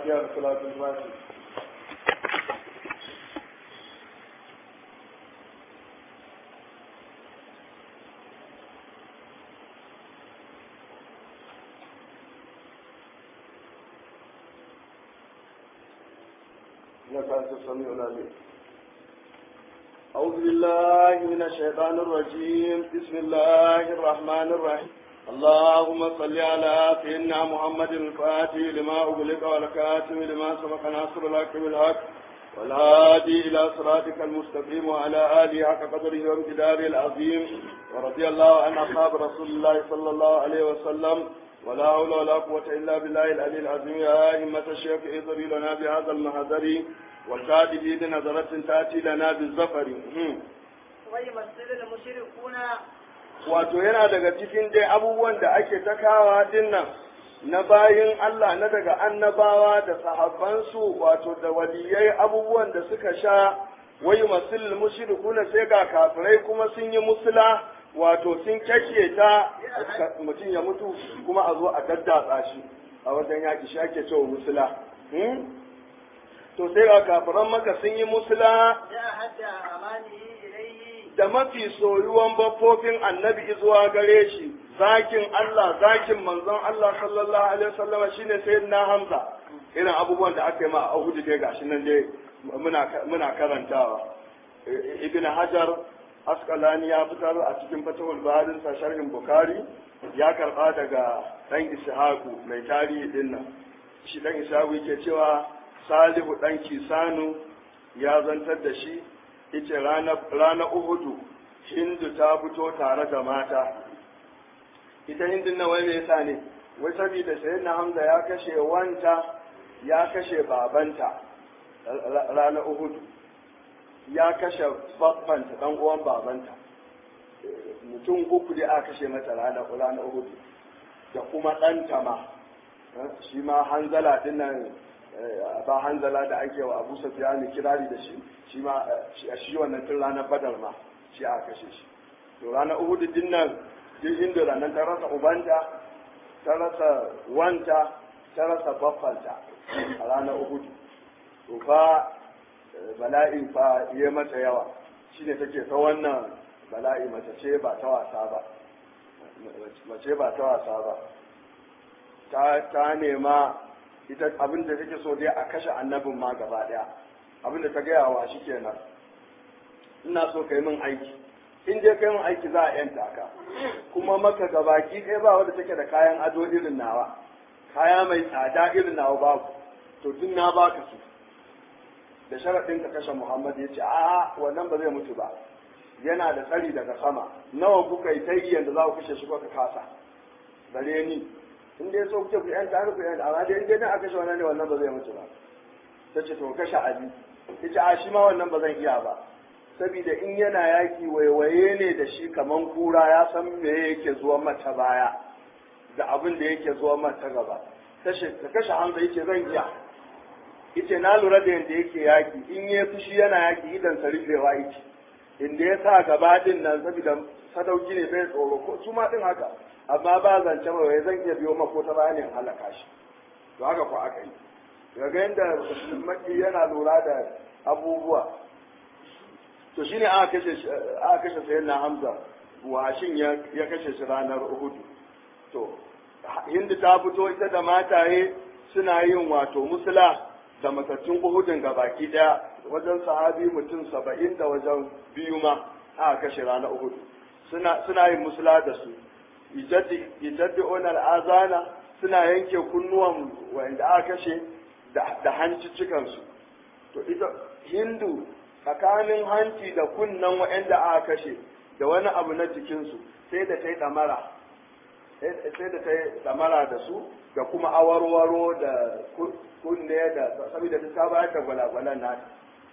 fatiha da salatul fatiha إنك أنت السميع العليم أعوذ بالله من الشيطان الرجيم بسم الله الرحمن الرحيم اللهم صل على سيدنا محمد الفاتح لما أغلق والكاتم لما سبق ناصر الحق بالحق والهادي إلى صراطك المستقيم وعلى آله حق قدره وامتداره العظيم ورضي الله عن أصحاب رسول الله صلى الله عليه وسلم ولا حول ولا قوة إلا بالله العلي العظيم يا أئمة الشيخ اضري لنا بهذا المهذر والكاتب بنظرة تأتي لنا بالزفر ويمثل المشركون wato yana daga cikin dai abubuwan da ake ta kawa dinnan na bayin Allah na daga annabawa da sahabbansu wato da waliyai abubuwan da suka sha wayu masul mushrikuna sai ga kafirai kuma sun yi musula wato sun kashe ta mutum ya mutu kuma a zo a daddatsa shi a wajen yaƙi shi ake cewa musula to sai ga kafiran maka sun yi musula جاء حتى أمانه إليه da mafi soyuwan baffofin annabi zuwa gare shi zakin Allah zakin manzon Allah sallallahu alaihi wasallama shine sayyidina Hamza irin abubuwan da aka yi ma a Uhud dai gashi nan dai muna muna karantawa Ibn Hajar Asqalani ya fitar a cikin Fatahul Baharin sa sharhin Bukhari ya karba daga dan Ishaqu mai tarihi din nan shi dan Ishaqu yake cewa Salihu dan Kisanu ya zantar da shi ita rana Uhudu Hindu ta fito tare da mata ita Hindun na wai me yasa ne wai saboda sayyidina Hamza ya kashe wanta ya kashe babanta rana Uhudu ya kashe babbanta dan uwan babanta mutum uku da aka kashe mata rana rana Uhudu da kuma ɗanta ma shi ma hanzala dinnan ba hanzala da ake wa abu sufiyani kirari da shi shi ma shi wannan tun ranar badar ma shi aka kashe shi to ranar uhudu din nan duk inda ranar ta rasa ubanta ta rasa wanta ta rasa baffanta a ranar uhudu to fa bala'i fa ya mata yawa shine take ta wannan bala'i mace ce ba ta wasa ba mace ba ta wasa ba ta nema ita abin da take so dai a kashe annabin ma gaba daya abin da ta gaya wa shi kenan ina so kai min aiki in dai kai min aiki za a yanta ka kuma maka gabaki ɗaya ba wanda take da kayan ado irin nawa kaya mai tsada irin nawa babu to duk na baka su da sharaɗin ka kashe Muhammad ya ce a wannan ba zai mutu ba yana da tsari daga sama nawa kuka yi ta yanda za ku kashe shi kuka kasa bare ni in dai so kuke ku yanta har ku yanta amma dai in dai na aka kashe wannan ne wannan ba zai mutu ba ta ce to kashe Ali ta ce a shi ma wannan ba zan iya ba saboda in yana yaki waiwaye ne da shi kaman kura ya san me yake zuwa mata baya da abin da yake zuwa mata gaba ta kashe Hamza yace zan iya yace na lura da yanda yake yaki in ya fushi yana yaki idan sa rufewa yake inda ya sa gaba din nan saboda sadauki ne bai tsoro ko su ma din haka amma ba zance ba wai zan iya biyo mako ta bayanin halaka shi to haka ko aka yi daga yadda maki yana lura da abubuwa to shine aka kashe aka kashe sayyidina Hamza washin ya ya kashe shi ranar Uhud to Hindu ta fito ita da mataye suna yin wato musula da matattun Uhudin gabaki daya wajen sahabi mutum saba'in da wajen biyu ma aka kashe ranar Uhud suna suna yin musula da su yajaddi'un al'azana suna yanke kunnuwan wanda aka kashe da hancicikansu to ita hindu tsakanin hanci da kunnan wa'anda aka kashe da wani abu na jikinsu sai da ta yi ɗamara sai da ta yi ɗamara da su da kuma awarwaro da kunne da saboda ta ta bayar da gwalagwalan nata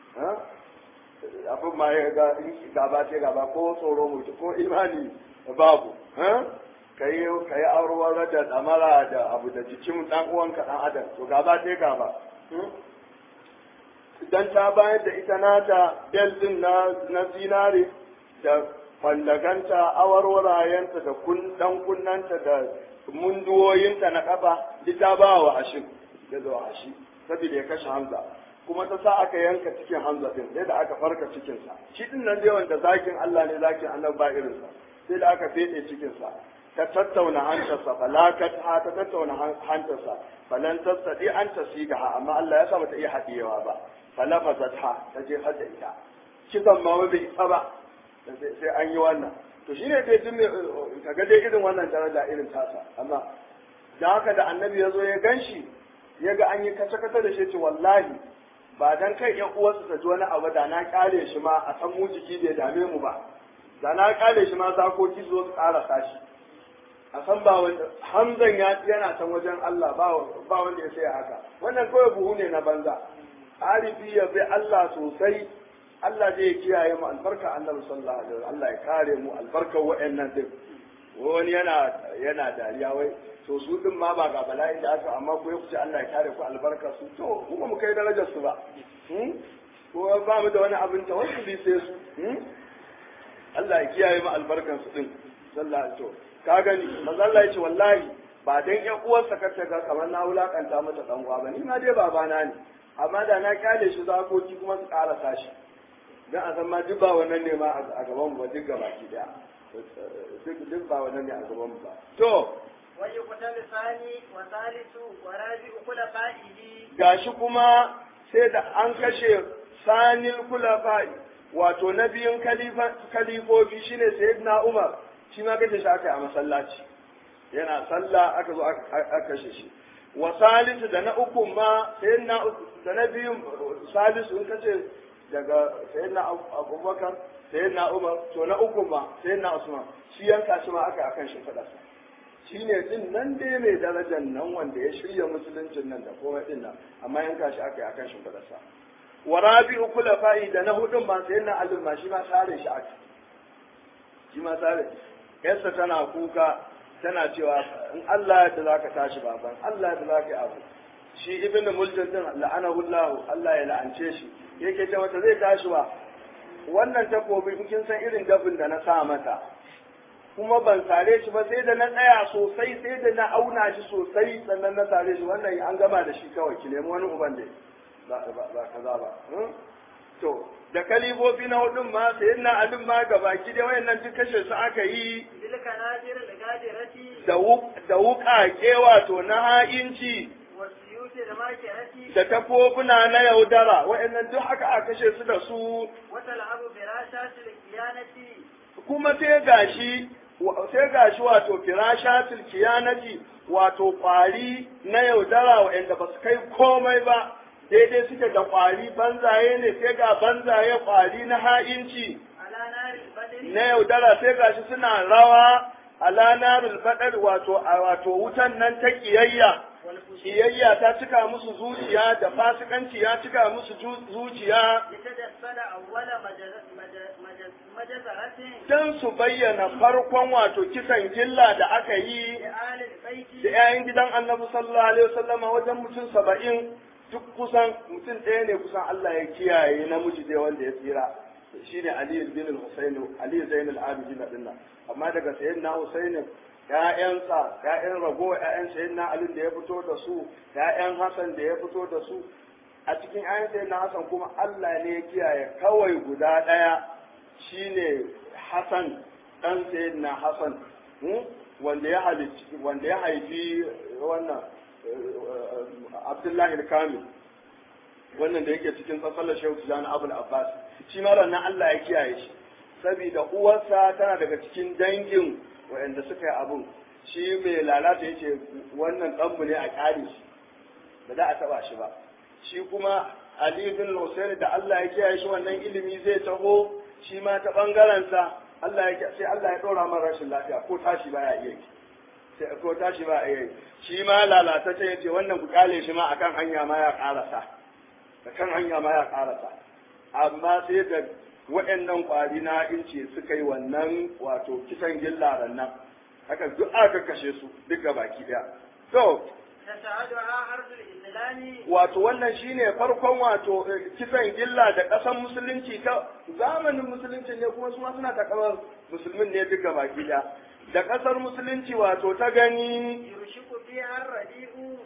abin ma ya ga gaba ce gaba ko tsoro mutu ko imani babu ka yi aurewar da damara da abu da jikin dan uwanka dan adam to gaba sai gaba dan ta bayar da ita nata bel din na na zinare da fandaganta awarwarayenta da kun dan kunnanta da munduwoyinta na kafa duk ta ba wa ashin da zuwa shi saboda ya kashe Hamza kuma ta sa aka yanka cikin Hamza din sai da aka farka cikinsa shi din nan dai wanda zakin Allah ne zakin Allah ba irinsa sai da aka fede cikinsa ta tattauna hantarsa falakat ha ta tattauna hantarsa falan tasadi an tasiga amma Allah ya sa mata iya hadiyewa ba falafazat ha ta je hadda ita kisan ma bai isa ba sai an yi wannan to shine dai tun kaga dai irin wannan daraja irin tasa amma da haka da annabi ya zo ya ganshi ya ga an yi kace-kace da shi ce wallahi ba dan kai yan uwarsa ta ji wani abu da na kare shi ma a san mu jiki bai dame mu ba da na kare shi ma zakoki zo su karasa shi a san ba wanda hamzan ya yana san wajen Allah ba ba wanda ya sai haka wannan kawai buhu ne na banza arifi ya bi Allah sosai Allah zai kiyaye mu albarka annabi sallallahu alaihi wasallam Allah ya kare mu albarkar wa'annan din wani yana yana dariya wai to su din ma ba ga bala'in da aka amma ko ya kuce Allah ya kare ku albarka su to kuma mu kai darajar su ba ko ba mu da wani abin ta wasu bi sai su Allah ya kiyaye mu albarkan su din sallallahu alaihi wasallam ka gani manzo Allah ya ce wallahi ba dan ƴan uwarsa ka ta ga kamar na wulakanta mata dan uwa ba ni ma dai babana ne amma da na kyale shi zakoki kuma su karasa shi dan a san ma duk ba wannan ne ma a gaban mu ba duk gaba ki daya duk ba wannan ne a gaban mu ba to ويقتل ثاني وثالث ورابع خلفائه gashi kuma sai da an kashe sanil kulafa'i wato na biyun kalifofi shine sayyidina Umar shi ma kashe shi aka yi a masallaci yana sallah aka zo aka kashe shi wa salisu da na uku ma sayyidina da na biyun salisu in kace daga sayyidina Abubakar sayyidina Umar to na uku ma sayyidina Usman shi yanka shi ma aka akan shi fadarsa shi ne din nan dai mai darajar nan wanda ya shirya musuluncin nan da komai din nan amma yanka shi aka yi akan shimfiɗarsa wa rabi'u kulafa'i da na hudun ma sai na alim ma shi ma sare shi aka shi ma sare yarsa tana kuka tana cewa in Allah ya za ka tashi baban Allah ya za ka yi abu shi ibnu muljin din la'anahu Allah Allah ya la'ance shi yake ce mata zai tashi ba wannan takobi in kin san irin dafin da na sa mata kuma ban sare shi ba sai da na tsaya sosai sai da na auna shi sosai sannan na sare shi wannan an gama da shi kawai ki nemi wani uban da ba kaza ba to da kalibobi na hudun ma sai na alin ma gabaki da wayannan duk kashe su aka yi tilka nadir da gadirati da da wuƙaƙe wato na ha'inci wasiyuti da makirati da tafofuna na yaudara wayannan duk haka aka kashe su da su wata al'abu firashatil kiyanati kuma sai gashi sai gashi wato firashatul kiyanati wato kwari na yaudara waɗanda ba su kai komai ba daidai suke da kwari banzaye ne sai ga banzaye kwari na ha'inci ala naril badri na yaudara sai gashi suna rawa ala narul fadar wato a wato wutan nan ta kiyayya wal fushi kiyayya ta cika musu zuciya da fasikanci ya cika musu ju- zuciya yatadassala awwala majazaratin don su bayyana farkon wato kisan gilla da aka yi li alil baiti da 'ya'yan gidan annabi sallallahu alaihi wasallam wajen mutum saba'in duk kusan mutum ɗaya ne kusan Allah ya kiyaye namiji dai wanda ya tsira shine Ali bin al-Husayn Ali Zain al-Abidin dinnan amma daga sayyidina Husayn ƴaƴansa ƴaƴan rago ƴaƴan sayyidina Ali da ya fito da su ƴaƴan Hassan da ya fito da su a cikin ƴaƴan sayyidina Hassan kuma Allah ne ya kiyaye kawai guda ɗaya shine Hassan ɗan sayyidina Hassan hmm? wanda ya halici wanda ya haifi wannan Abdullahi al-Kamil wannan da yake cikin tsatsallar Shehu Tijani Abul Abbas shi ma ranar Allah ya kiyaye shi saboda uwarsa tana daga cikin dangin waɗanda suka yi abun shi mai lalata yace wannan ɗanmu ne a ƙare shi ba za a taɓa shi ba shi kuma Ali bin Hussein da Allah ya kiyaye shi wannan ilimi zai taho shi ma ta ɓangarensa Allah ya sai Allah ya ɗora mara rashin lafiya ko tashi baya iya yi sai ko tashi ba iya yi shi ma lalatacce ya ce wannan ku kale shi ma akan hanya ma ya karasa akan hanya ma ya karasa amma sai da waɗannan ƙwari na inci suka yi wannan wato kisan gillaran nan haka duk aka kashe su duk ga baki ɗaya to tasa'aduha ardul islami wato wannan shine farkon wato eh, kisan gilla da ƙasan musulunci ta zamanin musulunci ne kuma su ma suna takamar musulmin ne duk ga baki ɗaya da ƙasar musulunci wato ta gani yushiku fiha ar-radi'u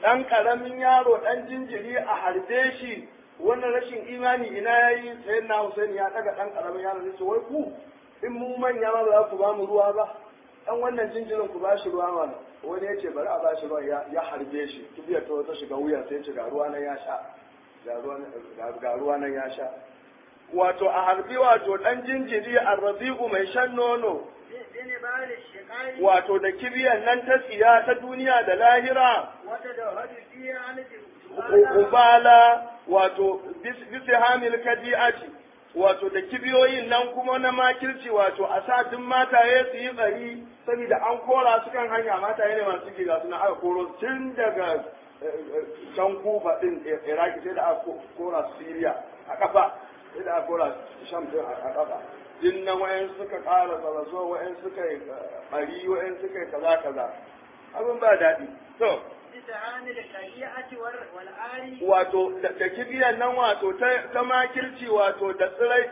ɗan ƙaramin yaro ɗan jinjiri a harbe shi wannan rashin imani ina ya yi sayan na Hussein ya ɗaga ɗan ƙaramin yaro ne wai ku in mu manya ma ba za ku ba mu ruwa ba ɗan wannan jinjirin ku ba shi ruwa mana wani ya ce bari a ba shi ruwa ya harbe shi kibiyar ta wata shiga wuya sai ce ga ruwa nan ya sha ga ruwa nan ya sha wato a harbi wato ɗan jinjiri a rabi'u mai shan nono بنبال الشقاء wato da kibiyan nan ta tsiya ta duniya da lahira وتدهد فيها عن ubala wato bisa hamil kadi'ati wato da kibiyoyin nan kuma na makirci wato a sa duk mataye su yi tsari saboda an kora su kan hanya mataye ne masu giga suna aka koro tun daga can kufa din iraki sai da aka kora su siriya a kafa sai da aka kora sham din a kafa din nan wayan suka ƙara tsaraso wayan suka yi bari wayan suka yi kaza kaza abin ba daɗi to بسهام الشريعة والآل wato da da kibiyan nan wato ta ta makirci wato da tsirai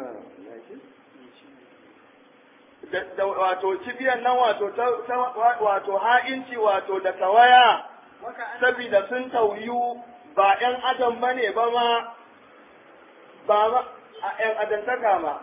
da da wato kibiyan nan wato ta ta- wato ha'inci wato da tawaya وكأن saboda sun tauyu ba ƴan adam bane ba ma ba ma a ƴan adantaka ma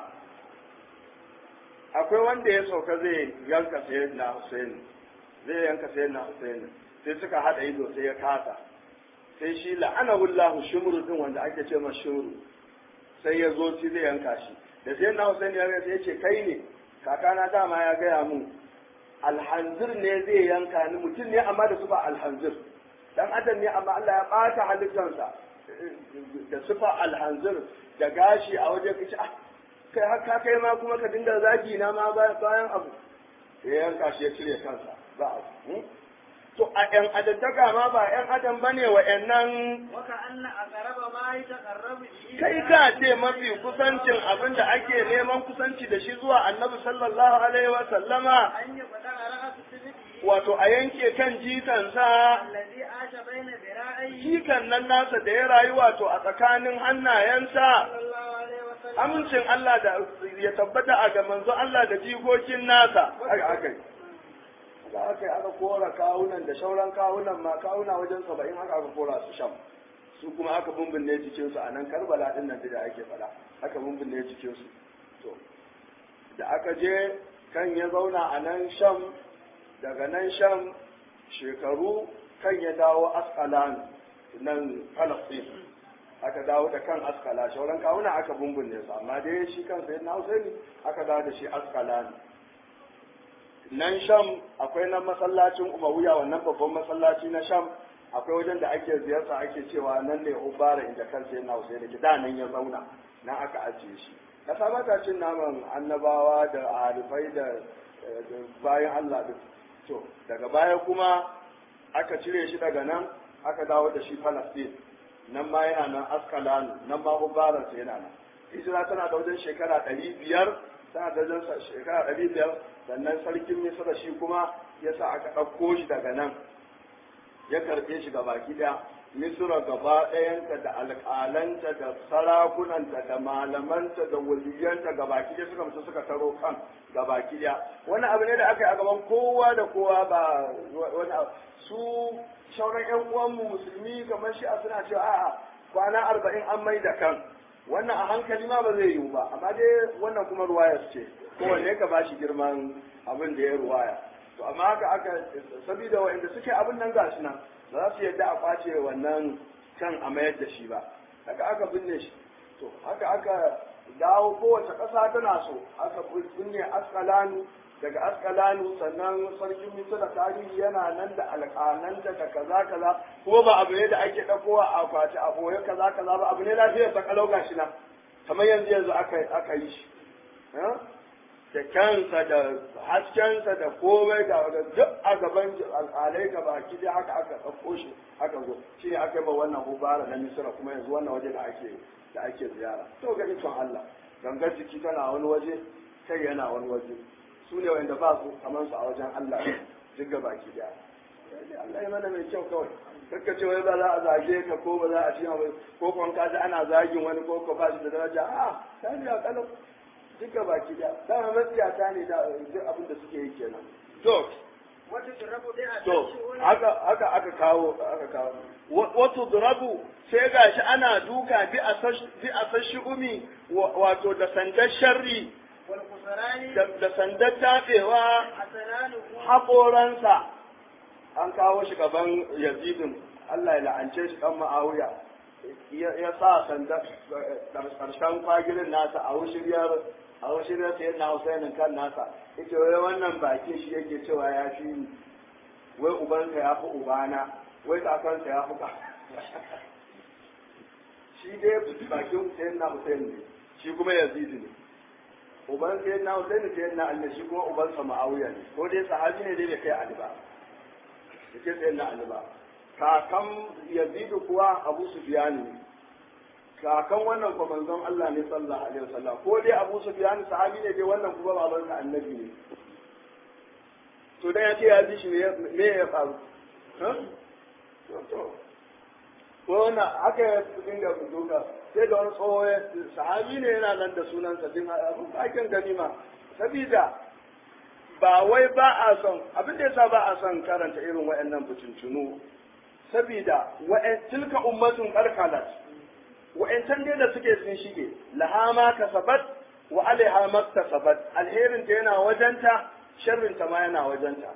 akwai wanda ya sauka zai yanka sayyidina Hussein zai yanka sayyidina Hussein sai suka hada ido sai ya kasa sai shi la'anahullahu shumru din wanda ake ce ma shumru sai ya zo shi zai yanka shi da sai na Hussein ya ga sai ya ce kai ne kakana dama ya gaya mun alhanzir ne zai yanka ni mutum ne amma da sufa alhanzir dan adam ne amma Allah ya bata halittarsa da sufa alhanzir da gashi a waje kace ah kai haka kai ma kuma ka dinga zagi na ma bayan abu sai ya yanka shi ya cire kansa ba abu to a ‘yan adaddaka ma ba ‘yan adam ba ne wa nan وكأن أقرب ما يتقرب به kai ka ce mafi kusancin abin da ake neman kusanci da shi zuwa annabi sallallahu alaihi wa sallama أن يقطع رأس سبته wato a yanke kan jikansa الذي عاش بين ذراعيه jikan nan nasa da ya rayu wato a tsakanin hannayensa صلى الله عليه وسلم amincin Allah da ya tabbata a ga manzo Allah da jikokin nasa haka aka yi da aka yi aka kora kawunan da shauran kawunan ma kawuna wajen saba'in haka aka kora su sham su kuma aka bumbunne jikinsu a nan karbala din nan da ake faɗa aka bumbunne jikinsu to da aka je kan ya zauna a nan sham daga nan sham shekaru kan ya dawo askalan nan falastin aka dawo da kan askala shauran kawuna aka bumbunne su amma dai shi kan sai na husaini aka dawo da shi askalan nan sham akwai nan masallacin umawiya wannan babban masallaci na sham akwai wajen da ake ziyarta ake cewa nan ne ubara inda kansa yana husaini ki da nan ya zauna nan aka ajiye shi kasa ba ta cin naman annabawa da arifai da da bayan Allah duk to daga baya kuma aka cire shi daga nan aka dawo da shi Palestine nan ma yana nan Askalani nan ma ubaransa yana nan hijira tana da wajen shekara ɗari biyar tana da wajen shekara ɗari biyar sannan sarkin misra shi kuma ya sa aka ɗauko shi daga nan ya karɓe shi gaba ɗaya misra gaba ɗayanta da alƙalanta da sarakunanta da malamanta da waliyanta gaba ɗaya suka mutu suka taro kan gaba ɗaya wani abu ne da aka yi a gaban kowa da kowa ba wani abu su shauran yan uwanmu musulmi kamar shi a suna cewa a'a kwana arba'in an mai da kan wannan a hankali ma ba zai yiwu ba amma dai wannan kuma ruwayar ce kowanne ka bashi girman abin da ya ruwaya to amma haka aka sabida wa'anda suke abin nan gashi nan ba za su yadda a kwace wannan kan a mayar da shi ba haka aka binne shi to haka aka dawo kowace ƙasa tana so aka binne askalanu daga askalanu sannan sarkin misira tarihi yana nan da alƙalanta da kaza kaza kuma ba abu ne da ake ɗakowa a kwace a boye kaza kaza ba abu ne lafiyar ta kalau gashi nan kamar yanzu yanzu aka aka yi shi da kyansa da haskensa da komai da duk a gaban alƙalai ga baki dai haka aka ɗauko shi aka zo shi ne aka yi ma wannan hubara na misira kuma yanzu wannan waje da ake da ake ziyara to ga ikon Allah gangar jiki tana wani waje kai yana wani waje su ne wanda ba su kamar su a wajen Allah duk ga baki daya Allah ya mana mai kyau kawai kakka ce wai ba za a zage ka ko ba za a ci ba ko kuma ka ji ana zagin wani ko ko ba shi da daraja a ta ji a kalau duk ga baki daya dama matsiyata ne da duk abin da suke yi kenan to وتضرب بها to الشؤون haka haka aka kawo aka kawo Wa- wato durabu sai gashi ana duka bi a bi a sashi umi wa- wato da sandar sharri والخسران da da sandar tafewa حسنانه haƙoransa an kawo shi gaban yazidin Allah ya la'ance shi kan ma'awiya ya ya sa sandar ƙarshen kwagirin nasa a wushiriyar a wushiriyar sai na Husainin kan nasa yace wai wannan baki shi yake cewa ya fi ni wai ubansa ya fi ubana wai kakansa ya fi ka shi dai bakin sayin na Husain ne shi kuma yazidi ne uban sayin na Husain sayin na Ali shi kuma ubansa Muawiya ne ko dai sahabi ne dai bai kai Ali ba yake sayin na Ali ba kakan yazidu kuwa Abu Sufyan ne kakan wannan kuma manzon Allah ne sallallahu alaihi wasallam ko dai Abu Sufyan sahabi ne dai wannan kuma babansa annabi ne to dan ya ce ya ji shi me me ya faru ha to ko wannan haka ya dinga duka sai da wani tsoho ya sahabi ne yana nan da sunansa din abin aikin ganima sabida ba wai ba a son abin da yasa ba a son karanta irin waɗannan butuntunu sabida wa'an tilka ummatun qarqalat wa'ancan dai da suke sun shige laha ma kasabat wa alaiha maktasabat alherin ta yana wajenta sharrin ta ma yana wajenta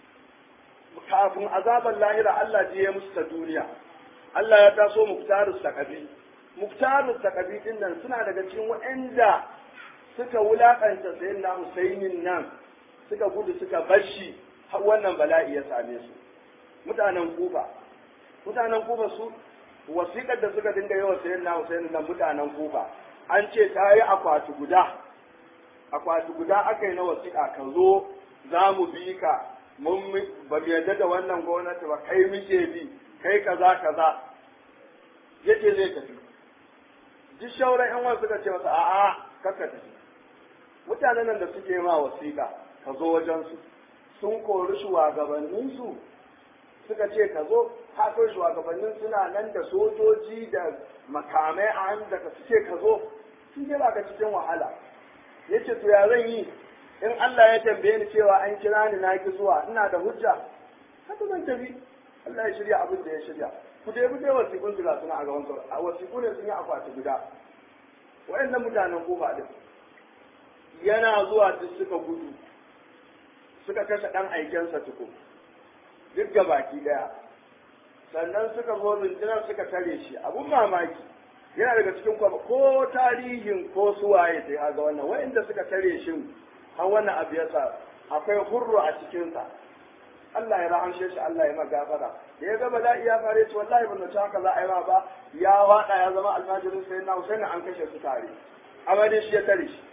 kafin azaban lahira Allah ji ya musu ta duniya Allah ya taso muktarus takabi muktarus takabi din nan suna daga cikin wa'anda suka wulakanta sayyidina Husainin nan suka gudu suka bashi har wannan bala'i ya same su mutanen Kufa mutanen Kufa su wasiƙar da suka dinga yawa sayyidina Husainin nan mutanen Kufa an ce ta yi akwati guda akwati guda aka yi na wasiƙa ka zo za mu bi ka mun ba mu yarda da wannan gwamnati ba kai muke bi kai kaza kaza yace zai tafi duk shauran yan wasu suka ce masa a'a kakka tafi mutanen nan da suke ma wasiƙa ka zo wajen su sun kori shugabannin su suka ce ka zo haka shugabannin suna nan da sojoji da makamai a hannu da ka ce ka zo sun je ba ka cikin wahala yace to ya zan yi in Allah ya tambaye ni cewa an kira ni na ki zuwa ina da hujja haka zan tafi Allah ya shirya abin da ya shirya ku dai ku dai wasiƙun su ga suna a gaban sauran a wasiƙu ne sun yi akwati guda wayannan mutanen kofa din yana zuwa duk suka gudu suka kashe ɗan aikensa tukun duk ga baki ɗaya sannan suka zo rundunar suka tare shi abun mamaki yana daga cikin kwaba ko tarihin ko suwaye sai haga wannan wa'inda suka tare shi har wannan abu ya sa akwai hurru a cikinsa Allah ya rahamshe shi Allah ya magafara da ya ga bala'i ya fare shi wallahi ban ta haka za a yi ma ba ya wada ya zama almajirin sai na Husaini an kashe su tare amma dai shi ya tare shi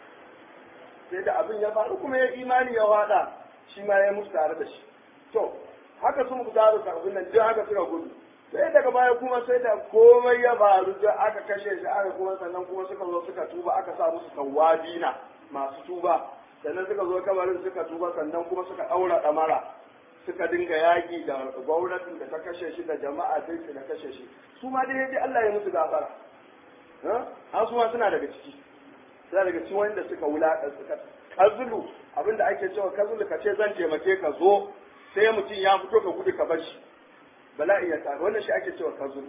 sai da abin ya faru kuma ya imani ya wada shi ma ya mutu tare da shi to haka sun ku taru abin nan duk haka suka gudu sai daga baya kuma sai da komai ya faru da aka kashe shi aka kuma sannan kuma suka zo suka tuba aka sa musu tawabina masu tuba sannan suka zo kabarin suka tuba sannan kuma suka daura damara suka dinga yaki da gwamnatin da ta kashe shi da jama'a dai da kashe shi su ma dai dai Allah ya musu gafara ha su ma suna daga ciki suna daga cikin wanda suka wulaka suka kazulu abinda ake cewa kazulu ka ce zan taimake ka zo sai mutum ya fito ka gudu ka bar shi bala'i ya tafi wannan shi ake cewa kazulu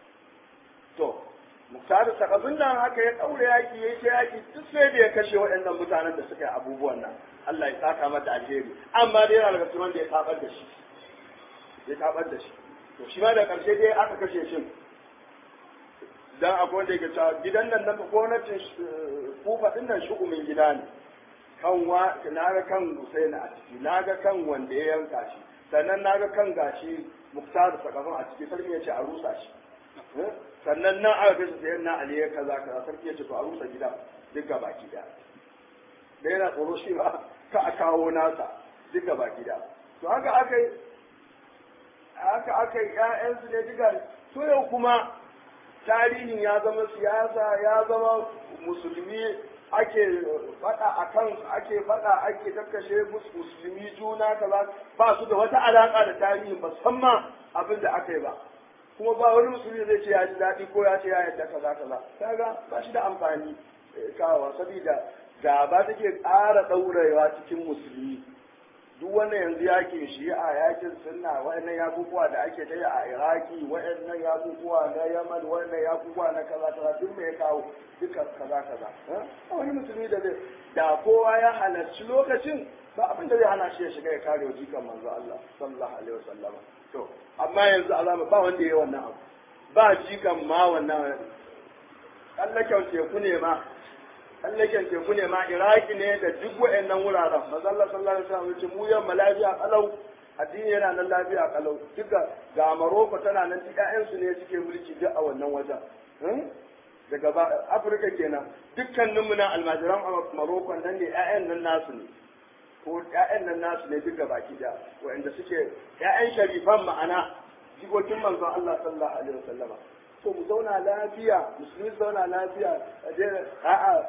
to muktar sakabin nan haka ya daure yaki yayi ta yaki duk sai da ya kashe waɗannan mutanen da suka yi abubuwan nan Allah ya saka mata alheri amma dai yana daga cikin wanda ya tabar da shi ya tabar da shi to shi ma da karshe dai aka kashe shi dan akwai wanda yake cewa gidan nan na gwamnatin kufa din nan shugumin gida ne kan wa na ga kan Husaini a ciki na ga kan wanda ya yanka shi sannan na ga kan gashi muktar sakafin a ciki sarki ya ce a rusa shi sannan nan aka kashe sayan na Ali ya kaza kaza sarki ya ce to a rusa gida duk gaba gida da yana tsoro shi ba ka a kawo nasa duk gaba gida to haka aka yi haka aka yi ƴaƴansu ne duka to yau kuma tarihin ya zama siyasa ya zama musulmi ake faɗa a kan ake faɗa ake kakkashe musulmi juna kaza ba su da wata alaƙa da tarihin ba san ma abin da aka yi ba kuma ba wani musulmi zai ce ya ji daɗi ko ya ce ya yarda kaza kaza kaga ba shi da amfani kawo saboda gaba take ƙara ɗaurewa cikin musulmi duk wannan yanzu yakin shi'a yakin sunna wa'annan yakukuwa da ake ta yi a iraki wa'annan yakukuwa na yaman wa'annan yakukuwa na kaza kaza duk me ya kawo duka kaza kaza a wani musulmi da zai da kowa ya halarci lokacin ba abin da zai hana shi ya shiga ya kare wa jikan manzo Allah sallallahu alaihi wasallam to amma yanzu alama ba wanda ya wannan abu ba jikan ma wannan kallaken teku ne ma tsallaken teku ne ma iraki ne da duk wa'annan wuraren mazalla sallallahu alaihi wasallam yace mu yamma lafiya kalau addini yana nan lafiya kalau duka ga maroko tana nan duk ƴaƴan su ne suke mulki duk a wannan wajen daga ba afirka kenan dukkanin mu na almajiran maroko nan ne ƴaƴan nan nasu ne ko ƴaƴan nan nasu ne duka baki da wa'anda suke ƴaƴan sharifan ma'ana jikokin manzon Allah sallallahu alaihi wasallama to mu zauna lafiya musulmi zauna lafiya a'a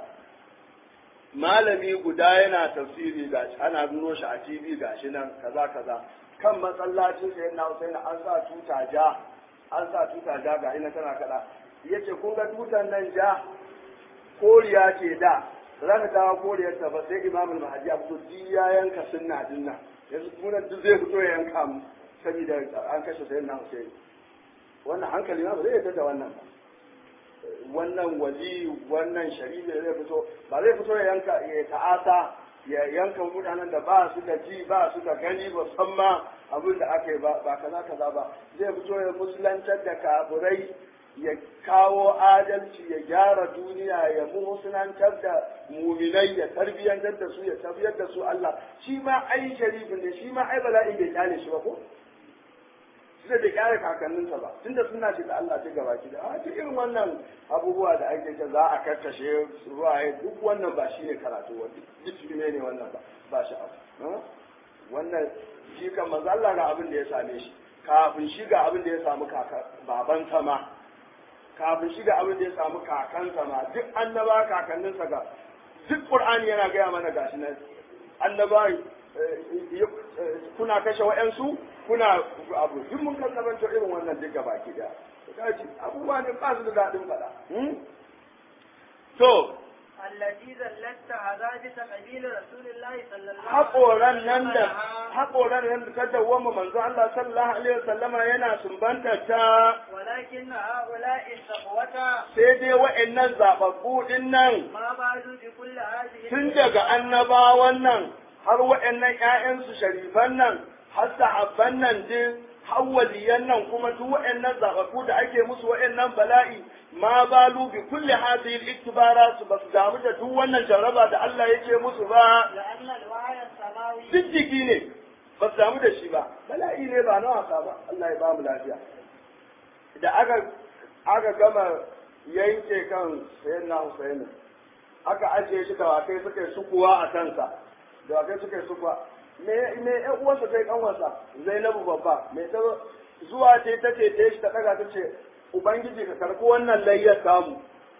malami guda yana tafsiri ga ana nuno shi a TV gashi nan kaza kaza kan masallacin sai na Hussein an sa tuta ja an sa tuta ja ga ina tana kada yace kun ga tutan nan ja koriya ce da za ka dawo koriyar ta ba sai Imam al-Mahdi ya fito ji ya yanka sunna dinna yanzu kuma duk zai fito ya yanka mu saboda an kashe sayyidina Hussein wannan hankali ma ba zai yarda da wannan ba wannan wali wannan shari'a zai fito ba zai fito ya yanka ya ta'asa ya yanka mutanen da ba su da ji ba su da gani ba san ma abin da aka yi ba ba kaza kaza ba zai fito ya musulantar da kaburai ya kawo adalci ya gyara duniya ya musulantar da muminai ya tarbiyyantar da su ya tafiyar da su Allah shi ma ai sharifin ne shi ma ai bala'i bai kyale shi ba ko tunda da kyara kakanninsa ba tunda suna ce da Allah ta gaba ki da a ce irin wannan abubuwa da ake ta za a karkashe ruwaye duk wannan ba shi ne karatu wani duk ne ne wannan ba ba shi abu wannan shi kan manzo Allah ga abin da ya same shi kafin shi ga abin da ya samu kaka baban sama kafin shi ga abin da ya samu kakansa ma duk annaba kakanninsa ga duk Qur'ani yana gaya mana gashi nan annaba kuna kashe wa'yansu kuna abu duk mun kasabantar irin wannan duka baki da kaji abubuwa ne ba su da daɗin faɗa to التي زلت عذابة قبيل رسول الله صلى الله haƙoran nan da haƙoran nan da ta dawwama manzo Allah sallallahu alaihi wasallama yana sumbanta ta ولكن هؤلاء الصحوة sai dai wa'annan zababbu din nan ما بعدوا بكل هذه tun daga annabawan nan har wa'annan ƴaƴansu sharifan nan har sahabban nan din har waliyan nan kuma duk wa'annan zababbu da ake musu wa'annan bala'i ma balu bi kulli hadhihi al-iktibarat ba su damu da duk wannan jarraba da Allah yake musu ba لأن الوعي السماوي jijjigi ne ba su damu da shi ba bala'i ne ba na wasa ba Allah ya ba mu lafiya da aka aka gama yanke kan sayyidina Husaini aka ajiye shi da wakai suka yi sukuwa a kansa da wakai suka yi sukuwa me me ƴan uwansa kai kanwarsa Zainabu babba me ta zuwa ce ta ce ta shi ta daga ta ce ubangiji ka karɓi wannan layyar samu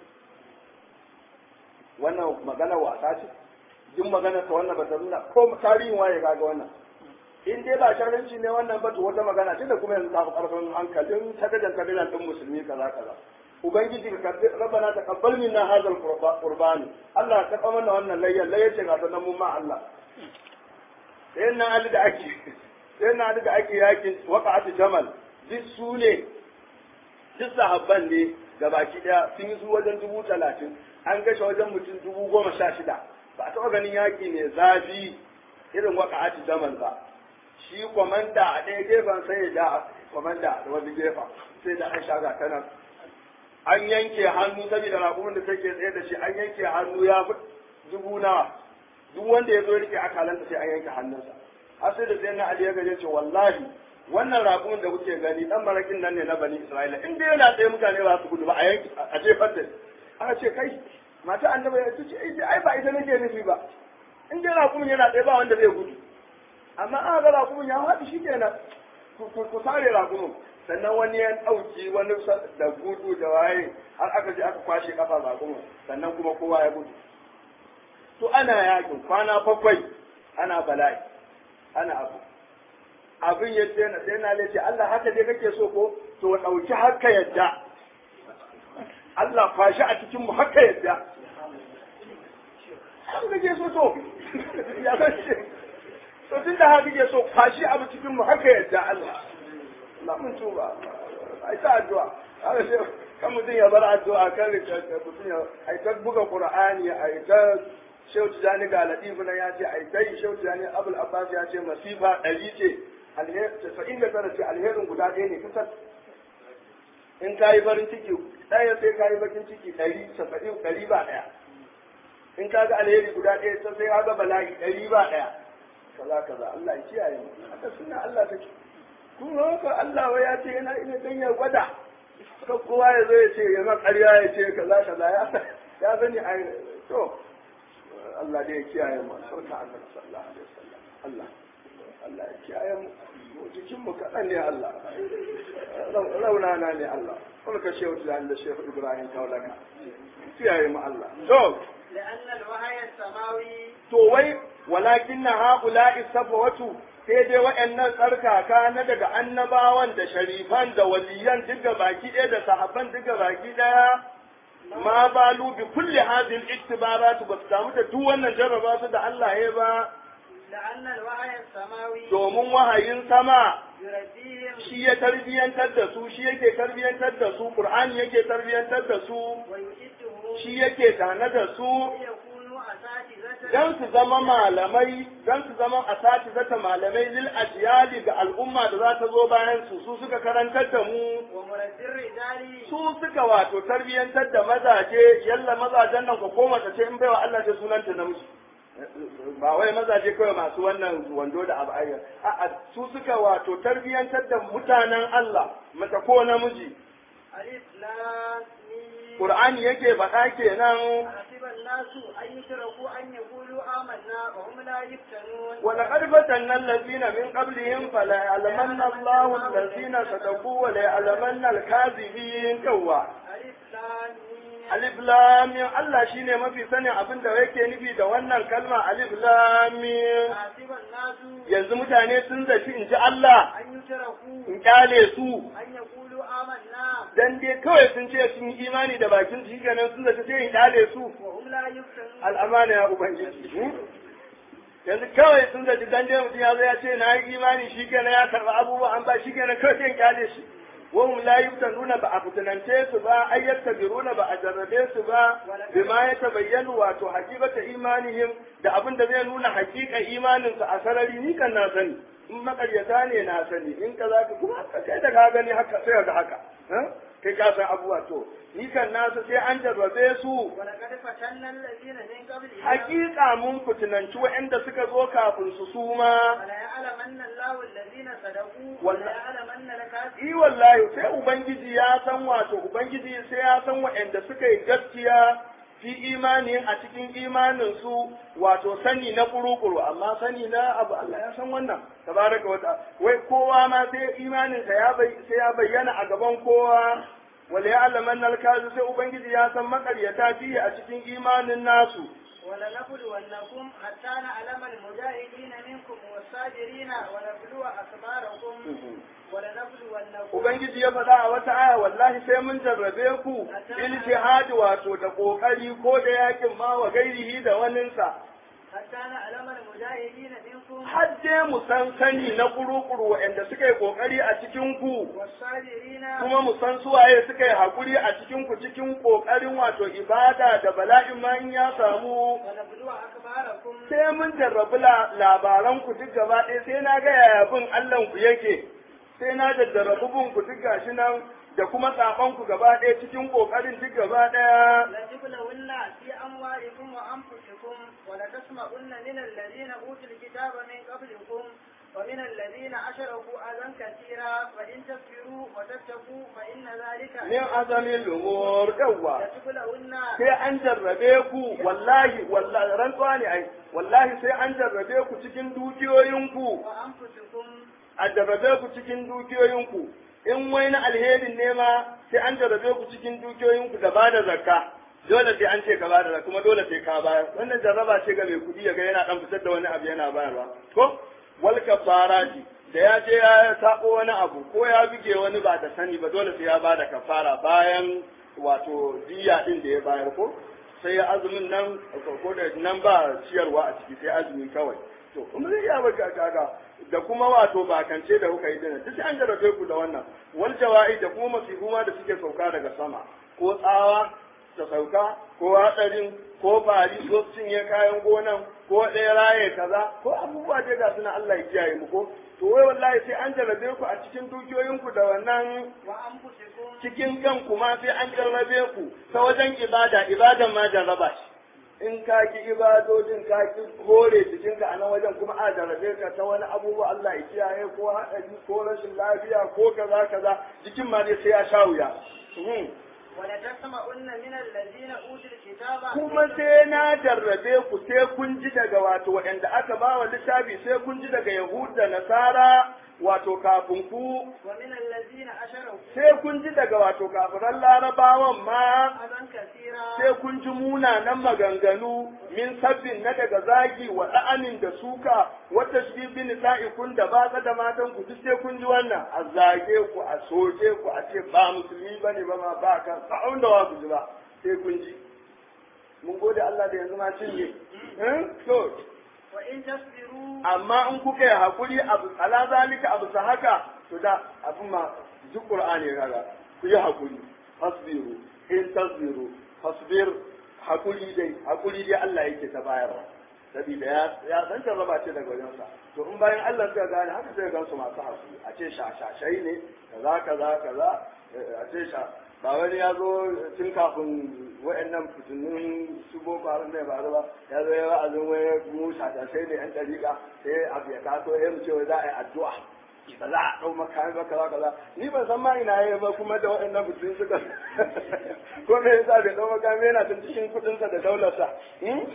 wannan magana wasa ce duk magana ta wannan ba ta nuna ko tarihin waye kaga wannan in dai ba sharrinci ne wannan ba to wata magana ce da kuma yanzu ta fi karfin hankalin tagajan tagajan din musulmi kaza kaza ubangiji ka karbi rabbana taqabbal minna hadha alqurban Allah ka karba mana wannan layyan layyan ce ga sanan mun ma Allah sai na ali da ake sai na ali da ake yakin waqa'at jamal duk su ne duk sahabban ne gabaki daya sun yi su wajen dubu talatin an gashe wajen mutum dubu goma sha shida ba a taɓa ganin yaƙi mai zafi irin waqa'at jamal ba shi kwamanda a ɗaya gefen sai ya ja kwamanda da wani gefen sai da an shaga ta nan an yanke hannu saboda raƙumin da take tsaye da shi an yanke hannu ya fi dubu nawa duk wanda ya zo rike akalanta sai an yanke hannunsa har sai da sai na Ali ya gaje ce wallahi wannan raƙumin da kuke gani dan marakin nan ne na bani Isra'ila in dai yana tsaye mutane ba su gudu ba a yanke a jefar da aka ce kai mata annabi ya ce ai ba ita nake nufi ba in dai raƙumin yana tsaye ba wanda zai gudu amma aka ga raƙumin ya haɗu shi kenan ku sare raƙumin sannan wani ya ɗauki wani da gudu da waye har aka je aka kwashe kafa raƙumin sannan kuma kowa ya gudu to ana yakin kwana bakwai ana bala'i ana abu abin ya ce na sai na ce Allah haka dai kake so ko to ɗauki haka yadda Allah kwashi a cikin mu haka yadda haka kake so to ya san to tun da haka ke so kwashi abu cikin mu haka yadda Allah Allah mun tuba ai ta addu'a haka sai kan mutum ya bar addu'a kan mutum ya ai ta buga qur'ani ai ta shehu tijani ga latifu na ya ce ai dai shehu tijani abul abbas ya ce masifa ɗari ce alheri casa'in da tara ce alherin guda ɗaya ne kusan in ka yi farin ciki ɗaya sai ka yi bakin ciki ɗari casa'in ɗari ba ɗaya in ka ga alheri guda ɗaya sai sai ka ga bala'i ɗari ba ɗaya kaza kaza Allah ya kiyaye mu haka suna Allah take kuma haka Allah wai ya ce yana ina dan ya gwada kan kowa ya zo ya ce ya ma ƙarya ya ce kaza kaza ya ya sani ai to Allah dai ya kiyaye mu sauka Allah sallallahu alaihi wasallam Allah Allah ya kiyaye mu mu jikin mu kaɗan ne Allah raunana ne Allah kuma ka shehu da da shehu Ibrahim kaulaka kiyaye mu Allah to لأن الوحي السماوي to wai walakin na haƙula'i safawatu sai dai waɗannan tsarkaka na daga annabawan da sharifan da waliyan duka baki ɗaya da sahabban duka baki ɗaya ma balu bi kulli hadhihi al-iktibarat ba su samu da duk wannan jarraba su da Allah ya ba لأن الوحي السماوي domin wahayin sama يربيهم shi ya tarbiyantar da su shi yake tarbiyantar da su qur'ani yake tarbiyantar da su ويؤدهم shi yake tana da su ليكونوا أساتذة dan su zama malamai dan su zama asati zata malamai lil ajyali ga al'umma da za ta zo bayan su su suka karantar da mu ومرد الرجال su suka wato tarbiyantar da mazaje yalla mazajen nan ko koma ta ce in baiwa Allah ce sunanta namiji ba wai mazaje kawai masu wannan wando da abu ayyar a'a su suka wato tarbiyantar da mutanen Allah mata ko namiji ألف لام ميم Qur'ani yake faɗa kenan حسب الناس أن يتركوا أن يقولوا آمنا وهم لا يفتنون ولقد فتنا الذين من قبلهم فلا يعلمن الله الذين صدقوا ولا يعلمن الكاذبين كوا ألف لام ميم alif lam mim Allah shine mafi sanin abin da yake nufi da wannan kalma alif lam mim حسب الناس yanzu mutane sun zaci in ji Allah أن يتركوا in kyale su أن يقولوا آمنا dan dai kawai sun ce sun yi imani da bakin su shikenan sun zaci sai in kyale su وهم لا يفتنون al'amana ya ubangiji yanzu kawai sun zaci dan dai mutum ya zo ya ce na yi imani shikenan ya karba abubuwa an ba shikenan kawai sai in kyale shi wahum la yuftanuna ba a fitinance su ba ay yaktabiruna ba a jarrabe su ba bima ya tabayyanu wato hakikata imanihim da abin da zai nuna hakika imanin su a sarari ni kan na sani in makaryata ne na sani in ka za ka kuma kai da ka gani haka sai ga haka ha? kai ka san abubuwa to ni kan nasu sai an jarrabe su ولقد فتنا الذين من قبلهم hakika mun fitinanci waɗanda suka zo kafin su suma وليعلمن الله الذين صدقوا ولا- وليعلمن الكاذبين yi wallahi sai ubangiji ya san wato ubangiji sai ya san waɗanda suka yi gaskiya fi imani a cikin imanin su wato sani na kurukuru amma sani na abu Allah ya san wannan tabaraka wa ta'ala wai kowa ma sai imanin sa ya bai sai ya bayyana a gaban kowa wala ya'lamanna al-kazi sai ubangiji ya san makaryata fi a cikin imanin nasu ولنبلونكم حتى نعلم المجاهدين منكم والصابرين ونبلو أخباركم ولنبلونكم Ubangiji ya faɗa a wata aya wallahi sai mun jarrabe ku bil jihadi wato da kokari ko da yakin ma wa gairihi da waninsa حتى نعلم المجاهدين منكم har dai mu san sani na kurukuru waɗanda suka yi kokari a cikin ku والصابرين kuma mu san suwaye suka yi hakuri a cikin ku cikin kokarin wato ibada da bala'in ma in ya samu ونبلو أخباركم sai mun jarrabi la- labaran ku duk gaba ɗaya sai na ga yaya bin Allah ku yake sai na jarrabi bin ku duk gashi nan da kuma saban ku gaba ɗaya cikin kokarin duk gaba ɗaya لتبلون في أموالكم وأنفسكم ولتسمعن من الذين أوتوا الكتاب من قبلكم ومن الذين أشركوا أذى كثيرا فإن تصبروا وتتقوا فإن ذلك min azamin lumur yawwa لتبلون sai an jarrabe ku wallahi wallahi rantsuwa ne ai wallahi sai an jarrabe ku cikin dukiyoyinku وأنفسكم a jarrabe ku cikin dukiyoyinku in wai na alherin ne ma sai an jarrabe ku cikin dukiyoyinku da bada zakka dole sai an ce ka bada zakka kuma dole sai ka bayar wannan jarraba ce ga mai kuɗi ya ga yana dan fitar da wani abu yana bayarwa ko wal kafarati da ya je ya sabo wani abu ko ya buge wani ba da sani ba dole sai ya bada kafara bayan wato diya din da ya bayar ko sai azumin nan ko da nan ba ciyarwa a ciki sai azumi kawai to in zai iya baka kaga da kuma wato bakance da kuka yi dina duk an jarabe ku da wannan wal jawa'i da kuma masifu ma da suke sauka daga sama ko tsawa ta sauka ko hadarin ko bari ko cinye kayan gonan ko ɗaya raye kaza ko abubuwa dai ga suna Allah ya kiyaye mu ko to wai wallahi sai an jarrabe ku a cikin dukiyoyinku da wannan wa anfusikum cikin kanku ma sai an jarrabe ku ta wajen ibada ibadan ma jarraba shi in ka ki ibadodin ka ki hore jikinka a nan wajen kuma a jarrabe ka ta wani abubuwa Allah ya kiyaye ko haɗari ko rashin lafiya ko kaza kaza jikin ma dai sai ya sha wuya Mhm. ولتسمعن من الذين أوتوا الكتاب kuma sai na jarrabe ku sai kun ji daga wato waɗanda aka ba wa littafi sai kun ji daga Yahud da Nasara wato kafin ku ومن الذين أشركوا sai kun ji daga wato kafiran larabawan ma أذى كثيرا sai kun ji munanan maganganu min sabbin na daga zagi wa da'anin da suka wata shi bin kun da ba da matan ku duk sai kun ji wannan a zage ku a soke ku a ce ba musulmi bane ba ma ba kan sa'un da wa ku ji ba sai kun ji mun gode Allah da yanzu ma cinye eh to وإن تصبروا amma in kuka yi hakuri abu ala zalika abu sa haka to da abin ma duk qur'ani kaga ku yi hakuri fasbiru in tasbiru fasbir hakuri dai hakuri dai Allah yake ta bayarwa saboda ya ya san jarraba ce daga wajen sa to in bayan Allah suka gane haka sai gan su masu hakuri a ce shashashai ne kaza kaza kaza eh, a ce sha ba wani ya zo tun kafin wa'annan fitinun su boko haram ne ba ba ya zo ya wa'azin wai mu shashashai ne yan dariƙa sai abu ya taso ya mu ce wai za a yi addu'a ba za a ɗau makami ba kaza kaza ni ban san ma ina yi ba kuma da waɗannan fitin suka ko me yasa bai ɗau makami yana tun cikin kuɗinsa da daularsa hmm?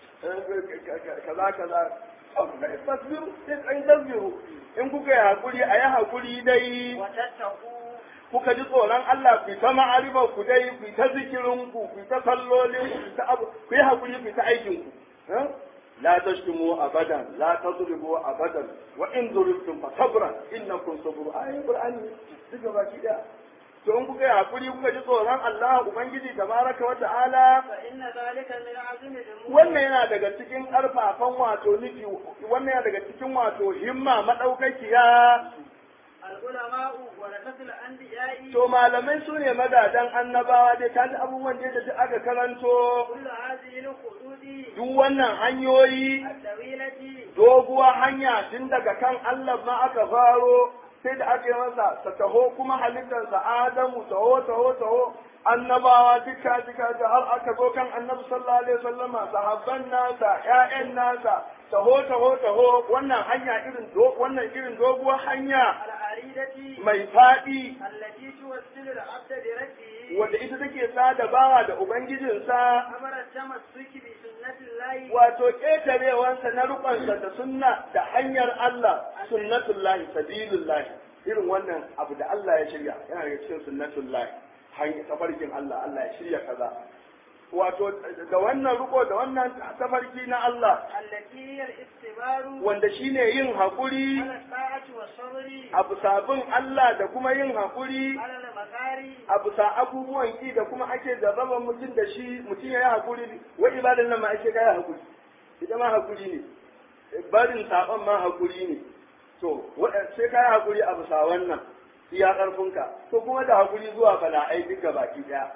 kaza kaza tasbiru sai an tasbiru in kuka yi hakuri a yi hakuri dai وتتقوا kuka ji tsoron Allah ku ta ma'arifa ku dai ku ta zikirin ku ku ta sallolin ku ta abu ku yi hakuri ku ta aikin ku eh? la tashtumu abadan la tadribu abadan wa in duribtum fa sabran innakum sabru ayi qur'ani duka baki daya to in kuka yi hakuri kuka ji tsoron Allah ubangiji tabaraka wa ta'ala فإن ذلك من عزم الأمور wannan yana daga cikin ƙarfafan wato nufi wannan yana daga cikin wato himma madaukakiya العلماء ورثة الأنبياء to malamai su ne madadan annabawa dai ta ji abubuwan da duk aka karanto كل هذه الخدود duk wannan hanyoyi الطويلة doguwa hanya tun daga kan Allah ma aka faro sai da aka yi masa ta taho kuma halittarsa Adamu taho taho taho annabawa duka duka da har aka zo kan annabi sallallahu alaihi wasallama sahabban nasa ƴaƴan nasa taho taho taho wannan hanya irin do wannan irin doguwar hanya العريضة mai faɗi التي توصل العبد بربه wanda ita take sada bawa da ubangijinsa أمر التمسك بسنة الله wato ƙetarewansa na rukunsa da sunna da hanyar Allah sunnatullahi sabilullahi irin wannan abu da Allah ya shirya yana daga cikin sunnatullahi hanyar tafarkin Allah Allah ya shirya kaza wato da wannan riko da wannan tafarki na Allah التي هي الاستبار wanda shine yin haƙuri على الطاعة والصبر abu sabin Allah da kuma yin haƙuri على المكاري abu sa abubuwan ki da kuma ake jarraba mutum da shi mutum ya yi haƙuri wa ibadan nan ma ake kai haƙuri ita ma haƙuri ne barin saɓon ma haƙuri ne to sai ka yi haƙuri a bisa wannan iya ƙarfinka to kuma da haƙuri zuwa bala'ai duka baki ɗaya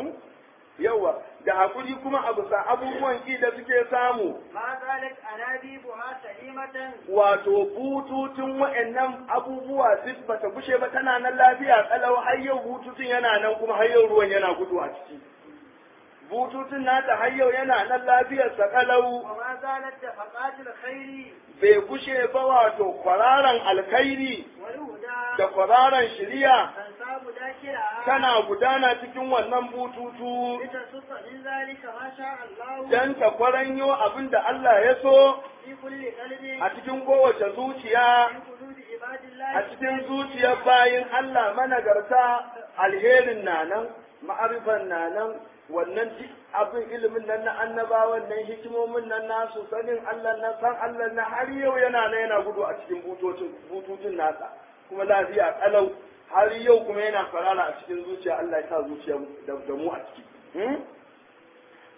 yawa da haƙuri kuma a bisa abubuwan ki da suke samu ما زالت أنابيبها سليمة wato bututun wa'annan abubuwa duk bata gushe ba tana nan lafiya kalau har yau bututun yana nan kuma har yau ruwan yana gudu a ciki bututun nata har yau yana nan lafiyarsa kalau وما زالت دفقات الخير bai gushe ba wato kwararan alkhairi والهدى da kwararan shiriya تنساب ذاكرها tana gudana cikin wannan bututu لتصف من ذلك ما شاء الله dan ta kwaranyo abin da Allah ya so في كل قلب a cikin kowace zuciya من قلوب عباد a الله cikin zuciyar bayin Allah managarta alherin na nan ma'arifan na nan wannan duk abin ilimin nan na annabawan nan hikimomin nan nasu sanin Allah na san Allah na har yau yana nan yana gudu a cikin bututun bututun nasa kuma lafiya kalau har yau kuma yana farara a cikin zuciya Allah ya sa zuciya da da mu a ciki hmm?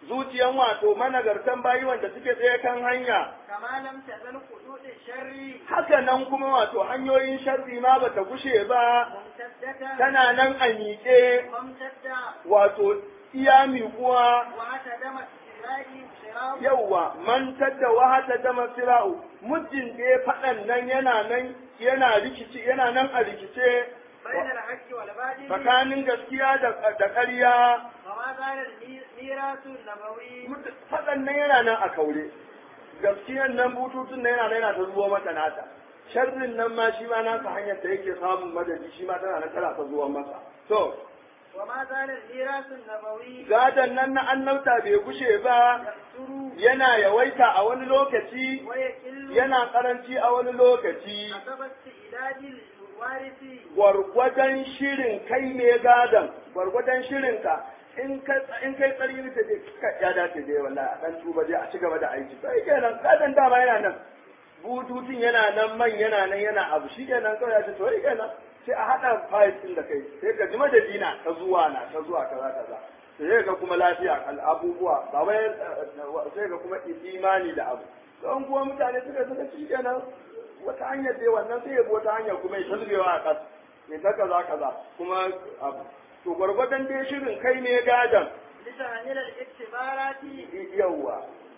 zuciyan wato managartan bayi wanda suke tsaye kan hanya كما لم تزل خطوط الشر haka nan kuma wato hanyoyin sharri ma bata gushe ba ممتدة tana nan a miƙe ممتدة wato iya miƙuwa وهتدم السراء صراط yauwa mantar da wahata da masira'u muddin da ya faɗan nan yana nan yana rikici yana nan a rikice بين الحق والباطل tsakanin gaskiya da da ƙarya وما زال الميراث النبوي faɗan nan yana nan a kaure gaskiyan nan bututun nan yana nan yana ta zuwa mata nata sharrin nan ma shi ma nasa hanyar da yake samun madadi shi ma tana nan tana ta zuwa masa to وما زال الميراث النبوي gadon nan na annabta bai gushe ba يكثر yana yawaita a wani lokaci ويقل yana karanci a wani lokaci حسب استعداد الوارث gwargwadon shirin kai ne gadon gwargwadon shirin ka in ka in kai tsari ta je ka ya dace dai wallahi a dan tuba dai a ci gaba da aiki sai kenan gadon dama yana nan bututun yana nan man yana nan yana abu shi kenan kawai ya ce to kenan sai a hada fayil din da kai sai ka ji madadina ta zuwa na ta zuwa kaza kaza sai ga kuma lafiya kal abubuwa ba wai sai ga kuma imani da abu don kuma mutane suka suka ci kenan wata hanyar dai wannan sai ya bi wata hanyar kuma ya talbewa a ƙasa ya ta kaza kaza kuma abu to gwargwadon dai shirin kai ne gadan لتهنئ الاختبارات yawwa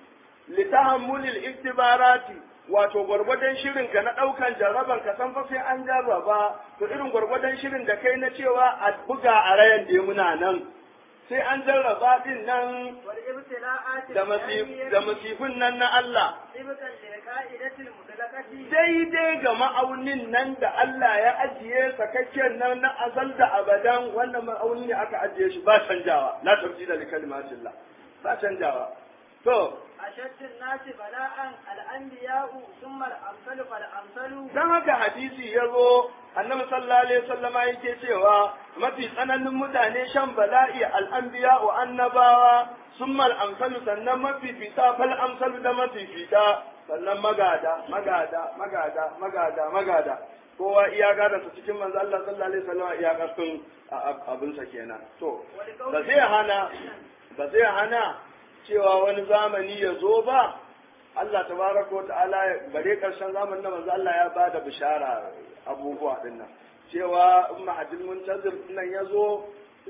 litahammulil iktibarati wato gwargwadon shirin ka na daukan jarraban ka san fa sai an jarraba to irin gwargwadon shirin da kai na cewa a buga a rayan da muna nan sai an jarraba din nan والابتلاءات da masif- da masifin nan na Allah طبقا للقاعدة المطلقة daidai ga ma'aunin nan da Allah ya ajiye sakakken nan na azal da abadan wannan ma'auni ne aka ajiye shi ba canjawa la tabdila li kalimatillah ba canjawa to أشد الناس بلاء الأنبياء ثم الأمثل فالأمثل dan haka hadisi ya zo annabi sallallahu alaihi wasallama yake cewa mafi tsananin mutane shan bala'i al'anbiya wa annabawa summal amsalu sannan mafi fita fal amsalu da mafi fita sannan magada magada magada magada magada kowa iya gada su cikin manzo Allah sallallahu alaihi wasallama iya kasun abinsa kenan to ba zai hana ba zai hana cewa wani zamani ya zo ba Allah tabaraka wa ta'ala bare karshen zamanin da manzo Allah ya bada bishara abubuwa din nan cewa in mahadin muntazir nan ya zo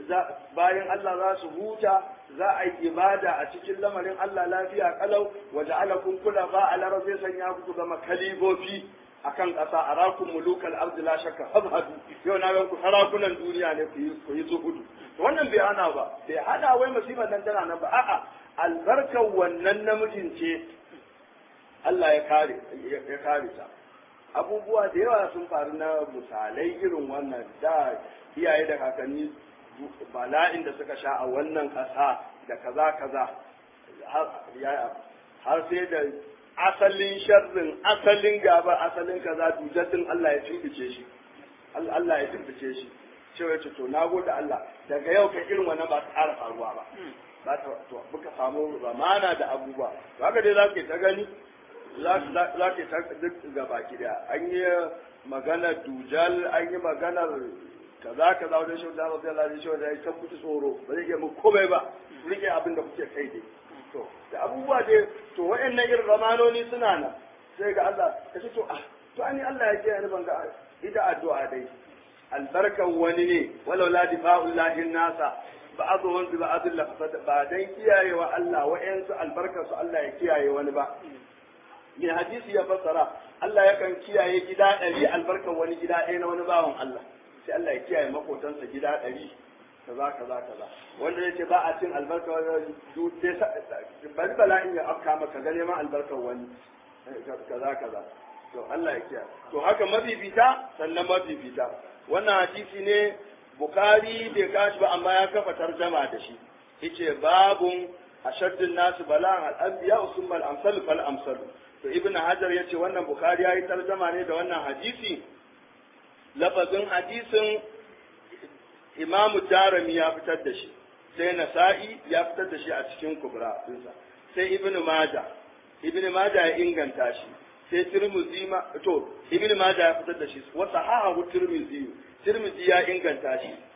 bayan Allah za su huta za a yi ibada a cikin lamarin Allah lafiya kalau wa ja'alakum kulafa ala rabbi sanya ku zama kalibofi akan ƙasa arakum mulukal ardi la shakka fadhadu yau na ga ku sarakunan duniya ne ku yi ku yi zuhudu to wannan bai hana ba bai hana wai musibar nan tana nan ba a'a albarkar wannan namijin ce Allah ya kare ya kare ta abubuwa da yawa sun faru na misalai irin wannan da iyaye da kakanni bala'in da suka sha a wannan ƙasa da kaza kaza har sai da asalin sharrin asalin gaba asalin kaza dujaddin Allah ya tumbice shi Allah ya tumbice shi cewa ya ce to na gode Allah daga yau kai irin wannan ba ta ƙara faruwa ba ba ta to muka samu zamana da abubuwa haka dai za ka ta gani za ka ta duk gaba gida an yi maganar dujal an yi maganar kaza kaza wajen shi da rabbi Allah shi da ya kan kuci tsoro ba zai iya mu komai ba rike abin da kuke kai dai to da abubuwa dai to waɗannan irin ramanoni suna nan sai ga Allah ka ce to ah to ani Allah ya ce ni ban ga ida addu'a dai albarkan wani ne walau la difa'ullahi nasa ba'dhum bi ba'd la fasad ba dan kiyayewa Allah wa'ansu albarkar su Allah ya kiyaye wani ba mai hadisi ya fassara Allah yakan kiyaye gida ɗari albarkar wani gida ɗaya na wani bawan Allah sai Allah ya kiyaye makotansa gida ɗari kaza kaza kaza wanda yace ba a cin albarkar wani bari bala'in ya afka maka ga neman albarkar wani kaza kaza to Allah ya kiyaye to haka mabibita sannan mabibita wannan hadisi ne Bukhari bai kashi ba amma ya kafa tarjama da shi yace babun ashaddun nasu bala'an al-anbiya usumma al-amsal fal amsal to ibn hajar ya ce wannan bukhari ya yi tarjama ne da wannan hadisi lafazin hadisin imamu darami ya fitar da shi sai nasa'i ya fitar da shi a cikin kubra dinsa sai ibn maja ibn maja ya inganta shi sai tirmidhi ma to ibn maja ya fitar da shi wa sahahu tirmidhi tirmidhi ya inganta shi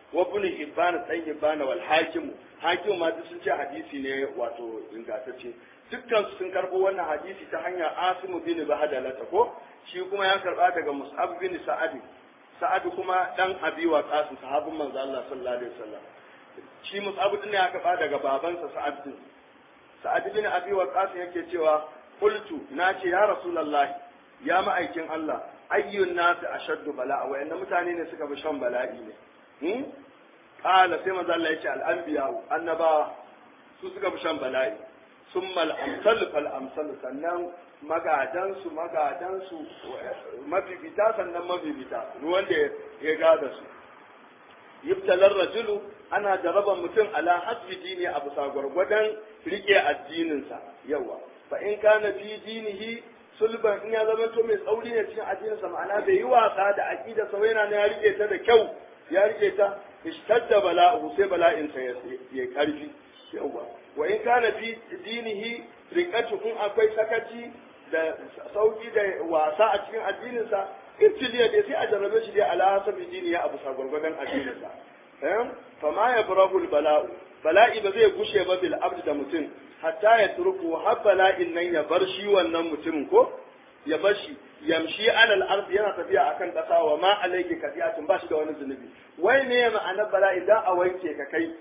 wa ibn hibban dan hibban wal hakim hakim ma duk sun ce hadisi ne wato ingantacce dukkan su sun karbo wannan hadisi ta hanyar asimu bin bahadalata ko shi kuma ya karba daga mus'ab bin sa'ad sa'ad kuma dan abi wa qasim sahabin manzo Allah sallallahu alaihi wasallam shi mus'ab din ya karba daga babansa sa'ad din sa'ad bin abi wa qasim yake cewa qultu nace ya rasulullahi ya ma'aikin Allah ayyun nasu ashaddu bala'a wayannan mutane ne suka fi shan bala'i ne hmm qala sai manzo Allah yace al-anbiya annabawa su suka fi shan bala'i summa al-amsal fal amsal sannan magadan su magadan su mafifita sannan mafifita ruwan da ya gada su yibtalar rajulu ana jaraban mutum ala hasbi dini a bisa gwargwadon rike addininsa yawa fa in kana fi dinihi sulban in ya zama to mai tsauri ne cikin addininsa ma'ana bai yi wasa da aqida sa yana ne ya rike ta da kyau ya rike ta ishtadda bala'u sai bala'in sa ya ya karfi yawa wa in kana fi dinihi riqatu in akwai sakaci da sauki da wasa a cikin addininsa ibtiliya dai sai a jarrabe shi dai ala hasabi dini ya abu sa gwargwadon addininsa eh fa ma yabrahu bala'u bala'i ba zai gushe ba bil abd da mutum hatta ya turku har bala'in nan ya bar shi wannan mutumin ko ya bar shi yamshi alal ard yana tafiya akan kasa wa ma alayki kafiyatun ba shi da wani zunubi wai me ma'anar bala'i da a wanke ka kai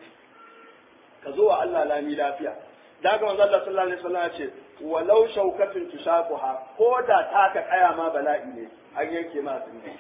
ka zo wa Allah lami lafiya da ga manzo Allah sallallahu alaihi wasallam ya ce walau shaukatun tushaquha ko da taka kaya ma bala'i ne an yanke ma zunubi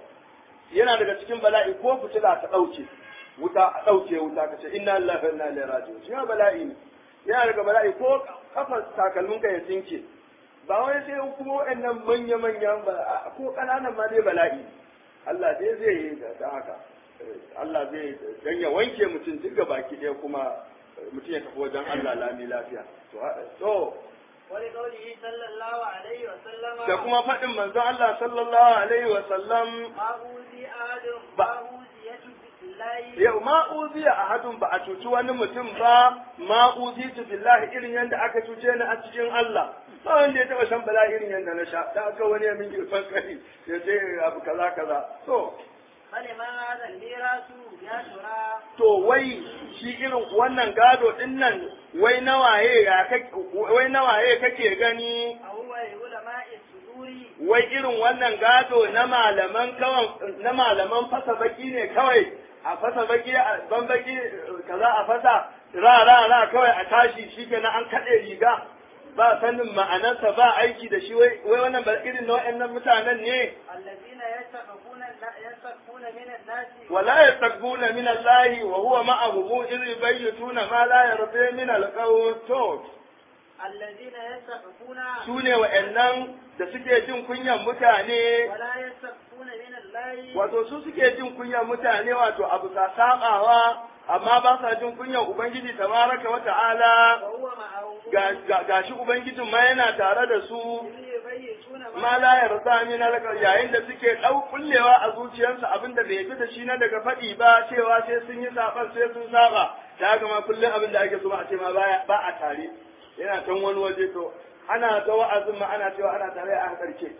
yana daga cikin bala'i ko fitila ta dauke wuta a dauke wuta kace inna lillahi wa inna ilaihi raji'un shi ma bala'i ne yana daga bala'i ko kafar takalmin ka ya tsinke ba wai sai kuma waɗannan manya manyan ba ko ƙananan ma dai bala'i Allah dai zai yi da haka Allah zai dan ya wanke mutum duk ga baki ɗaya kuma mutum ya tafi wajen Allah lami lafiya to to ولقوله صلى الله عليه وسلم da kuma faɗin manzon Allah sallallahu alaihi wa sallam ما أوذي أحد Ba- ما أوذيت بالله yau ma uziya ahadun ba a cuci wani mutum ba ma uzitu billahi irin yadda aka cuce ni a cikin Allah ba wanda ya taba shan bala irin yadda na sha da aka wani ya min girfan kai ya ce abu kaza kaza to فلمن هذا الميراث يا ترى to wai shi irin wannan gado din nan wai nawaye ya kake wai nawaye kake gani أهو لعلماء الصدور wai irin wannan gado na malaman kawan na malaman fasa baki ne kawai a fasa baki a ban baki kaza a fasa ra ra ra kawai a tashi shi kenan an kaɗe riga ba sanin ma'anarsa ba aiki da shi wai wai wannan ba irin na wa'annan mutanen ne الذين يستخفون يستخفون من الناس wala yastaqbuna min Allah wa huwa ma'ahum idh yubayyituna ma la yarda min al-qawl to الذين يستخفون su ne wa'annan da suke jin kunyan mutane ولا يستخفون من الله wato su suke jin kunyan mutane wato abu sa sabawa amma ba sa jin kunyan ubangiji tabaraka wa ta'ala وهو معهم ga ga- gashi ubangijin ma yana tare da su إذ يبيتون ma la yarda min alqa yayin da suke dau kullewa a zuciyarsu abinda bai yi da shi na daga faɗi ba cewa sai sun yi saban sai sun saba da haka ma kullum abin da ake so a ce ma baya ba a tare yana can wani waje to ana ga wa'azin ma ana cewa ana tare a karke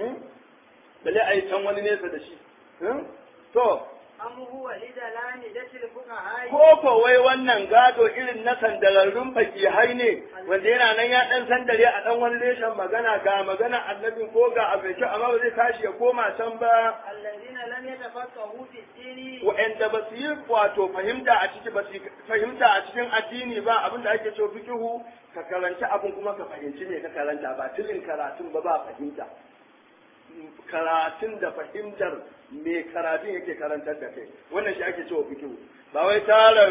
bale a yi can wani nesa da shi hmm? to أم هو لدلالة الفقهاء ko ko wai wannan gado irin na sandararrun fakihai ne wanda yana nan ya dan sandare a dan wani reshen magana ga magana annabin ko ga abinci amma ba zai tashi ya koma can ba الذين لم يتفقهوا في الدين wa'anda ba su yi wato fahimta a ciki ba su yi fahimta a cikin addini ba abin da ake cewa fikihu ka karanci abin kuma ka fahimci me ka karanta ba tilin karatun ba ba fahimta karatun da fahimtar me karatun yake karantar da kai wannan shi ake cewa fikihu ba wai tara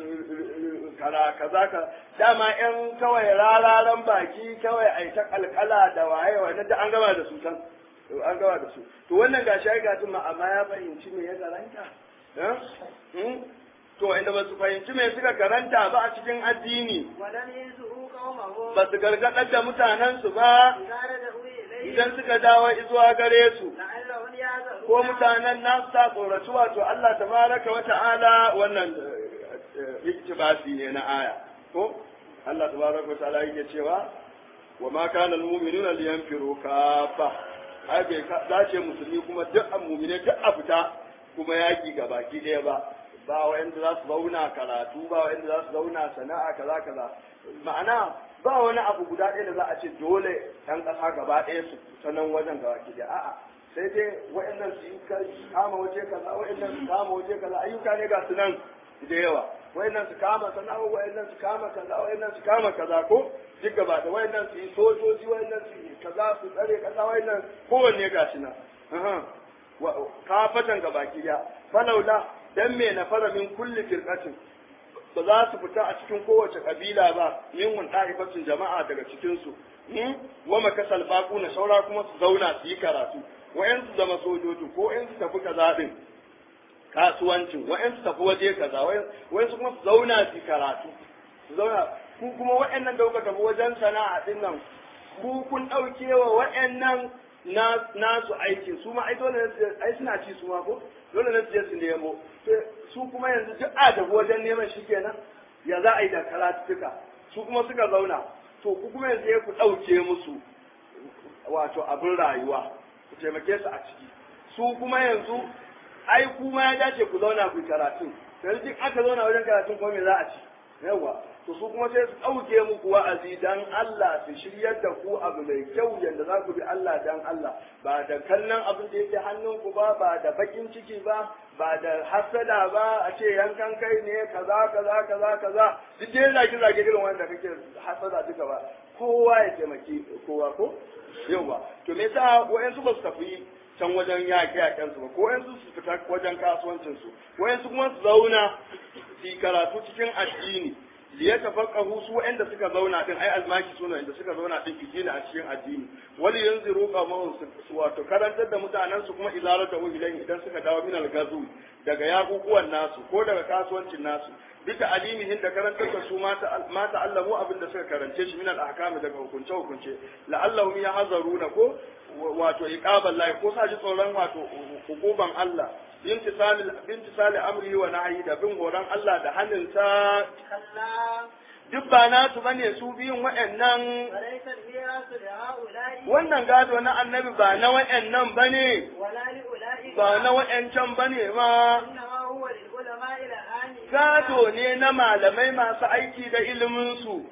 kara kaza ka dama yan kawai rararan baki kawai ai ta kalkala da waye wa da an gama da su can an gama da su to wannan gashi ai gatun ma amma ya fahimci me ya karanta eh? Hmm? to inda ba su fahimci me suka karanta ba a cikin addini ولم ينزهوا قومهم ba su gargaɗar da mutanensu ba إذا رجعوا إليه idan suka dawo zuwa gare su لعلهم يعذرون ko mutanen nasu ta tsoraci wato Allah tabaraka wa ta'ala wannan eh, iktibasi ne na aya ko Allah tabaraka wa ta'ala yake cewa wa ma kana almu'minuna liyanfiru kafa ai bai ka- dace musulmi kuma duk an mu'mine duk a fita kuma yaki ga baki ɗaya ba ba wa'anda za su zauna karatu ba wa'anda za su zauna sana'a kaza kaza ma'ana ba wani abu guda ɗaya da za a ce dole ɗan ƙasa gaba ɗaya su ta nan wajen gaba ki a'a sai dai wa'annan su yi kama waje kaza wa'annan su kama waje kaza ayyuka ne ga su nan da yawa wa'annan su kama sana'o wa'annan su kama kaza wa'annan su kama kaza ko duk gaba da wa'annan su yi sojoji wa'annan su yi kaza su tsare kaza wa'annan kowanne ga shi nan kafatan gaba ki ya falaula dan me na fara min kulli firqatin ba za su fita a cikin kowace kabila ba min wun ta'ifatin jama'a daga cikin su wa makasal baqu na saura kuma su zauna su yi karatu wa'yan su zama sojoji ko wa'yan su tafi kaza din kasuwancin wa'yan su tafi waje kaza wa'yan su kuma su zauna su yi karatu su zauna ku kuma wa'annan da kuka tafi wajen sana'a din nan ku kun ɗauke wa wa'annan nasu aikin su ma ai dole ne ai suna ci su ma ko dole ne su je su nemo su kuma yanzu duk a da wajen neman shi kenan ya za a yi da karatuka su kuma suka zauna to ku kuma yanzu ya ku ɗauke musu wato abin rayuwa ku taimake su a ciki su kuma yanzu ai kuma ya dace ku zauna ku karatu yanzu duk aka zauna wajen karatun kuma me za a ci yawa to su kuma sai su ɗauke muku wa'azi dan Allah su shiryar da ku abu mai kyau yadda za ku bi Allah dan Allah ba da kallon abin da yake hannunku ba ba da bakin ciki ba ba da hasada ba a ce yankan kai ne kaza kaza kaza kaza duk dai zage zage irin wanda kake hasada duka ba kowa ya taimaki kowa ko yawa to me yasa wayansu ba su tafi can wajen yaƙe yaƙen su ba ko wayansu su fita wajen kasuwancin su wayansu kuma su zauna su karatu cikin addini liya tafaqahu su wa'anda suka zauna din ai almaki suna inda suka zauna din fitila a cikin addini wali yanziru qawmun su wato karantar da mutanen su kuma izarar da wahilan idan suka dawo min algazu daga yakukuwan nasu ko daga kasuwancin nasu bita alimihin da karantar da su ma ta'allamu abin da suka karance shi min al-ahkam daga hukunce hukunce la'allahum yahzaruna ko wato iqabal lahi ko sa ji tsoron wato hukuban Allah bintisali amri wa nahyi da bin horon Allah da hannunsa duk ba nasu bane su biyun wa'annan wannan gado na annabi ba na wa'annan bane ba na wa'ancan bane ma gado ne na malamai masu aiki da iliminsu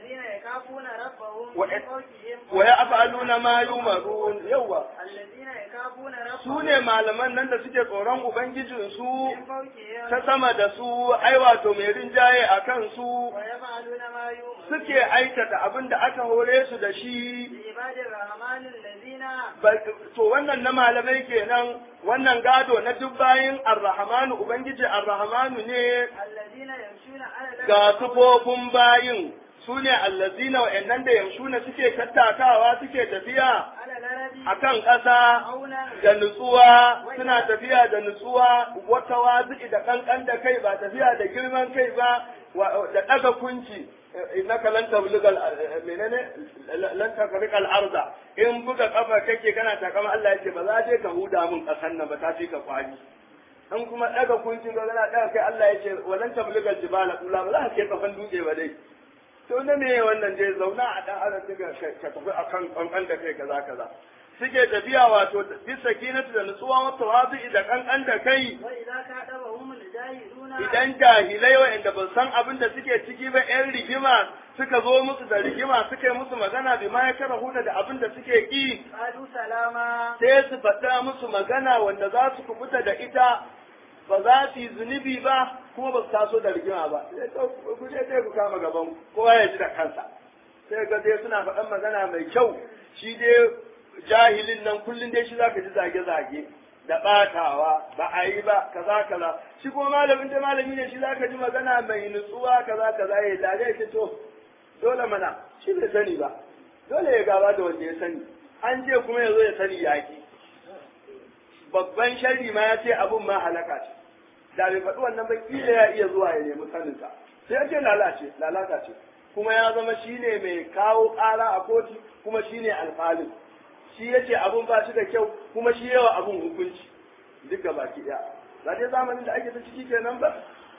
wa ya afaluna ma yumarun yawa su ne malaman nan da suke tsoron ubangijinsu ta sama da su ai wato mai rinjaye a kan su suke aikata abin da aka hore su da shi to wannan na malamai kenan wannan gado na duk bayin arrahmanu ubangiji arrahmanu ne ga sufofin bayin su ne allazina wa'annan da yamshuna suke tattakawa suke tafiya a kan ƙasa da nutsuwa suna tafiya da nutsuwa wata wazi da kankan da kai ba tafiya da girman kai ba da ɗaga kunci innaka lan tablugal menene lan takrikal arda in buga kafa kake kana takama Allah yace ba za je ka huda mun kasan nan ba ta fi ka kwani in kuma daga kuncin ga kana daga kai Allah yace walan tablugal jibala kula ba za ka ke kafan dutse ba dai to ne me wannan dai zauna a dan adam ka tafi akan kankan da kai kaza kaza suke tafiya wato bisa kinatu da nutsuwa wa tawazi da kankan da kai idan jahilai wa'anda ba san abin da suke ciki ba yan rigima suka zo musu da rigima suka yi musu magana bi ma ya kara huda da abin da suke ki sai su faɗa musu magana wanda za su kubuta da ita ba za su yi zunubi ba kuma ba su taso da rigima ba ku je sai ku kama gaban kowa ya ji da kansa sai ga dai suna faɗan magana mai kyau shi dai jahilin nan kullum dai shi zaka ji zage-zage da ɓatawa ba a yi ba kaza kaza shi kuma malamin da malami ne shi zaka ji magana mai nutsuwa kaza kaza ya lare ya to dole mana shi bai sani ba dole ya gaba da wanda ya sani an ce kuma ya zo ya sani yaƙi babban sharri ma ya ce abun ma halaka ce da bai faɗi wannan ba kila ya iya zuwa ya nemi saninsa sai ya ce lalace lalata ce kuma ya zama shine mai kawo ƙara a kotu kuma shine alƙalin shi ya ce abun ba shi da kyau kuma shi yawa abun hukunci duka baki ɗaya ba dai zamanin da ake ta ciki kenan ba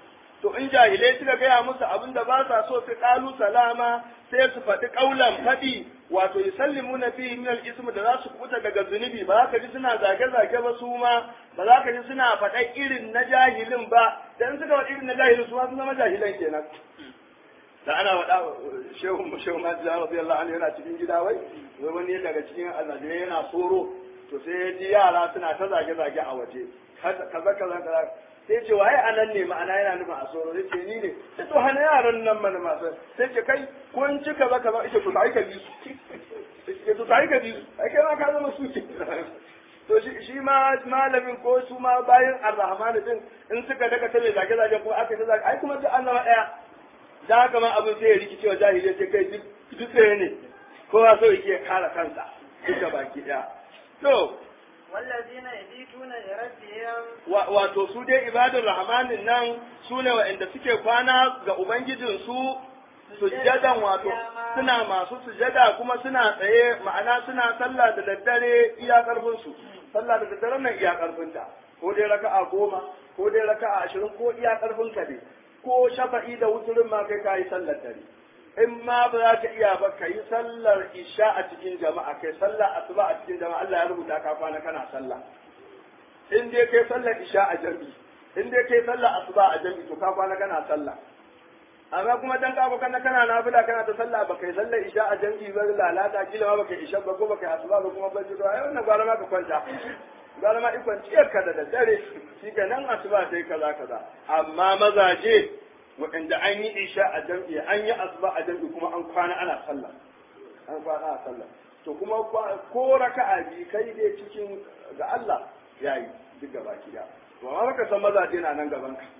to in jahilai suka gaya musu abin da ba sa so su kalu salama sai su faɗi ƙaulan faɗi wato yusallimu na fihi min al-ism da za su kubuta daga zunubi ba za ka ji suna zage-zage ba su ma ba za ka ji suna faɗa irin na jahilin ba dan suka faɗi irin na jahilin su ma sun zama jahilan kenan da ana faɗa shehu shehu Majid radiyallahu anhu yana cikin gida wai wai wani daga cikin azajirai yana soro to sai ya ji yara suna ta zage-zage a waje kaza kaza kaza sai ce waye anan ne ma'ana yana nufin a soro sai ce ni ne sai to hana yaran nan mana masu sai ce kai ko in ci kaza kaza ita to sai ka bi su sai to sai ka bi su ai kai ma ka zama su ce to shi shi ma malamin ko su ma bayan arrahman din in suka daga ta mai zage-zage ko aka ta zage ai kuma duk an zama daya da haka ma abin sai ya rikice wa jahiliya ce kai duk ɗaya ne kowa so yake kare kansa duka baki ɗaya to والذين يبيتون لربهم wato su dai ibadun rahmanin nan su ne wa'anda suke kwana ga ubangijinsu sujjadan wato suna masu sujjada kuma suna tsaye ma'ana suna sallah da daddare iya karfinsu sallah da daddare nan iya karfinta ko dai raka'a goma ko dai raka'a ashirin ko iya karfin ka ne ko shafa'i da wuturin ma kai kayi sallar dare in ma ba za ka iya ba ka yi sallar isha a cikin jama'a kai sallar asuba a cikin jama'a Allah ya rubuta ka kwana kana sallah in dai kai sallar isha a jami'i in dai kai sallar asuba a jami'i to ka kwana kana sallah amma kuma dan ka kana kana nafila kana ta sallah ba kai sallar isha a jami'i ba lalata kila ma baka isha ba ko baka asuba ba kuma ban ji to ai wannan gwara ma ka kwanta gwara ma ikon ciyar ka da daddare shi ga nan asuba sai kaza kaza amma mazaje waɗanda an yi isha a jam'i an yi asuba a jam'i kuma an kwana ana sallah an kwana ana sallah to kuma ko raka'a bi kai dai cikin ga Allah yayi duk gaba ki da to amma baka san mazaje na nan gaban ka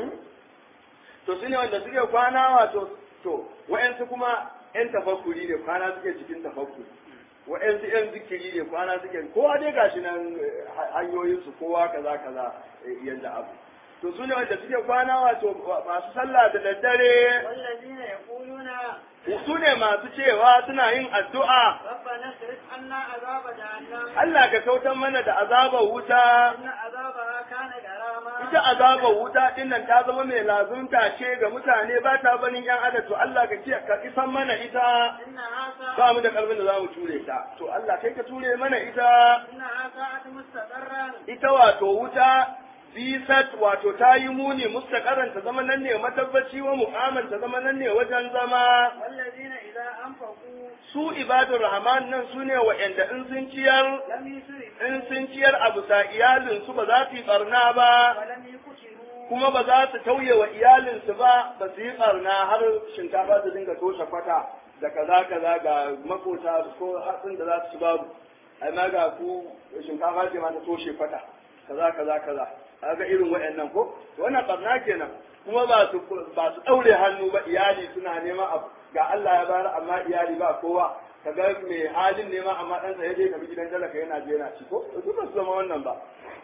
to sune wanda suke kwana wato to wa'ansu kuma yan tafakkuri ne kwana suke cikin tafakkuri wa'yansu yan zikiri ne kwana suke kowa dai gashi nan hanyoyinsu kowa kaza kaza yanda abu to su ne wanda suke kwana wato masu sallah da daddare والذين يقولون su ne masu cewa suna yin addu'a ربنا اصرف عنا عذاب جهنم Allah ka kautar mana da azabar wuta إن عذابها كان غراما ita azabar wuta din nan ta zama mai lazunta ce ga mutane ba ta banin yan adam to Allah ka ce ka isan mana ita إنها ba ساعة mu da karfin da zamu ture ta to Allah kai ka ture mana ita إنها ساعة مستقرا ita wato wuta bisat wato ta yi muni mustaqaran ta zama nan ne matabbaci wa mu'aman ta zama nan ne wajen zama والذين إذا أنفقوا su ibadur rahman nan su ne wa'anda in sun ciyar لم يسرفوا in sun ciyar a bisa iyalinsu ba za su yi barna ba ولم يقتلوا kuma ba za su tauye wa iyalinsu ba ba su yi barna har shinkafa su dinga toshe kwata da kaza kaza ga makota ko hatsin da za su ci babu amma ga ku shinkafa ce ma ta toshe kwata kaza kaza kaza kaga irin waɗannan ko wannan barna kenan kuma ba su ba su daure hannu ba iyali suna neman abu ga Allah ya bayar amma iyali ba kowa kaga mai halin nema amma ɗansa ya je tafi gidan talaka yana je yana ci ko duk ba su zama wannan ba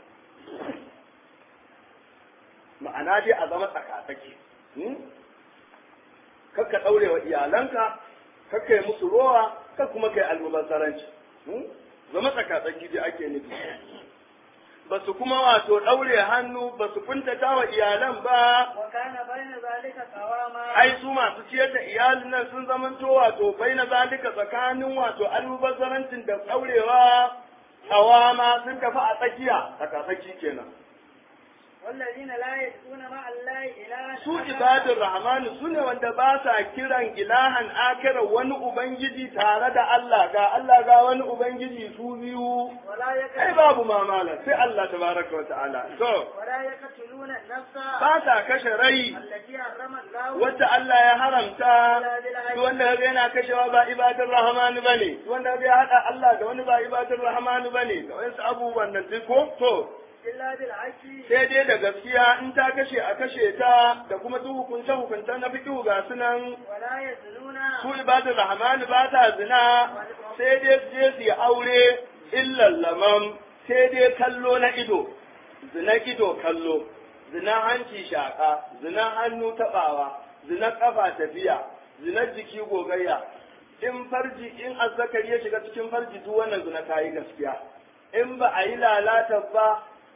ma'ana dai a zama tsakatsaki kakka ɗaure wa iyalanka kakka yi musu rowa kar kuma kai almubazzaranci zama tsakatsaki dai ake nufi ba su kuma wato ɗaure hannu ba su kuntata wa iyalan ba وكان بين ذلك قواما ai su masu ciyar da iyalin nan sun zamanto wato bai na zalika tsakanin wato almubazzarancin da ɗaurewa tsawama sun tafi a tsakiya tsakatsaki kenan والذين لا يدعون مع الله إلها su آخر ibadun rahmanu su ne wanda ba sa kiran ilahan akira wani ubangiji tare da Allah ga Allah ga wani ubangiji su biyu ولا ai يقتلون babu mamala sai Allah tabaraka wa ta'ala to ولا يقتلون النفس ba sa kashe rai التي حرم الله wacce Allah ya haramta duk wanda kaga yana kashewa ba ibadun rahmanu bane duk wanda kaga ya hada Allah da wani ba ibadun rahmanu bane da wasu abubuwan nan duk ko to إلا بالحق sai dai da gaskiya in ta kashe a kashe ta da kuma duk hukunce hukunce na fiqhu ga sunan ولا يزنون su ibadar rahman ba ta zina sai dai su je su yi aure illan lamam sai dai kallo na ido zina ido kallo zina hanci shaka zina hannu tabawa zina kafa tafiya zina jiki gogayya in farji in azzakari ya shiga cikin farji duk wannan zina ta yi gaskiya in ba a yi lalata ba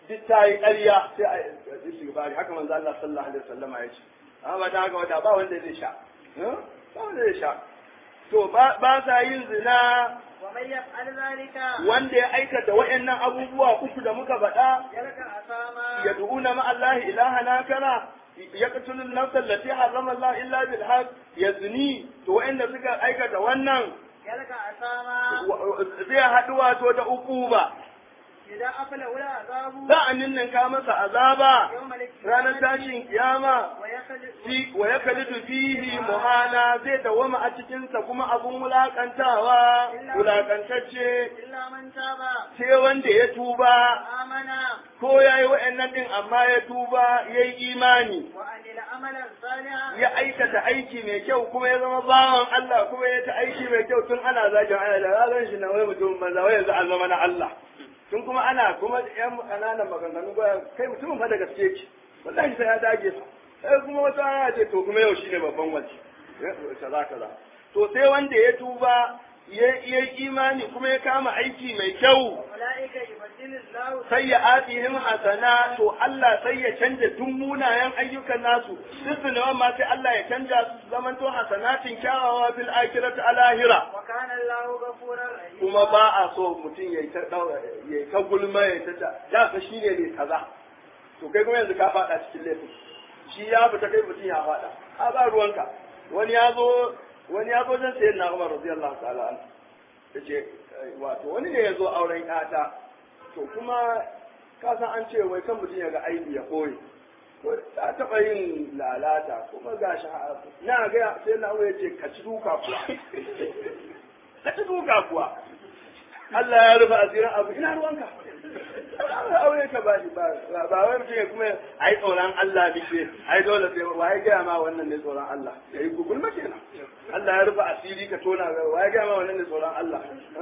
duk ta yi ƙarya sai a yi istighfari haka manzo Allah sallallahu alaihi wasallam ya ce amma ba ta haka wata ba wanda zai sha ba wanda zai sha to ba sa yin zina ومن يفعل ذلك wanda ya aikata wa'annan abubuwa uku da muka faɗa يلقى أثاما يدعون مع الله إلها آخر يقتل النفس التي حرم الله إلا بالحق يزني to wa'anda suka aikata wannan يلقى أثاما zai haɗu wato da ukuba إذا أفله العذاب za a ninninka masa azaba يوم ranar القيامة tashin kiyama ويخلد fi wa ya kalidu fihi muhana zai dawama a cikinsa kuma abun wulakantawa wulakantacce إلا من تاب sai wanda ya tuba آمن ko ya yi wa'annan ɗin amma ya tuba ya yi imani وعمل عملا صالحا ya aikata aiki mai kyau kuma ya zama bawan Allah kuma ya ta aiki mai kyau tun ana zagin ana da ranar shi na wai mutum banza wai yanzu an zama na Allah tun kuma ana kuma yan ƙananan maganganu ba kai mutumin fa da gaske ki wallahi sai ya dage fa sai kuma wata ana ce to kuma yau shine babban wace kaza kaza to sai wanda ya tuba ya ya imani kuma ya kama aiki mai kyau أولئك يبدل الله sai ya atihim hasana to Allah sai ya canja duk munayen ayyukan nasu duk zunuban ma sai Allah ya canja su zaman to hasanatin kyawawa fil akhirati alahira وكان الله غفورا رحيما kuma ba a so mutum ya ta ya ta gulma ya ta da da fa shine ne kaza to kai kuma yanzu ka fada cikin laifin shi ya fita kai mutum ya fada a ba ruwanka wani ya zo wani ya zo jan sayyidina Umar radiyallahu ta'ala anhu yace wato wani ne ya zo auren ƴata to kuma ka san an ce wai kan mutum ya ga aibi ya koyi ko ta taɓa yin lalata kuma ga shi na ga sai na ya ce ka ci duka kuwa ka ci duka kuwa Allah ya rufe asirin abu ina ruwanka aure ka ba shi ba ba wai mutum ya kuma ai tsoron Allah nake ai dole sai wai ga ma wannan ne tsoron Allah yayi gugulma kenan Allah ya rufe asiri ka tona wai ga ma wannan ne tsoron Allah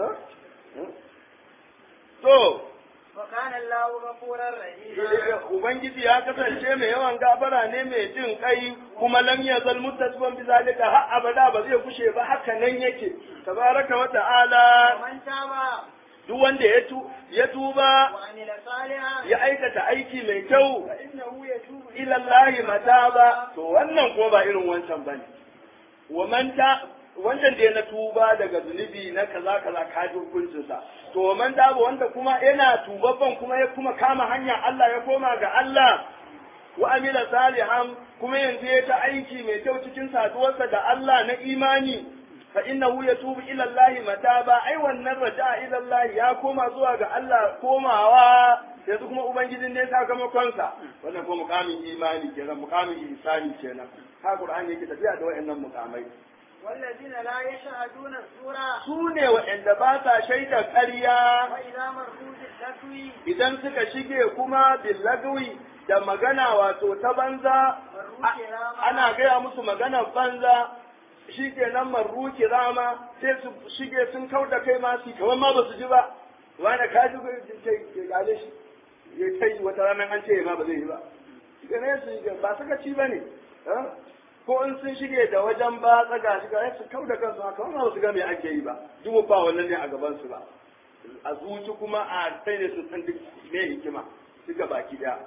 to وكان الله غفورا رحيما Ubangiji ya kasance mai yawan gafara ne mai jin kai kuma lam yazal muttasiban bi zalika har abada ba zai kushe ba haka nan yake tabaraka wa ta'ala ومن تاب duk wanda ya tu ya tuba وعمل صالحا ya aikata aiki mai kyau فإنه يتوب ila Allah mataba to wannan kuma ba irin wancan bane wa man ta wancan da ya na tuba daga zunubi na kaza kaza ka ji hukuncin sa to wa man taba wanda kuma yana tubabban kuma ya kuma kama hanya Allah ya koma ga Allah wa amila salihan kuma yanzu ya ta aiki mai kyau cikin saduwarsa da Allah na imani fa innahu yatubu ila Allah mataba ai wannan raja'a ila Allah ya koma zuwa ga Allah komawa yanzu kuma ubangijin ne sakamakon sa wannan kuma mukamin imani kenan mukamin ihsani kenan ha Qur'ani yake tafiya da wayannan mukamai والذين لا يشهدون الزور su ne wa'anda ba sa shaida ƙarya وإذا مروا باللغو idan suka shige kuma billagwi da magana wato ta banza مروا a- كراما ana gaya musu magana banza shi ke nan marru kirama sai su shige sun kau da kai ma su kamar ma ba su ji ba wani ka ji kai ke gale shi ya kai wata ranar an ce ma ba zai yi ba shi ne su yi ba suka ci ba ne ko in sun shige da wajen ba tsaga shi ga su kau da kansu haka ma ba su ga me ake yi ba duk ba wannan ne a gaban su ba a zuci kuma a sai ne su san duk me hikima duka baki daya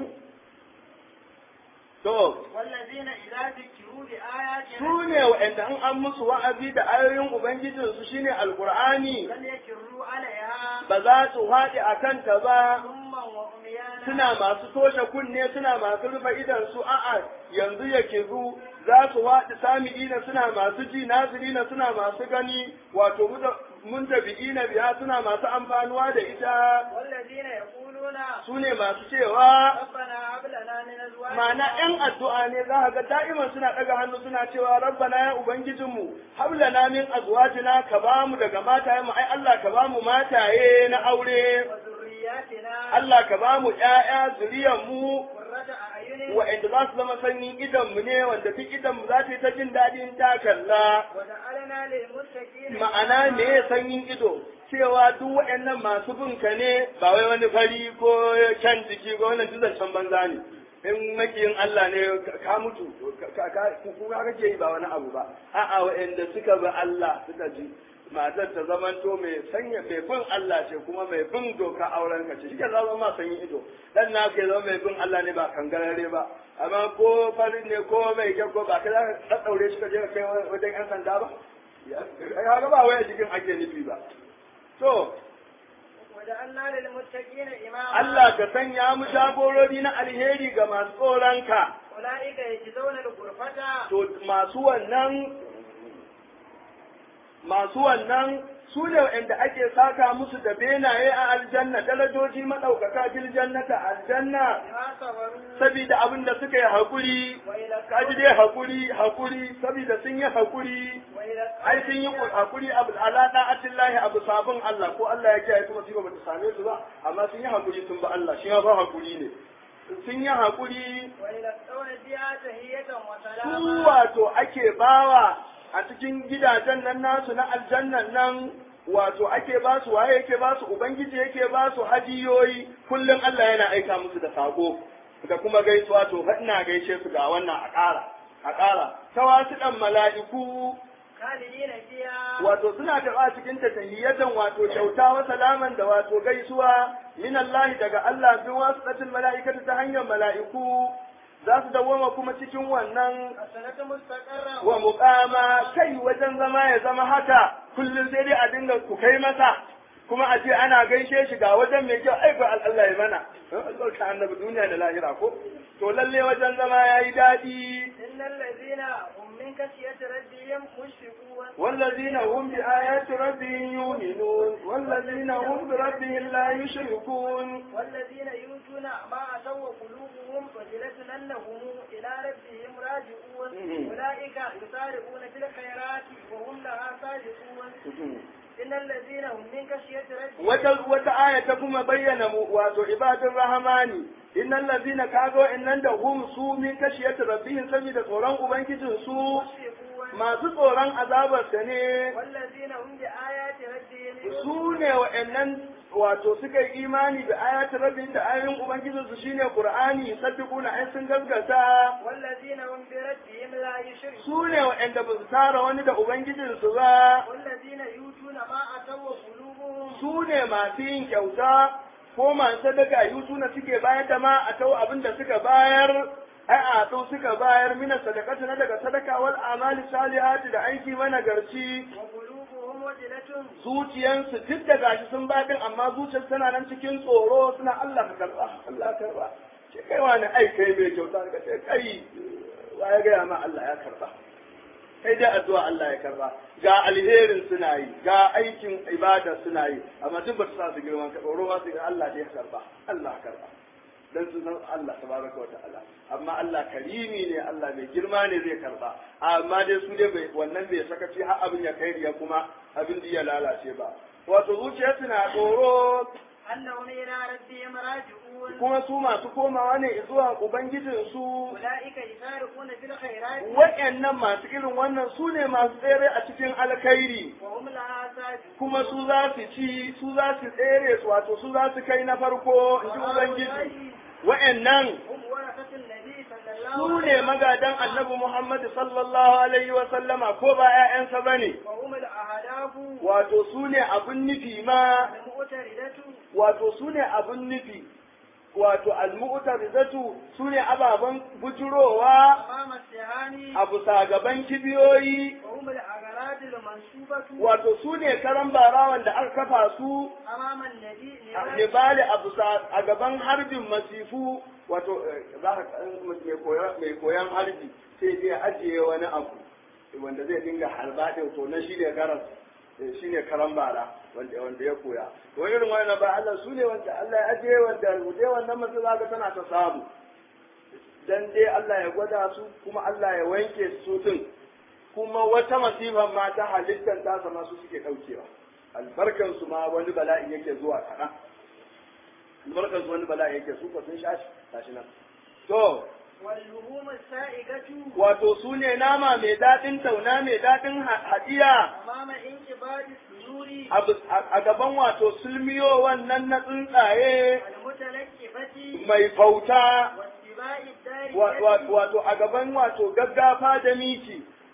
to والذين إذا ذكروا بآياتنا su ne wa'anda in an musu wa'azi da ayoyin Ubangijinsu shine Alƙur'ani لم يكروا عليها ba za su haɗe a kanta ba ثما وعميانا suna masu toshe kunne suna masu rufe idan su a'a yanzu ya kizu za su haɗe sami'ina suna masu ji nazirina suna masu gani wato mun tabi'ina biya suna masu amfanuwa da ita والذين يقولون su ne masu cewa ربنا هب لنا من أزواجنا Ma'ana ‘yan addu'a ne za ka ga da'iman suna ɗaga hannu suna cewa rabbana ya Ubangijinmu, hablana min azwajina ka ba mu daga mataye mu, ai Allah ka ba mu mataye na aure, وذرياتنا Allah ka ba mu ‘ya'ya zuriyar mu قرة أعين wa'anda za su zama sanyin idanmu ne, wanda duk idanmu za ta yi ta jin daɗin ta kalla. وجعلنا للمتقين Ma'ana me ya sanyin ido, cewa duk wa'annan masu bin ka ne ba wai wani fari ko kyan jiki ko wannan duk zancen banza ne. in makiyin Allah ne ka mutu kuka kake yi ba wani abu ba a'a wa'anda suka bi Allah suka ji matar ta zamanto mai sanya mai bin Allah ce kuma mai bin doka auren ka ce shi ke zama ma sanyi ido dan na ke zama mai bin Allah ne ba kangarare ba amma ko farin ne ko mai kyau ko ba ka za ka daure shi ka je ka kai wajen yan sanda ba ya ga ba waya jikin ake nufi ba to وجعلنا للمتقين إماما Allah ka sanya mu jagorori na alheri ga masu tsoronka أولئك يجزون الغرفة to masu wannan masu wannan su ne waɗanda ake saka musu da benaye a aljanna darajoji maɗaukaka fil jannata aljanna بما صبروا saboda abin da suka yi haƙuri kaji dai haƙuri haƙuri saboda sun yi haƙuri وإلى ai sun yi haƙuri abu ala da'atin lahi abu sabon Allah ko Allah ya kiyaye kuma ba ta same su ba amma sun yi haƙuri sun ba Allah shi ma fa haƙuri ne sun yi haƙuri ويلقون فيها تحية su وسلاما wato ake bawa a cikin gidajen nan nasu na aljannan nan wato ake ba su waye yake ba su ubangiji yake ba su hadiyoyi kullum Allah yana aika musu da sako da kuma gaisuwa to fa ina gaishe su ga wannan a ƙara a ƙara ta wasu ɗan mala'iku خالدين فيها wato suna karɓa cikin ta tahiyyatan wato kyauta wa salaman da wato gaisuwa min Allah daga Allah bin wasu mala'ikatu ta hanyar mala'iku za su dawoma kuma cikin wannan السنة مستقرة wa muqama kai wajen zama ya zama haka kullum sai dai a dinga ku kai masa kuma a ce ana gaishe shi ga wajen mai kyau ai ba Allah ya mana Allah ka annabi duniya da lahira ko to lalle wajen zama yayi dadi إن الذين هم من خشية ربهم مشفقون والذين هم بآيات ربهم يؤمنون والذين هم بربهم لا يشركون والذين يؤتون ما أتوا قلوبهم وجلة أنهم إلى ربهم راجعون مم. أولئك يسارعون في الخيرات وهم لها سابقون إن الذين هم من خشية ربهم wata wata aya ta kuma bayyana mu wato ibadun rahamani innal ladina kago innan da hum su min kashiyat rabbihim saboda tsoron ubangijin su مشفقون masu tsoron azabar ta ne والذين هم بآيات ربهم su ne wa'annan wato suka yi imani da ayatun rabbihim da ayoyin ubangijin su shine qur'ani saddiquna ai sun gaskata والذين هم بربهم لا يشركون su ne wa'anda ba su tara wani da ubangijin su ba والذين يؤتون ما أتوا قلوبهم su ne masu yin kyauta ko masu sadaka yutuna suke bayar da ma a tau abin da suka bayar ai a tau suka bayar mina sadakatu na daga sadaka wal amali salihati da aiki managarci وقلوبهم وجلة zuciyansu duk da gashi sun baɗin amma zuciyar tana nan cikin tsoro suna Allah ka karba Allah ka karba ce kai wani ai kai mai kyauta ka ce kai wa ya gaya ma Allah ya karba kai dai addu'a Allah ya karba ga alherin suna yi ga aikin ibada suna yi amma duk ba su sa su girman ka tsoro ma su ga Allah dai ya karba Allah ya karba dan su san Allah tabaraka wa ta'ala amma Allah karimi ne Allah mai girma ne zai karba amma dai su dai bai wannan bai sakaci har abin ya kai ya kuma abin da ya lalace ba wato zuciyarsu na tsoro أنهم إلى ربهم راجعون kuma su masu komawa ne zuwa ubangijinsu أولئك يسارقون في الخيرات waɗannan masu irin wannan su ne masu tsere a cikin alkhairi وهم لها سابقون kuma su za su ci su za su tsere su wato su za su kai na farko in ji ubangiji wa'annan هم ورثة النبي صلى الله su عليه ne وسلم magadan annabi Muhammad sallallahu alaihi wa sallama ko ba ƴaƴansa bane وهم الأهداف wato su ne abun nufi ma المؤتردة wato su ne abun nufi wato almu'tarizatu su ne ababen bujurowa أمام السهان abu gaban kibiyoyi وهم الأغراض المنسوبة wato su ne karan barawan da aka kafa su أمام النبي a نبات nibali abu a gaban harbin masifu wato eh, za ka mai koyan- mai koyan harbi sai dai ajiye wani abu wanda zai dinga harba ɗin to na shi ne karan shi ne karan bara wanda wanda ya koya to irin wannan ba Allah su ne wanda Allah ya ajiye wanda dai wannan masu zaka tana ta samu dan dai Allah ya gwada su kuma Allah ya wanke su tun kuma wata masifan ma ta halittar tasa ma su suke ɗaukewa albarkan su ma wani bala'i yake zuwa kaɗan albarkan su wani bala'i yake su ko sun shashi tashi nan to واللهوم السائغة wato su ne nama mai daɗin tauna mai daɗin ha- haɗiya أمام انقباض الصدور a bis- a a gaban wato sulmiyo wannan na tsuntsaye المتلكفة mai fauta واتباع الدار wa- wa- wato a gaban wato gaggafa da miki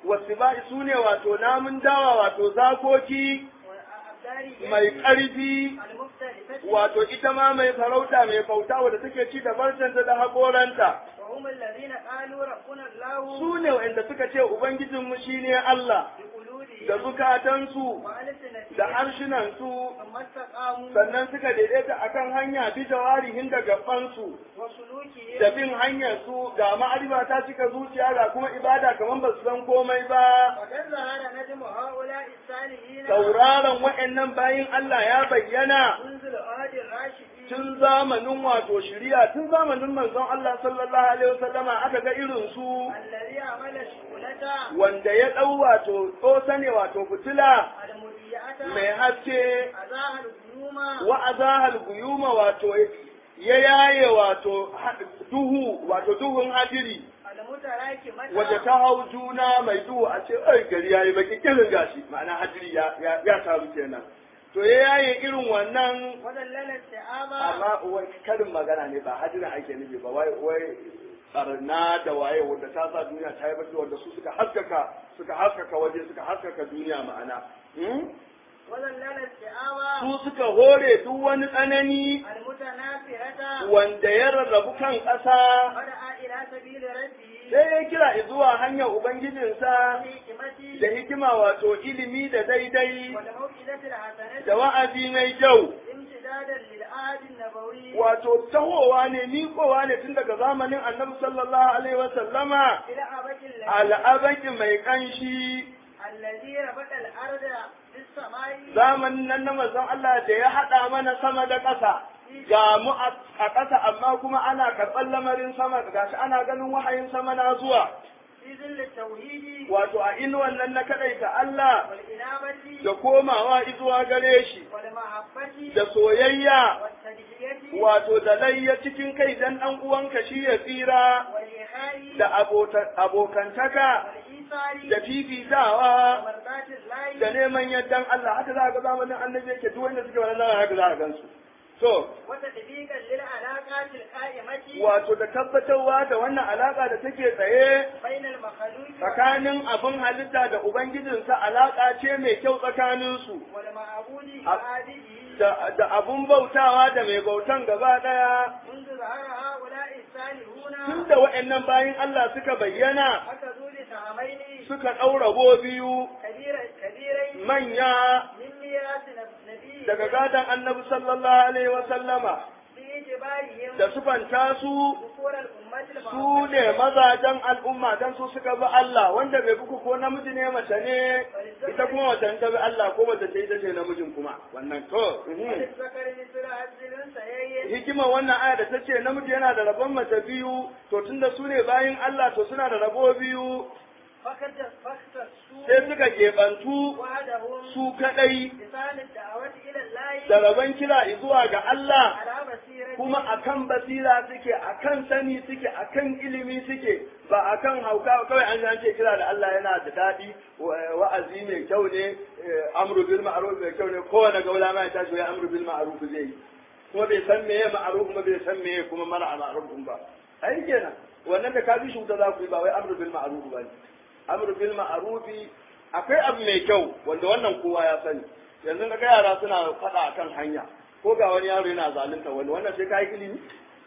wasu ba su ne wato namun dawa wato zakoki والأبدار mai ƙarfi المختلفة wato ita ma mai farauta mai bauta wadda take ci da barcanta da haƙoranta وهم الذين قالوا ربنا الله su ne wa'anda suka ce ubangijinmu shine Allah da بقلوبهم zukatansu da وألسنتهم harshenansu ثم استقاموا sannan suka daidaita akan hanya bi jawarihin da gabansu da وسلوكهم bin hanyar su ga ma'arifa ta cika zuciya ga kuma ibada kamar ba su san komai ba وقد ظهر نجم هؤلاء الصالحين sauraron wa'annan bayin Allah ya bayyana منذ العهد الراشدين tun zamanin wato shiriya tun zamanin manzon Allah sallallahu alaihi wasallama aka ga irin su الذي عمل الشغلة wanda ya dau wato tsosa ne wato fitila المضيئة mai haske أزاها الغيوم wa azahal guyuma wato ya yaye wato ha- duhu wato duhun hadiri المتراكمة wadda ta hau juna mai duhu a ce ai gari yayi baki kirin gashi ma'ana hadiri ya ya, ya taru kenan to ya yaye irin wannan وذلل السحابة amma wai karin magana ne ba hadirin ake nufi ba wai wai barna da waye wanda ta sa duniya ta yi baki wanda su suka haskaka suka haskaka waje suka haskaka duniya ma'ana hmm? وذلل السحابة su suka hore duk wani tsanani المتنافرة wanda ya rarrabu kan ƙasa ودعا إلى سبيل ربه sai ya kira zuwa hanyar ubangijinsa بالحكمة da hikima wato ilimi da daidai والموئدة الحسنة da wa'azi mai kyau امتدادا للعهد النبوي wato tahowa ne miƙowa ne tun daga zamanin annabi sallallahu alaihi wa sallama إلى أبك الذي al'abaki mai kanshi الذي ربط الأرض بالسماء zamanin nan na manzon Allah da ya haɗa mana sama da ƙasa ga mu a a ƙasa amma kuma ana karɓar lamarin sama gashi ana ganin wahayin sama na zuwa في ظل التوحيد wato a inuwan nan na kaɗaita Allah والإنابة da komawa izuwa gare shi والمحبة da soyayya والتدعية wato da layya cikin kai dan ɗan uwanka shi ya tsira والإخاء da abota- abokantaka والإيثار da fifitawa ومرضاة الله da neman yardan Allah haka za ga zamanin annabi yake duk wanda suke wannan zamanin haka za ka gansu to وتطبيقا للعلاقات القائمة wato da tabbatarwa da wannan alaka da take tsaye بين المخلوق tsakanin abin halitta da ubangijinsa alaka ce mai kyau tsakaninsu والمعبود أ- وعابده da, da abun bautawa da mai bautan gaba ɗaya منذ ظهر هؤلاء الصالحون tun da waɗannan bayin Allah suka bayyana أخذوا لسهمين suka ɗaura go biyu كبير كبيرين manya من ميراث نبي daga gadon annabi sallallahu alaihi wa sallama بإجبارهم da sufanta su ذكور الأمة su ne mazajen al'umma dan su suka bi Allah wanda bai buku ko namiji ne mace ne ita kuma mace ta bi Allah ko mace ce ita ce namijin kuma wannan to mhm. وللذكر مثل حظ الأنثيين hikimar wannan aya da ta ce namiji yana da rabon mace biyu to tunda su ne bayin Allah to suna da rabo biyu فقد فاختصوا sai suka keɓantu وحدهم su kaɗai لسان الدعوة إلى الله da rabon kira zuwa ga Allah على بصيرة kuma akan basira suke akan sani suke akan ilimi suke ba akan hauka kawai an an ce kira da Allah yana da daɗi wa- wa'azi mai kyau ne eh, amru bil ma'ruf mai kyau ne kowane gaula ma ya tashi ya amru bil ma'ruf zai yi kuma bai san meye ma'ruf kuma bai san meye kuma mara ma'ruf ba ai kenan wannan da ka bi shi wuta za ku yi ba wai amru bil ma'ruf ba ne amru bil ma'ruf akwai abu mai kyau wanda wannan kowa ya sani yanzu ga yara suna faɗa akan hanya ko ga wani yaro yana zalunta wani wannan sai kai ilimi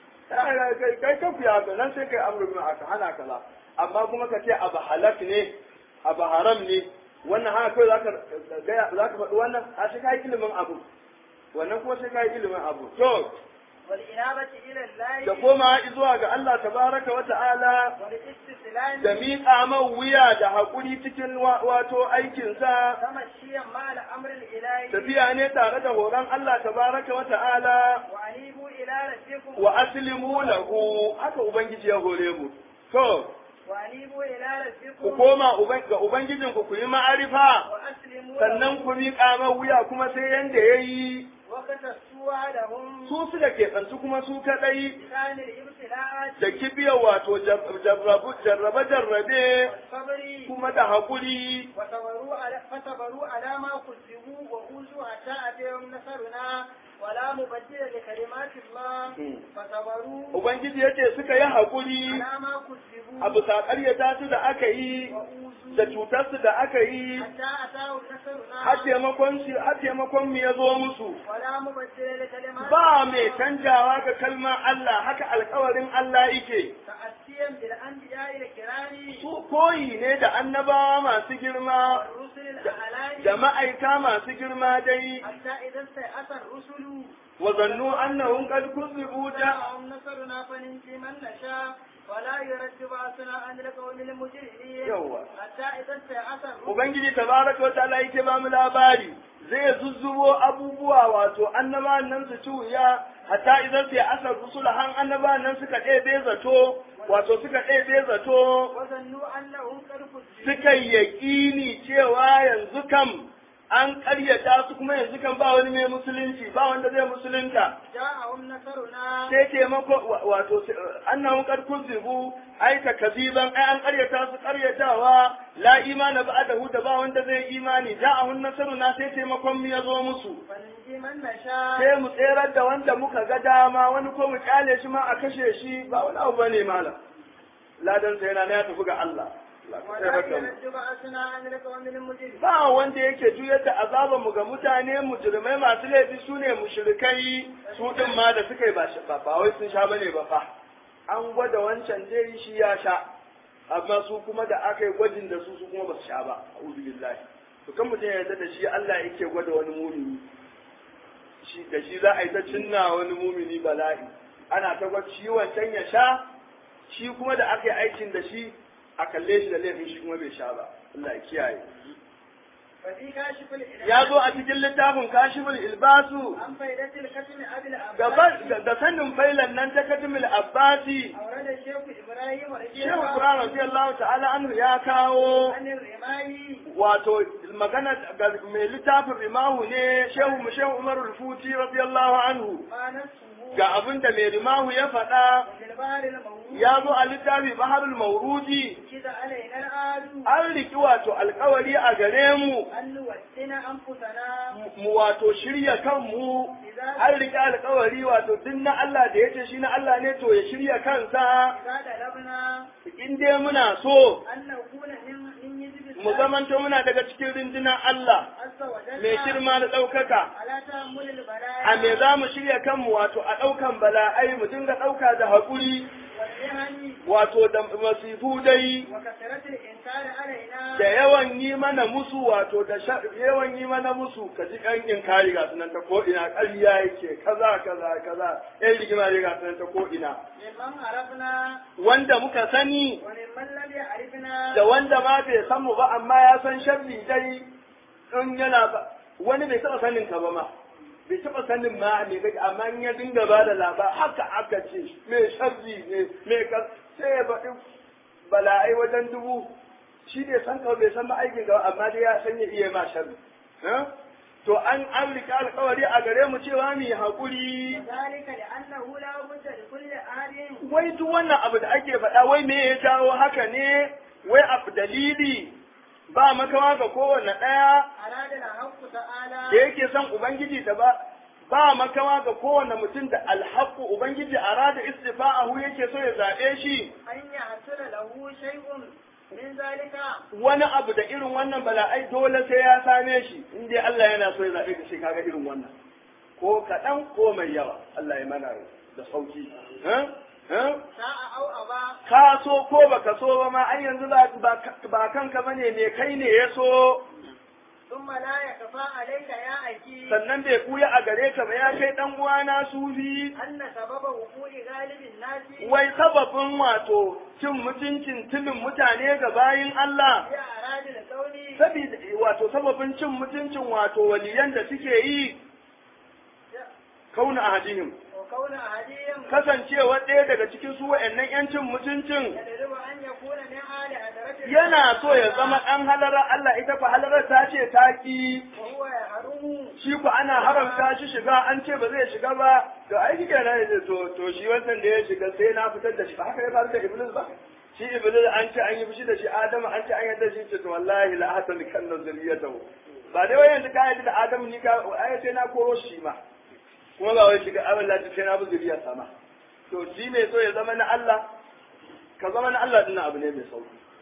kai kai kafi haka nan sai kai amru bil aka hana kaza amma kuma ka ce abu halak ne abu haram ne wannan haka kai zaka ga zaka faɗi wannan a sai kai ilimin abu wannan kuma sai kai ilimin abu to والإنابة إلى da الله koma zuwa ga Allah tabaraka wa ta'ala والاستسلام da miƙa man wuya da haƙuri cikin wa- wato aikinsa تمشيا مع الأمر الإلهي tafiya ne tare da horon Allah tabaraka wa ta'ala وأنيبوا إلى ربكم wa aslimu lahu haka ubangiji ya hore mu to وأنيبوا إلى ku ربكم koma uban- ga ubangijin ku ku yi ma'arifa وأسلموا sannan له ku miƙa man wuya kuma sai yanda yayi وقتصوا وعدهم su suka keɓantu kuma su kaɗai بشان الابتلاءات da kibiyar wato jarrabu jarrabe jarrabe والصبر kuma da haƙuri وصبروا على فصبروا على ما كذبوا وأوذوا حتى أتيهم نصرنا ولا مبدل لكلمات الله مم. فصبروا ubangiji yace suka yi haƙuri على ما كذبوا a bisa ƙaryata su da aka yi وأوذوا da cutarsu da aka yi حتى أتاه نصرنا har taimakon shi har taimakon mu ya zo musu ولا مبدل لكلمات ba mai canjawa ga kalmar Allah haka alkawarin Allah yake تأتيا بالأنبياء الكرام su koyi ne da annabawa masu girma والرسل الأعلام da ma'aika masu girma dai حتى إذا استيأس الرسل wa zannu annahum qad kuzibu da جاءهم نصرنا فننجي من نشاء ولا يرد بأسنا عن القوم المجرمين Yawwa. حتى إذا استيأس الرسل ubangiji tabaraka wa ta'ala yake ba mu labari zai zuzzubo abubuwa wato annabawan nan su ci wuya hatta idan sai asar rusula han annabawan nan suka ɗebe zato wato suka ɗebe zato وظنوا أنهم قد كذبوا suka yi yaƙini cewa yanzu kam an ƙaryata su kuma yanzu kam ba wani mai musulunci ba wanda zai musulunta جاءهم نصرنا sai taimako wa- wato annahum qad kuzibu ai takaziban ai an ƙaryata su ƙaryatawa la imana ba'dahu da ba wanda zai imani ja'ahun nasaruna sai taimakon mu ya zo musu فننجي من نشاء sai mu tserar da wanda muka ga dama wani ko mu kyale shi ma a kashe shi ba wani abu bane malam ladan sai yana na ya tafi ga Allah Allah ka ولا tsere da mu. يرد بأسنا عن القوم المجرمين ba wanda yake juyar da azaban mu ga mutane mujrimai masu laifi su ne mushrikai su din ma da suka yi ba shi- ba ba wai sun sha bane ba fa an gwada wancan dai shi ya sha amma su kuma da aka yi gwajin da su su kuma ba su sha ba a'udhu billahi to kan mutum ya yarda da shi Allah yake gwada wani mumini shi da shi za a yi ta cinna wani mumini bala'i ana ta gwada shi wancan ya sha shi kuma da aka yi aikin da shi a kalle shi da laifin shi kuma bai sha ba Allah ya kiyaye ففي كاشف الإله ya zo a cikin littafin kashiful ilbasu عن فائدة الختم أبي gaba العباس da sanin failan nan ta katimul abbasi أورد الشيخ إبراهيم رضي shehu الله qur'an radiyallahu ta'ala anhu ya kawo عن الرماي wato magana ga mai littafin rimahu ne shehu mu shehu umar rufuti radiyallahu anhu ما نفسه ga abin da mai rimahu ya faɗa وفي البحر الموجود ya zo a littafi baharul maurudi كذا علينا الآل an riki wato alkawari a gare mu أن نوسن أنفسنا mu wato shirya kanmu an riki alkawari wato duk na Allah da ya ce shi na Allah ne to ya shirya kansa إذا طلبنا in dai muna so أن نكون من من يجب mu zamanto muna daga cikin rundunar Allah عز وجل mai girma da ɗaukaka على تحمل البلايا a me za mu shirya kanmu wato a ɗaukan bala'ai mu dinga ɗauka da haƙuri والمهن wato da masifu dai وكثرة الإنكار علينا da yawan yi mana musu wato da sha- yawan yi mana musu ka ji ɗan inkari ga sunan ta ko'ina ƙarya yake kaza kaza kaza ɗan rigima ne ga sunan ta ko'ina ممن عرفنا wanda muka sani وممن لم يعرفنا da wanda ma bai san mu ba amma ya san sharri dai in yana ba wani bai taɓa sanin ka ba ma bai taɓa sanin ma me kake amma in ya dinga ba da labar haka aka ce me sharri ne me ka sai ya faɗi bala'ai wajen dubu shi bai san ka bai san ma aikin ka ba, amma dai ya san ya iya ma sharri Eh? to an an riƙe alƙawari a gare mu cewa mu yi haƙuri ذلك لأنه لا بد لكل أحد wai duk wannan abu da ake faɗa wai me ya jawo haka ne wai abu dalili ba makawa ga kowanne ɗaya أراد الحق da تعالى yake son ubangiji da ba ba makawa ga kowanne mutum da alhaku ubangiji a rada istifa'ahu yake so ya zaɓe shi أن يحصل له شيء من ذلك wani abu da irin wannan bala'ai dole sai ya same shi in dai Allah yana so ya zaɓe ka sai kaga irin wannan ko kaɗan ko mai yawa Allah ya mana da sauki eh? Eh? شاء أو أبى ka so ko baka so ba ma ai yanzu ba ba- ba kanka bane me kai ne ya so ثم لا يخفى عليك يا أخي sannan bai kuya a gare ka ba ya kai dan uwana sufi أن سبب وقوع غالب الناس wai sababin wato cin mutuncin tilin mutane ga bayin Allah في أراد القول sabida wato sababin cin mutuncin wato waliyan da suke yi kauna ahadihim وكون أحدهم kasancewa ɗaya daga cikin su wa'annan yancin mutuncin يجب أن يكون من آل حضرة yana so ya zama ɗan halarar Allah ita fa halarar ta ce ta ki وهو يحرم shi ku ana haramta shi shiga an ce ba zai shiga ba to ai kike na yace to to shi wannan da ya shiga sai na fitar da shi ba haka ya faru da iblis ba shi iblis an ce an yi fushi da shi adamu an ce an yarda shi ce to wallahi la hatal kan zuriyatahu ba dai wai yanzu ka yarda da adamu ni ka ai sai na koro shi ma kuma ba wai shiga abin lati sai na bi zuriya sama to shi ne so ya zama na Allah ka zama na Allah dinnan abu ne mai sauki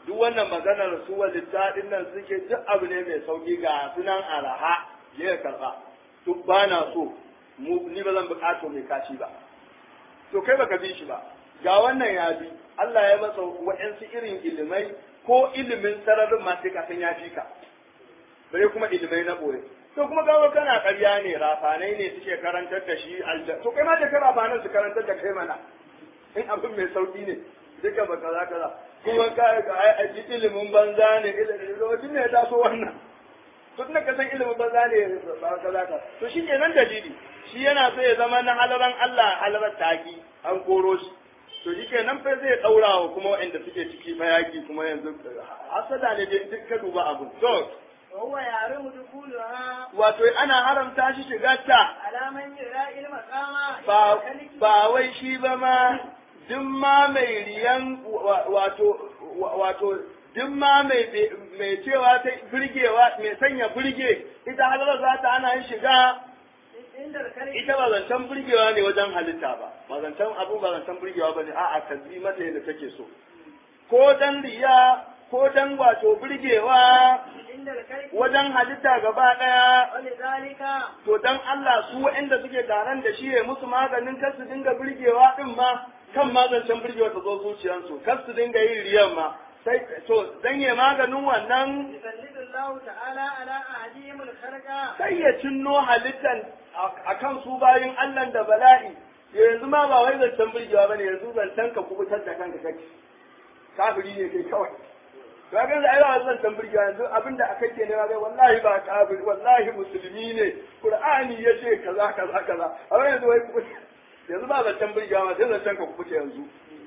duk wannan maganar su walitta din nan suke duk abu ne mai sauki ga sunan araha ya karba duk ba na so mu ni ba zan bukato mai kashi ba to kai baka bi shi ba ga wannan ya bi Allah ya masa wa'ansu irin ilimai ko ilimin sararin ma sai ka san ya fi ka bare kuma ilimai na boye to kuma gawo kana ƙarya ne rafanai ne suke karantar da shi alja to kai ma da ka rafanan su karantar da kai mana in abin mai sauki ne duka ba kaza kaza kuma ka a ji ilimin banza ne ilimin ne ya taso wannan duk na kasan ilimin banza ne ba kaza ka to shi kenan dalili shi yana so ya zama na halaran Allah halarar taki an koro shi to shi kenan fa zai daura wa kuma waɗanda suke ciki mayaki kuma yanzu hasada ne dai duk ka duba abu to وهو يعلم دخولها wato ana haramta shi shigar ta على من يرى المقام ba ba wai shi ba ma duk ma mai riyan wa- wato wa- wato duk ma mai mai cewa ta burgewa mai sanya burge ita halar za ta ana yin shiga عند الكلمة ita ba zancen burgewa ne wajen halitta ba ba zancen abu ba zancen burgewa ba ne a'a ka bi mata yadda take so ko dan riya ko dan wato burgewa عند الكلمة wajen halitta gaba daya ولذلك to dan Allah su waɗanda suke taron da shi ya musu maganin kar su dinga burgewa din ma kan ma zancen burgewa ta zo zuciyarsu kar su dinga yin riyan ma sai to dan ya maganin wannan يسلط الله تعالى على أهديهم الخلق sai ya cinno halittan a kan su bayin Allah da bala'i yanzu ma ba wai zancen burgewa bane yanzu zancen ka kubutar da kanka kake kafiri ne kai kawai to ga yanzu ai ba zancen burgewa yanzu abinda akai ke nema ga wallahi ba kafiri wallahi musulmi ne qur'ani yace kaza kaza kaza amma yanzu wai kubuta yanzu ba zancen burgewa ma sai zancen ka kubuta yanzu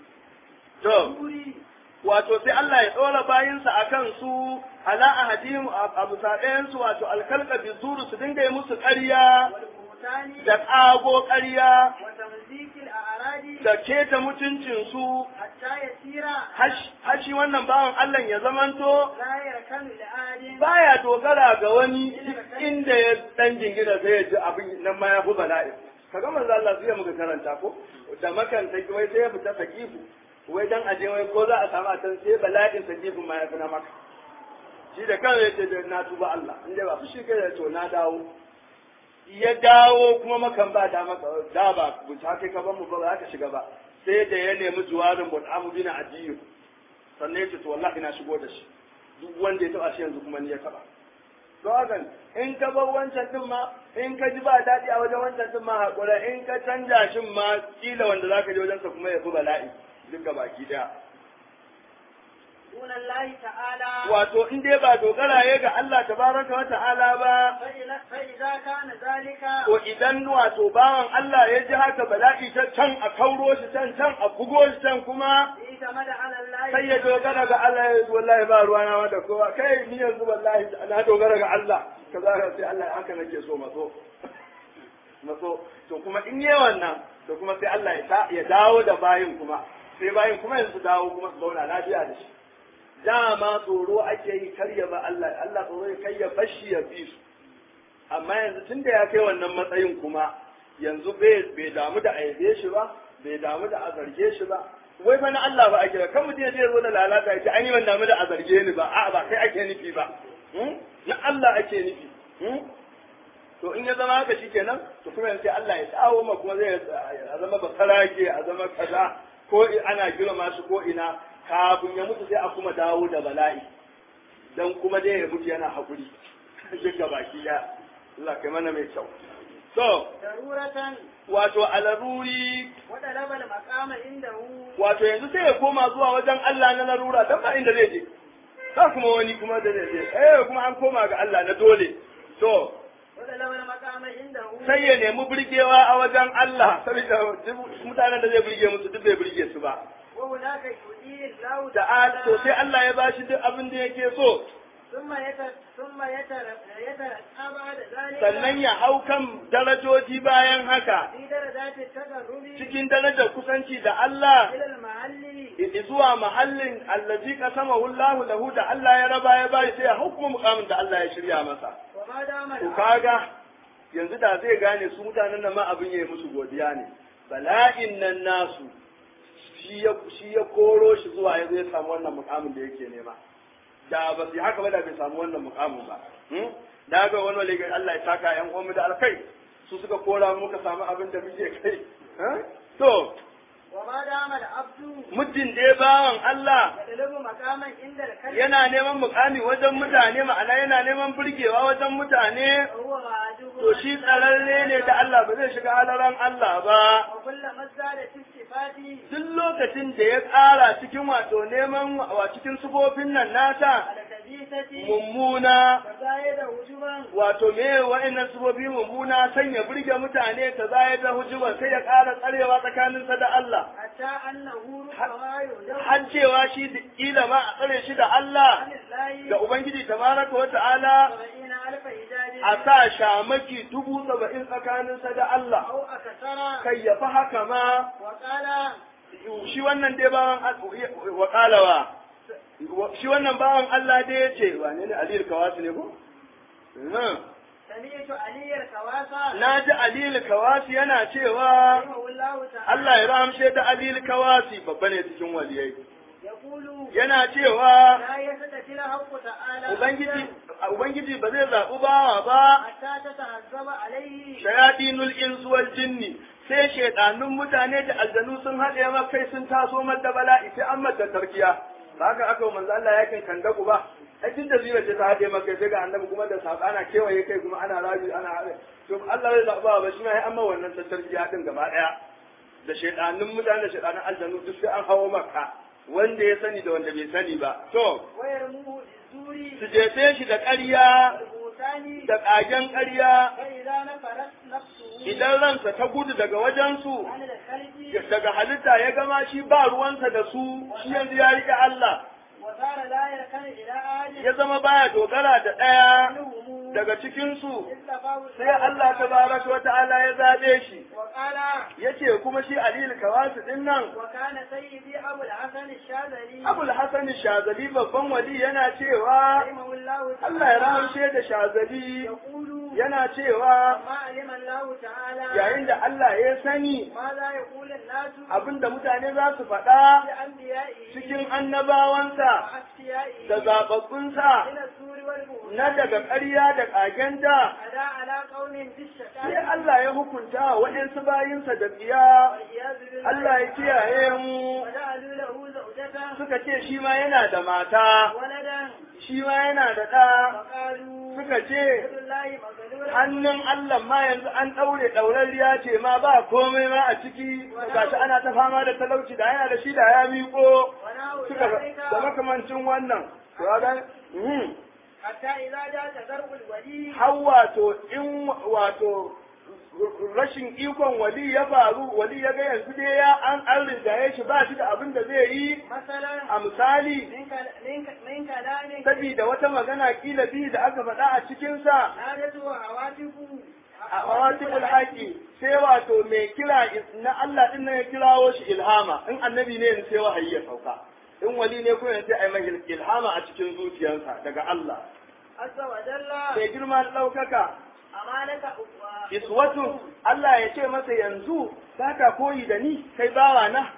to guri wato sai Allah ya ɗora bayinsa a kan su ala ahadihim a bisa ɗayansu wato alkalka bizuru su dinga yi musu ƙarya والبهتان da ƙago ƙarya وتمزيق الأعراض da keta mutuncinsu حتى يسير hashi wannan bawan Allah ya zamanto لا يركن لآل baya dogara ga wani duk inda ya dan jingina sai ya ji abin nan ma ya fi bala'i kaga manzo Allah sai muka karanta ko da makan ta wai sai ya fita sakifu wai dan aje wai ko za a samu a can sai bala'in sakifu ma ya fi na maka shi da kansa ya ce na tuba Allah inda ba fushi kai da to na dawo ya dawo kuma makan ba da maka da ba buta kai ka ban mu ba za ka shiga ba sai da ya nemi juwarin Mut'am bin Adiyu sannan ya ce to wallahi na shigo da shi duk wanda ya taba shi yanzu kuma ni ya taba don haka in ka bar wancan din ma in ka ji ba daɗi a wajen wancan din ma haƙura in ka canja shin ma kila wanda za ka je wajensa kuma ya fi bala'i duka baki ɗaya دون الله تعالى wato in dai ba dogara ya ga Allah tabaraka wa ta'ala ba فإذا فإذا كان ذلك to idan wato bawan Allah ya ji haka bala'i ta can a kauro shi can can a bugo shi can kuma اعتمد على الله sai ya dogara ga Allah ya yi wallahi ba ruwa na da kowa kai ni yanzu wallahi na dogara ga Allah kaza ka sai Allah haka nake so maso maso to kuma in yi wannan to kuma sai Allah ya ta- ya dawo da bayin kuma sai bayin kuma yanzu su dawo kuma su zauna lafiya da shi dama tsoro ake yi karya ba Allah Allah tsoro ya kai ya bashi ya bi su amma yanzu tun da ya kai wannan matsayin kuma yanzu bai bai damu da aibe shi ba bai damu da a zarge shi ba wai fa na Allah ba ake ba kan mutum ya je zo da lalata ya ce an yi ban damu da a zarge ni ba a'a ba kai ake nufi ba Hmm? na Allah ake nufi Hmm? to in ya zama haka shikenan to kuma yanzu sai Allah ya dawo ma kuma zai a zama bakarage a zama kaza ko ana girma shi ko ina kafin ya mutu sai a kuma dawo da bala'i dan kuma dai ya mutu yana hakuri duk ga baki ya Allah kai mana mai kyau so ضرورة wato alaruri وطلب المقام عنده wato yanzu sai ya koma zuwa wajen Allah na larura dan ba inda zai je ba kuma wani kuma da zai je eh kuma an koma ga Allah na dole to وطلب المقام عنده sai ya nemi burgewa a wajen Allah saboda duk mutanen da zai burge musu duk bai burge su ba وهناك يؤتيه الله da to sai Allah ya bashi duk abin da yake so ثم يتر ثم يتر يترقى بعد ذلك sannan ya hau kan darajoji bayan haka في درجات التقرب cikin darajar kusanci da Allah إلى المحل zuwa mahallin allazi qasamahu Allahu lahu da Allah ya raba ya bai sai ya hukuma mukamin da Allah ya shirya masa وما دام to العبد kaga yanzu da zai gane su mutanen nan ma abin yayi musu godiya ne bala'in nan nasu shi ya shi ya koro shi zuwa ya zai samu wannan mukamin da yake nema da ba su haka ba da bai samu wannan mukamin ba da ga wani wale Allah ya saka yan uwanmu da alkai su suka kora muka samu abin da muke kai to وما دام العبد muddin dai bawan Allah يطلب مقاما عند الكلب yana neman mukami wajen mutane ma'ana yana neman burgewa wajen mutane فهو معجوب to shi tsararre ne da Allah ba zai shiga halaran Allah ba وكلما ازداد في الصفات duk lokacin da ya ƙara cikin wato neman wa cikin sufofin nan nasa على الخبيثة mummuna فزايد هجوما wato me wa'annan sufofi mummuna sanya burge mutane ta zaya da hujuban sai ya ƙara tsarewa tsakaninsa da Allah حتى أنه ربما يهجر har cewa shi da kila ma a tsare shi da Allah عن الله da Ubangiji tabaraka wa ta'ala سبعين ألف حجاج a sa shamaki dubu saba'in tsakaninsa da Allah أو أكثر kai ya fi haka ma وقال shi wannan dai bawan wakalawa shi wannan bawan Allah dai ya ce wane ne Aliyu Kawasi ne ko? سمعت علي الكواسى Na ji Aliyu Kawasi yana cewa رحمه الله تعالى Allah ya rahamshe da Aliyu Kawasi babba ne cikin waliyai. يقول Yana cewa لا يستطيع الحق تعالى Ubangiji Ubangiji ba zai zaɓi bawa ba حتى تتهذب عليه shayatinul insu wal jinni sai shaidanun mutane da aljanu sun haɗe ma kai sun taso mata bala'i sai an mata tarkiya ba haka aka wa manzo Allah yakin kandaku ba ai tun da zira ce ta haɗe ma kai sai ga annabi kuma da saba ana kewaye kai kuma ana rabi ana haɗe to Allah zai zaɓa ba shi ma ya amma wannan tarkiya din gaba ɗaya da shaidanun mutane da shaidanun aljanu duk sai an hawo maka wanda ya sani da wanda bai sani ba to ويرموه بالزور su jefe shi da ƙarya والبهتان da ƙagen ƙarya فإذا نفرت نفسه idan ransa ta gudu daga wajensu عن الخلق daga halitta ya gama shi ba ruwansa da su shi yanzu ya riƙe Allah وصار لا يركن إلى أحد ya zama baya dogara da ɗaya منهم daga cikinsu اصطفاه sai Allah tabaraka wa ta'ala ya zaɓe shi وقال yace kuma shi Aliyu Kawasu din nan وكان سيدي أبو الحسن الشاذلي Abul Hasan Shazali babban wali yana cewa رحمه الله تعالى Allah ya rahamshe da Shazali يقول yana cewa ما علم الله تعالى yayin da Allah ya sani ماذا يقول الناس abinda mutane za su faɗa بأنبيائه cikin annabawansa وأصفيائه da zaɓaɓɓunsa من السور والبهتان na daga ƙarya da ƙagenta ألا على قوم sai بالشقاء Allah ya hukunta wa waɗansu bayinsa da tsiya والعياذ بالله Allah ya kiyaye mu وجعلوا له زوجة suka ce shi ma yana da mata ولدا shi ma yana da ɗa وقالوا suka ce يد الله مغلولة hannun Allah ma yanzu an ɗaure ɗaurarriya ce ma ba komai ma a ciki gashi ana ta fama da talauci da yana da shi da ya miƙo ونحو suka ذلك da makamancin wannan to ga mhm. حتى إذا جاء تذرع الولي har wato in wato rashin ikon wali ya faru wali ya ga yanzu dai ya an an rinjaye shi ba shi da abin da zai yi مثلا a misali من كل- من ك- من كلام saboda wata magana kila biyu da aka faɗa a cikinsa نادته هواتف a mawatibul haƙi sai wato mai kira is- na Allah din nan ya kirawo shi ilhama in annabi ne yanzu sai wahayi ya sauka in wali ne ko yanzu sai ai mai ilhama a cikin zuciyarsa daga Allah عز وجل sai girma da ɗaukaka أمانة أخوة iswatu Allah ya ce masa yanzu za ka koyi da ni kai bawa na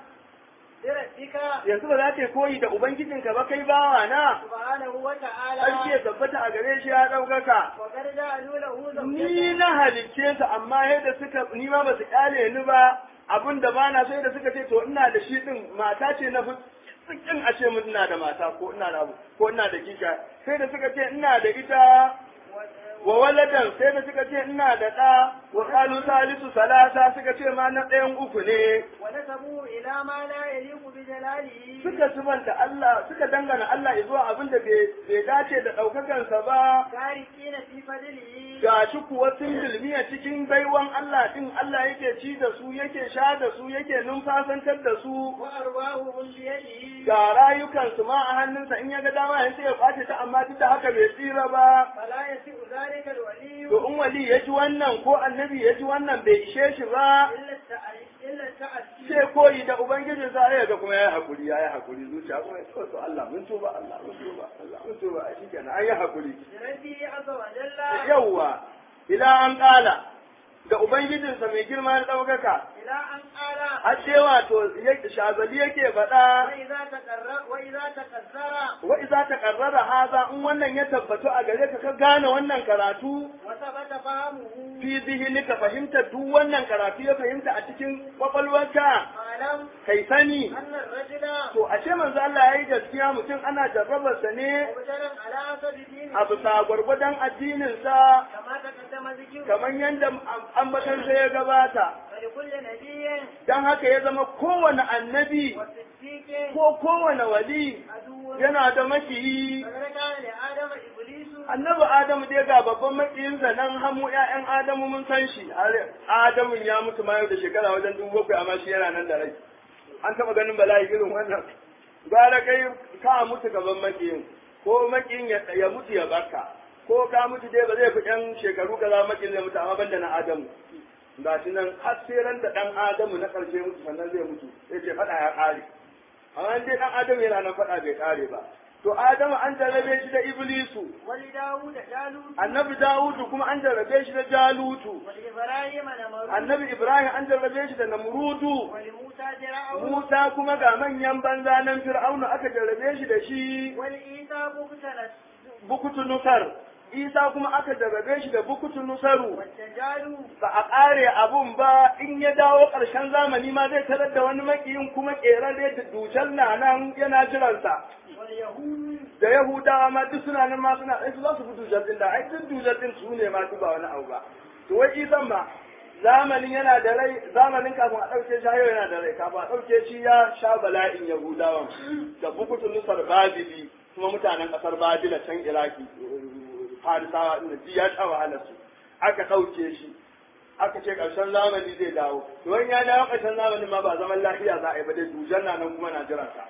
بربك yanzu ba za ka koyi da ubangijinka ba kai bawa na سبحانه وتعالى sarki ya tabbata a gare shi ya ɗaukaka وقد جعلوا له ni زوجة na halicce su amma yadda suka ni ma ba su kyale ni ba abin da ba na sai da suka ce to ina da shi din mata ce na fi kin a ce mun ina da mata ko ina da abu ko ina da kika sai da suka ce ina da ita wa waladan sai da suka ce ina da ɗa wa qalu salisu salasa suka ce ma na ɗayan uku ne ونسبوا إلى ما لا يليق بجلاله suka subanta Allah suka dangana Allah zuwa abin da bai bai dace da ɗaukakansa ba تاركين في فضله ga shi kuwa sun dulmiya cikin baiwan Allah din Allah yake ci da su yake sha da su yake numfasantar da su وأرواحهم بيده ga rayukansu ma a hannunsa in ya ga dama ya sai ya kwace ta amma duk da haka bai tsira ba فلا يسع ذلك الولي to in wali ya ji wannan ko annabi ya ji wannan bai ishe shi ba إلا التأ- إلا التأسي sai koyi da ubangiji sa ya ga kuma ya hakuri ya yi hakuri zuciya kuma ya ce to Allah mun tuba Allah mun tuba Allah mun tuba a shikenan an yi hakuri بربه عز وجل yawwa ila an kala da ubangijinsa mai girma da ɗaukaka إلى أن قال har ce wato ya- shazali yake faɗa وإذا تقرر وإذا تكسر wa iza ta karrara haza in wannan ya tabbatu a gare ka ka gane wannan karatu وثبت فهمه fi zihini ka fahimta duk wannan karatu ya fahimta a cikin kwakwalwarka فاعلم kai sani أن الرجل to ashe manzo Allah yayi gaskiya mutum ana jarrabarsa ne مبتلى على حسب دينه a bisa gwargwadon addininsa كما تقدم ذكره kamar yadda ambatansa ya gabata ولكل نبي don haka ya zama kowane annabi وصديق ko kowane wali عدو yana da makiyi فقد كان لآدم إبليس annabi adamu dai ga babban makiyinsa nan hamu ƴaƴan adamu mun san shi har adamu ya mutu ma yau da shekara wajen dubu bakwai amma shi yana nan da rai an taɓa ganin bala'i irin wannan gara kai ka mutu gaban makiyin ko makiyin ya, ya mutu ya barka ko ka mutu dai ba zai fi ƴan shekaru kaza makiyin zai mutu amma banda na adamu ga shi nan har sai ran da ɗan adamu na ƙarshe mutu sannan zai mutu sai ce faɗa ya ƙare amma dai ɗan adamu yana nan faɗa bai ƙare ba to adamu an jarrabe shi da iblisu ولداود جالوت annabi Dawudu kuma an jarrabe shi da Jalutu, ولإبراهيم نمرود annabi Ibrahim an jarrabe shi da Namrudu, ولموسى فرعون Musa kuma ga manyan banza nan Fir'aunu aka jarrabe shi da shi ولعيسى مبتلى Bukutu Nusar, Isa kuma aka jarrabe shi da Bukutu Nusaru. والدجال Ba a ƙare abun ba in ya dawo ƙarshen zamani ma zai tarar da wani makiyin kuma ƙerare da dujan na nan yana jiransa. واليهود Da Yahudawa ma duk suna nan ma suna ai su za su fi dujan din da ai duk dujan din su ne ma duk ba wani abu ba. To wai Isan ma zamanin yana da rai zamanin kafin a ɗauke shi hayo yana da rai kafin a ɗauke shi ya sha bala'in yahudawan da bukutun nusar babili kuma mutanen ƙasar babila can iraki farisawa inda ji ya sha wahalar su aka ɗauke shi aka ce ƙarshen zamani zai dawo to wani ya dawo ƙarshen zamanin ma ba zaman lafiya za a yi ba dai dujan na nan kuma na jiran sa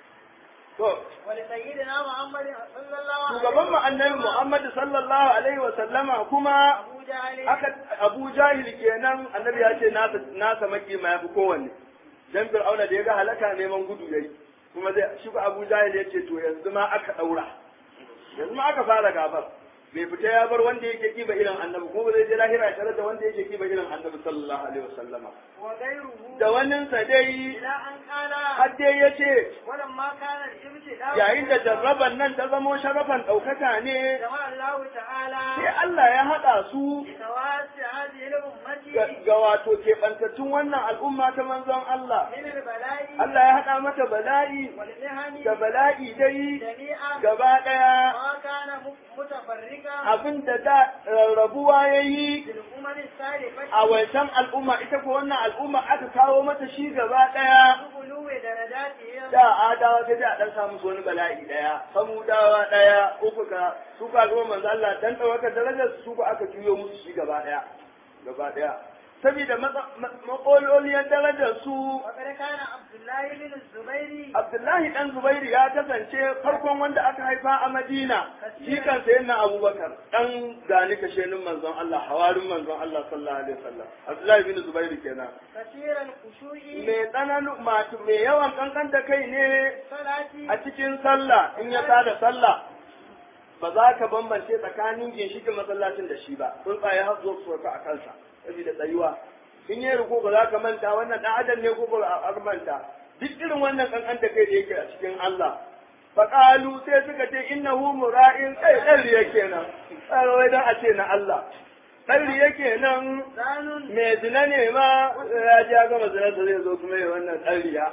to ولسيدنا محمد صلى الله عليه shugaban mu annabi Muhammad sallallahu alaihi wa sallama kuma أبو جهل aka Abu Jahil kenan annabi ya ce nasa nasa maki ma yafi kowanne dan Fir'auna da ya ga halaka neman gudu yayi kuma zai shi ko Abu Jahil ya ce to yanzu ma aka daura yanzu ma aka fara gabar bai fita ya bar wanda yake kiba irin annabi kuma zai je lahira ya tarar da wanda yake kiba irin annabi sallallahu alaihi wasallama وغيره da waninsa dai إلى أن قال har dai ya ce ولما كان الابتلاء yayin da jarraban nan ta zamo sharafan ɗaukaka ne جمع الله تعالى sai Allah ya haɗa su بتواسع هذه الأمة ga ga wato keɓantattun wannan al'umma ta manzon Allah. من البلاء Allah ya haɗa mata bala'i والمهن da bala'i dai جميعا gaba ɗaya ما كان متفرقا abin da da rarrabuwa ya yi للأمم السالفة a wancan al'umma ita ko wannan al'umma aka kawo mata shi gaba ɗaya بغلو درجاتهم da adawa sai da a ɗan samu su wani bala'i ɗaya samudawa ɗaya uku ka su ka zama manzo Allah dan ɗaukar darajar su ko aka juyo musu shi gaba ɗaya gaba ɗaya saboda makololiyar darajar su وقد كان عبد الله بن الزبير Abdullahi ɗan Zubairu ya kasance farkon wanda aka haifa a Madina, shi kan sayi na Abubakar, ɗan gani kashenin manzon Allah, hawarin manzon Allah sallallahu alaihi wasallam. Abdullahi bin Zubairu kenan. كثير الخشوع Mai tsananin matu mai yawan kankan da kai ne صلاة a cikin sallah in ya tada sallah. Ba za ka bambance tsakanin ginshikin masallacin da shi ba, tsuntsaye har zo su sauka a kansa, saboda tsayuwa. In yi ruku ba za ka manta wannan ɗan adam ne ko ba a manta. duk irin wannan kankan da kai da yake a cikin Allah faƙalu sai suka ce innahu mura'in kai ɗan riya kenan tsarowai don a ce na Allah ɗan riya kenan زان mai zina ne ma ya ji ya gama zinarsa zai zo kuma yi wannan ɗan riya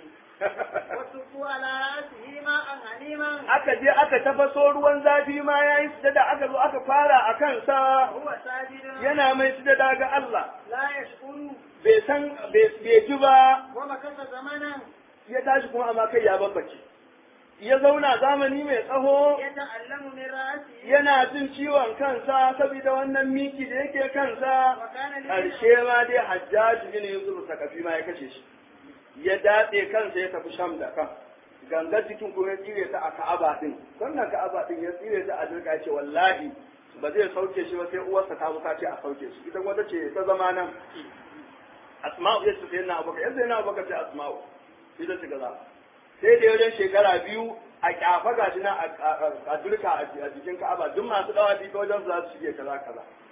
وصفوا على رأسه ماء حليما aka je aka tafaso ruwan zafi ma ya yi sujada aka zo aka fara a kansa وهو ساجد yana mai sujada ga Allah لا يشكر bai san bai bai ji ba ومكث زمنا ya tashi kuma amma kai ya babbace ya zauna zamani mai tsaho يتألم من رأسه yana jin ciwon kansa saboda wannan miki da yake kansa وكان لي ƙarshe ma dai hajjaji bin yusuf sakafi ma ya kashe shi ya datse kansa ya tafi sham da kan gangar jikin kuma ya tsire ta a ka'aba din wannan ka'aba din ya tsire ta a dirka ya ce wallahi ba zai sauke shi ba sai uwarsa ta zo ta ce a sauke shi ita kuma ta ce ta zama nan asma'u ya ce sai na abubakar yanzu yana abubakar sai asma'u ita ce gaza sai da wajen shekara biyu a kyafa ga shi na a dirka a jikin ka'aba duk masu dawa bi ta wajen su za su shige kaza kaza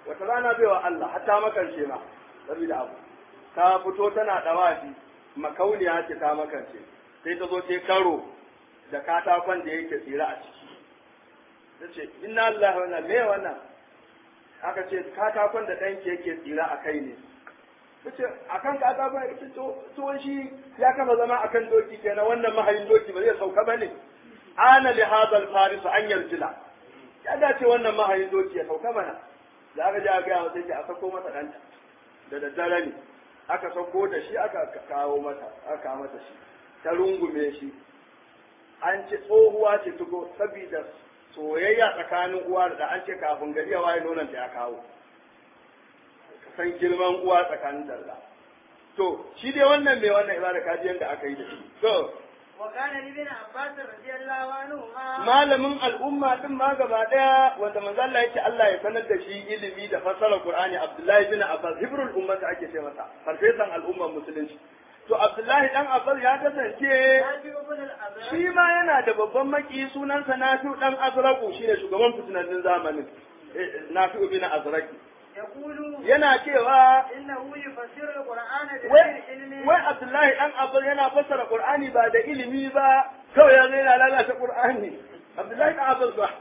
wata rana bai wa Allah hatta makance ma saboda abu ta fito tana dawafi makauniya ce ta makance sai ta zo ta karo da katakon da yake tsira a ciki ta ce inna Allah wannan me wannan aka ce katakon da ɗanki yake tsira a kai ne ta ce a kan katakon ya ce to shi ya kafa zama a kan doki kenan wannan mahayin doki ba zai sauka ba ne ana li hadal farisu an yarjila ya dace wannan mahayin doki ya sauka mana da aka je a gaya masa yake a sako masa ɗanta da daddare ne aka sauko da shi aka kawo mata aka kawo mata shi ta rungume shi an ce tsohuwa ce tuko saboda soyayya tsakanin uwa da an ce kafin gari ya waye nonon ta ya kawo san girman uwa tsakanin da to shi dai wannan mai wannan ibada kaji yanda aka yi da shi to وكان لابن عباس رضي الله عنهما malamin al'umma din ma gaba daya wanda manzo Allah yake Allah ya sanar da shi ilimi da fassara Qur'ani Abdullahi bin Abbas hibrul ummata ake ce masa farfesan al'ummar musulunci to Abdullahi dan Abbas ya kasance نافع بن الأزرق shi ma yana da babban maki sunansa Nafi'u dan Azraku shine shugaban fitinannin zamanin Eh, Nafi'u bin Azraki يقول yana cewa إنه يفسر القرآن wai بغير علم wai Abdullahi dan Abbas yana fassara Qur'ani ba da ilimi ba kawai ya zai lalata Qur'ani Abdullahi dan Abbas ba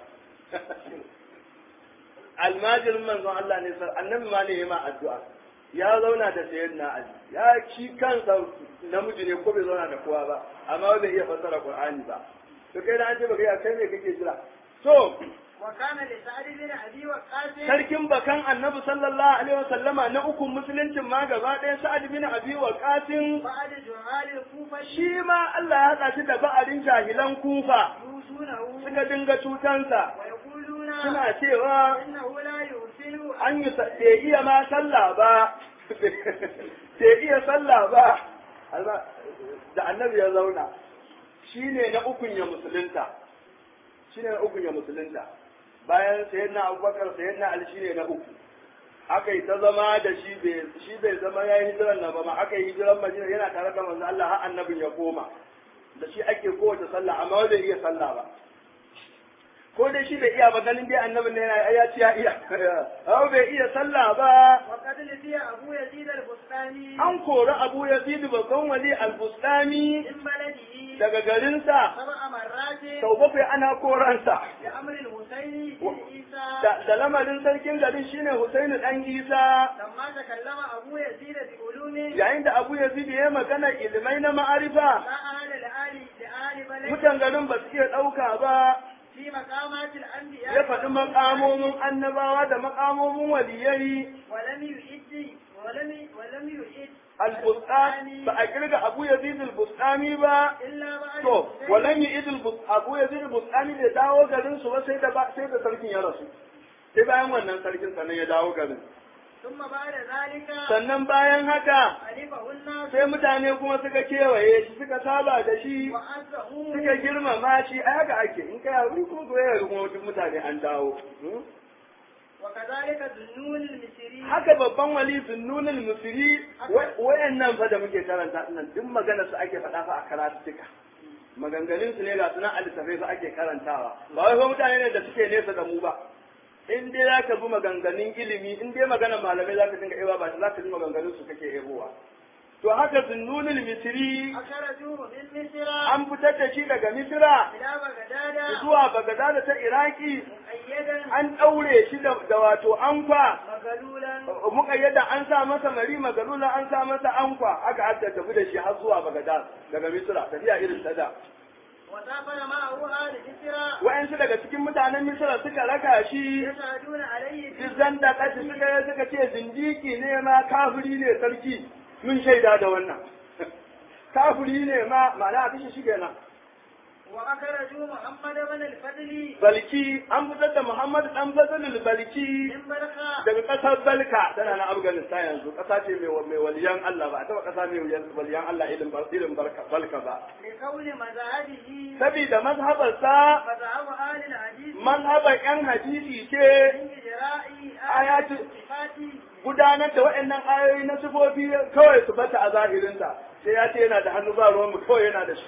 almajirin manzon Allah ne sar annabi ma ne ma addu'a ya zauna da sayyidina Ali ya shi kansa namiji ne ko bai zauna da kowa ba amma bai iya fassara Qur'ani ba to kai da an ce baka iya kai ne kake jira to وكان لسعد بن أبي وقاص sarkin bakan annabi sallallahu alaihi wasallama na ukun musuluncin ma gaba ɗaya sa'ad bin abi waqasin بعد جهال الكوفة shi ma Allah ya haɗa shi da ba'arin jahilan kufa يوصونه suka dinga cutansa ويقولون suna cewa إنه لا يرسل an yi sa- bai iya ma sallah ba bai iya sallah ba Allah- da annabi ya zauna shine na ukun ya musulunta shine na ukun ya musulunta bayan sayyidina abubakar sayyidina ali shine na uku aka yi ta zama da shi bai shi bai zama ya yi hijiran nan ba ma aka yi hijiran madina yana tare da manzo Allah har annabin ya koma da shi ake kowace sallah amma bai iya sallah ba ko dai shi bai iya ba ganin dai annabin ne yana ya ci ya iya amma bai iya sallah ba وقد لقي أبو يزيد البستاني an kori Abu Yazid babban wali al-Bustami من بلده daga garinsa سبع مرات sau bakwai ana koransa بأمر الحسين و- بن عيسى da, da lamarin sarkin garin shine Husainu dan Isa لما تكلم أبو يزيد بعلوم yayin da Abu Yazid ya magana ilimai na ma'arifa لا أهل لآل لآل بلد mutan garin ba su iya ɗauka ba في مقامات الأنبياء ya faɗi makamomin annabawa da makamomin waliyai ولم يعد ولم ولم يعد al-bustani ba a kirga Abu Yazid al-Bustani ba إلا بعد to الحسين walan yi idil Abu Yazid al-Bustani da dawo garin su ba sai da ba- sai da sarkin ya rasu sai bayan wannan sarkin sannan ya dawo garin ثم بعد ذلك sannan bayan haka عرفه الناس sai mutane kuma suka kewaye shi suka saba da shi وعزه suka girmama shi a haka ake in kai haƙuri kuma ko ya kuma duk mutane an dawo Hmm? وكذلك ذنون المصري haka babban wali zunnunul musiri wayannan fa da muke karanta nan duk magana su ake faɗa fa a karatuka maganganun su ne ga sunan alisafai fa ake karantawa ba wai fa mutane ne da suke nesa da mu ba in dai za ka bi maganganun ilimi in dai maganar malamai za ka dinga ewa ba za ka bi maganganun su kake ebowa to haka zunnunul misri أخرجوه من مصر an fitar da shi daga misra إلى بغداد zuwa bagadada ta iraki مؤيدا an ɗaure shi da da wato anfa مغلولا muƙayyada an sa masa mari magalula an sa masa anfa aka aka tafi da shi har zuwa bagadad daga misra tafiya irin ta da وسافر معه آل مصر wa'yansu daga cikin mutanen misra suka raka shi يشهدون عليه Dizan da kashi suka yi suka ce zindiki ne ma kafiri ne sarki mun shaida da wannan kafiri ne ma ma'ana a kashe shi kenan وأخرجوا محمد بن الفضل balki an fitar da muhammad dan fazlul balki من برخة daga kasar balka tana na afghanistan yanzu kasa ce mai mai waliyan allah ba a taba kasa mai waliyan allah irin bar- irin barka balka ba لكون مذهبه saboda mazhabarsa مذهب آل الحديث mazhabar yan hadisi ce من إجراء آيات- آيات الصفات gudanar da waɗannan ayoyi na sifofi kawai su bata a zahirinta sai ya ce yana da hannu ba ruwan mu kawai yana da shi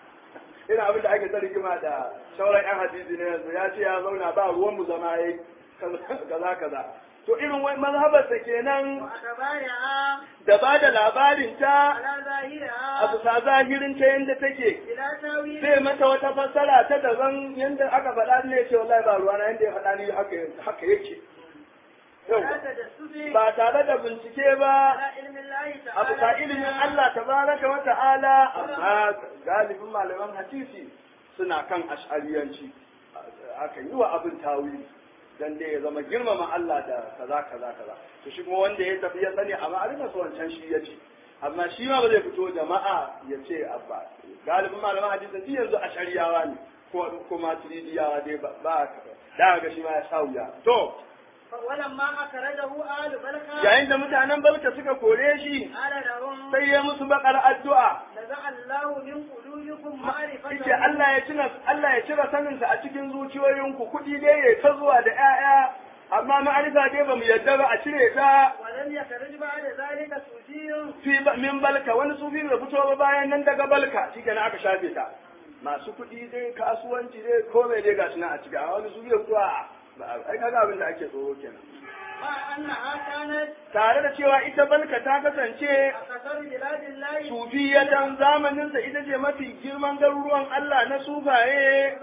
ina abin da ake ta rigima da sauran yan hadisi ne yanzu ya ce ya zauna ba ruwan mu zama yayi kaza kaza to irin wai mazhabarsa kenan وأخبارها da ba da labarin ta على a ظاهرها bisa zahirin ta yadda take بلا تاويل zai mata wata fassara ta daban yadda aka faɗa ne ce wallahi ba ruwana yadda ya faɗa ni haka haka yake Yau, ولا تجسس ba tare da bincike ba على علم الله a bisa تعالى ilimin Allah tabaraka wa ta'ala amma galibin malaman hadisi suna kan ash'ariyanci aka yi wa abin tawili dan dai ya zama girmama Allah da kaza kaza kaza to shi kuma wanda ya tafi ya sani amma a rika wancan shi ya ce amma shi ma ba zai fito jama'a ya ce abba galibin malaman hadisi duk yanzu ash'ariyawa ne ko kuma turidiyawa dai ba ba da ga shi ma ya sa wuya to ولما أخرجه آل بلقى yayin da mutanen balka suka kore shi قال لهم sai ya musu bakar addu'a نزع الله من قلوبكم معرفة Ike Allah ya cire Allah ya cire saninsa a cikin zuciyoyinku kuɗi dai ya ta zuwa da ƴaƴa amma ma'arifa dai ba mu yadda ba a cire ta ولم يخرج بعد ذلك سوسي fi ba- min balka wani sufi bai fito ba bayan nan daga balka shikenan aka shafe ta masu kuɗi dai kasuwanci dai komai dai gashi nan a ciki a wani sufi ya fito a ba ai kaga abin da ake tsoro kenan مع أنها كانت tare da cewa ita balka ta kasance أكثر بلاد الله sufiyatan zamaninsa ita ce mafi girman garuruwan Allah na sufaye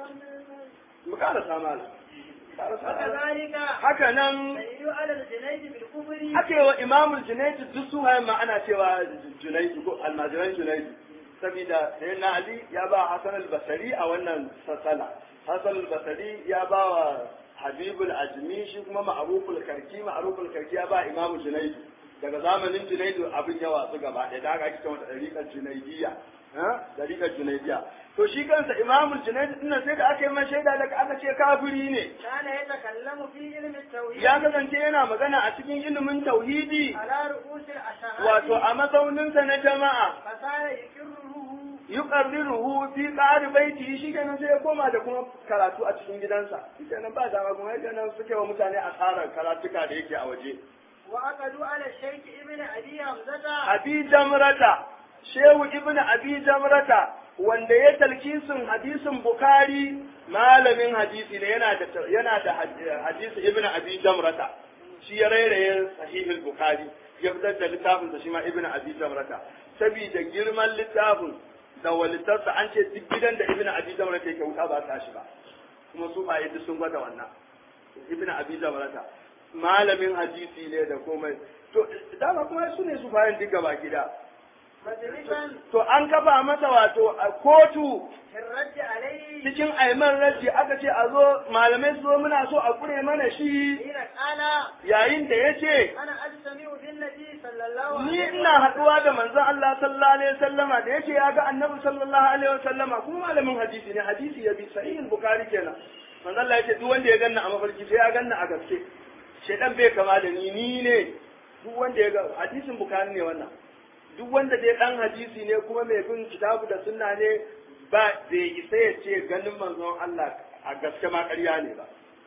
mu karasa mala karasa mala وكذلك haka nan دليل على الجنيد بالكفر aka yi wa imamul junaidu duk su hayan ma ana cewa junaidu ko almajiran junaidu saboda sai na ali ya ba hasan al-basari a wannan sassala hasan al-basari ya ba wa habibul ajmi shi kuma ma'ruful karki ma'ruful karki ya ba imamu junaidu daga zamanin junaidu abin ya watsu gaba ɗaya da aka ake cewa dariƙar junaidiyya ha dariƙar junaidiyya to shi kansa imamul junaidu din sai da aka yi man shaida daga aka ce kafiri ne كان يتكلم في علم التوحيد ya kasance yana magana a cikin ilimin tauhidi على رؤوس الأشهاد wato a mazauninsa na jama'a فصار يكره yuqarriruhu fi qari baiti shi kenan sai ya koma da kuma karatu a cikin gidansa shi kenan ba dama kuma yadda nan suke wa mutane asarar karatuka da yake a waje وأقدوا على الشيخ ابن أبي حمزة abi jamrata shehu ibn abi jamrata wanda ya talkisin hadisin bukari malamin hadisi ne yana da yana da hadisi ibn abi jamrata shi ya rairaye sahihul bukari ya fitar da littafin da shi ma ibn abi jamrata saboda girman littafin da walitarsa an ce duk gidan da ibn abi jamrata yake wuta ba ta shi ba kuma su ba yadda sun gwada wannan ibn abi jamrata malamin hadisi ne da komai to dama kuma su ne su bayan duk gaba gida مجلسا to an kafa masa wato a kotu في الرد عليه cikin aiman raji aka ce a zo malamai su zo muna so a kure mana shi حين قال yayin da ya ce أنا أجتمع بالنبي صلى الله ni عليه ina haɗuwa da manzon Allah sallallahu alaihi wasallama da yace ya ga annabi sallallahu alaihi wasallama kuma malamin hadisi ne hadisi ya bi sahihul bukhari kenan manzon Allah yace duk wanda ya ganna a mafarki sai ya ganna a gaske shedan bai kama da ni ni ne duk wanda ya ga hadisin bukhari ne wannan duk wanda dai dan hadisi ne kuma mai bin kitabu da sunna ne ba bai isa ya ce ganin manzon Allah a gaske ma ƙarya ne ba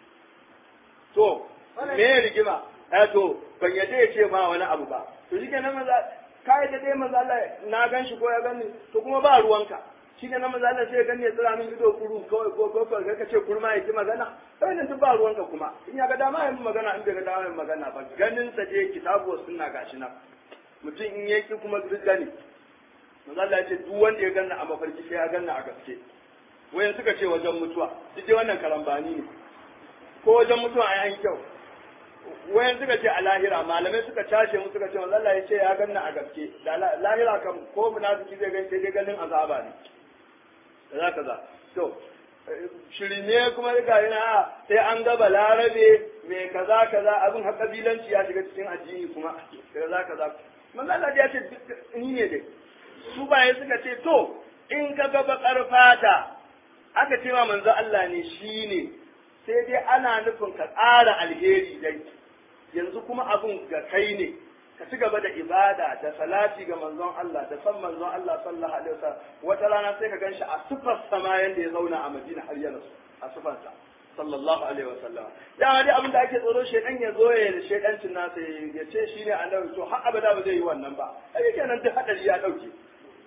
to me ya rigima eh to ban yadda ya ce ma wani abu ba to shi kenan maza ka yadda dai maza Allah na gan shi ko ya gani to kuma ba ruwanka shi kenan maza Allah sai ya gani ya tsira min ido kuru kawai ko ko ko ka ce kurma ya ki magana kai nan duk ba ruwanka kuma in ya ga dama ya yi magana in bai ga dama ya yi magana ba ganin sa je kitabu wa sunna gashi nan mutum in yaki kuma duk gani maza Allah ya ce duk wanda ya ganna a mafarki sai ya ganna a gaske wayan suka ce wajen mutuwa duk dai wannan karambani ne ko wajen mutuwa a yayin kyau wayan suka ce a lahira malamai suka cashe mu suka ce wa Allah ya ce ya ganna a gaske da la- lahira kam ko munafiki zai gani sai dai ganin azaba ne kaza kaza to eh, shirme kuma ga yana sai an ga balarabe mai kaza kaza abin har kabilanci ya shiga cikin addini kuma kaza kaza manzo Allah ya ce duk- ni ne dai su baye suka ce to in ka ga bakar fata aka ce wa manzo Allah ne shi ne sai dai ana nufin ka ƙara alheri dai yanzu kuma abin ga kai ne ka ci gaba da ibada da salati ga manzon Allah da san manzon Allah sallallahu alaihi wasallam wata rana sai ka ganshi a sifar sama yanda ya zauna a Madina har ya rasu a sifarsa sallallahu alaihi wasallam da dai abin da ake tsoro shedan ya zo ya shedancin nasa ya ce shine annabi to har abada ba zai yi wannan ba ai kenan duk hadari ya dauke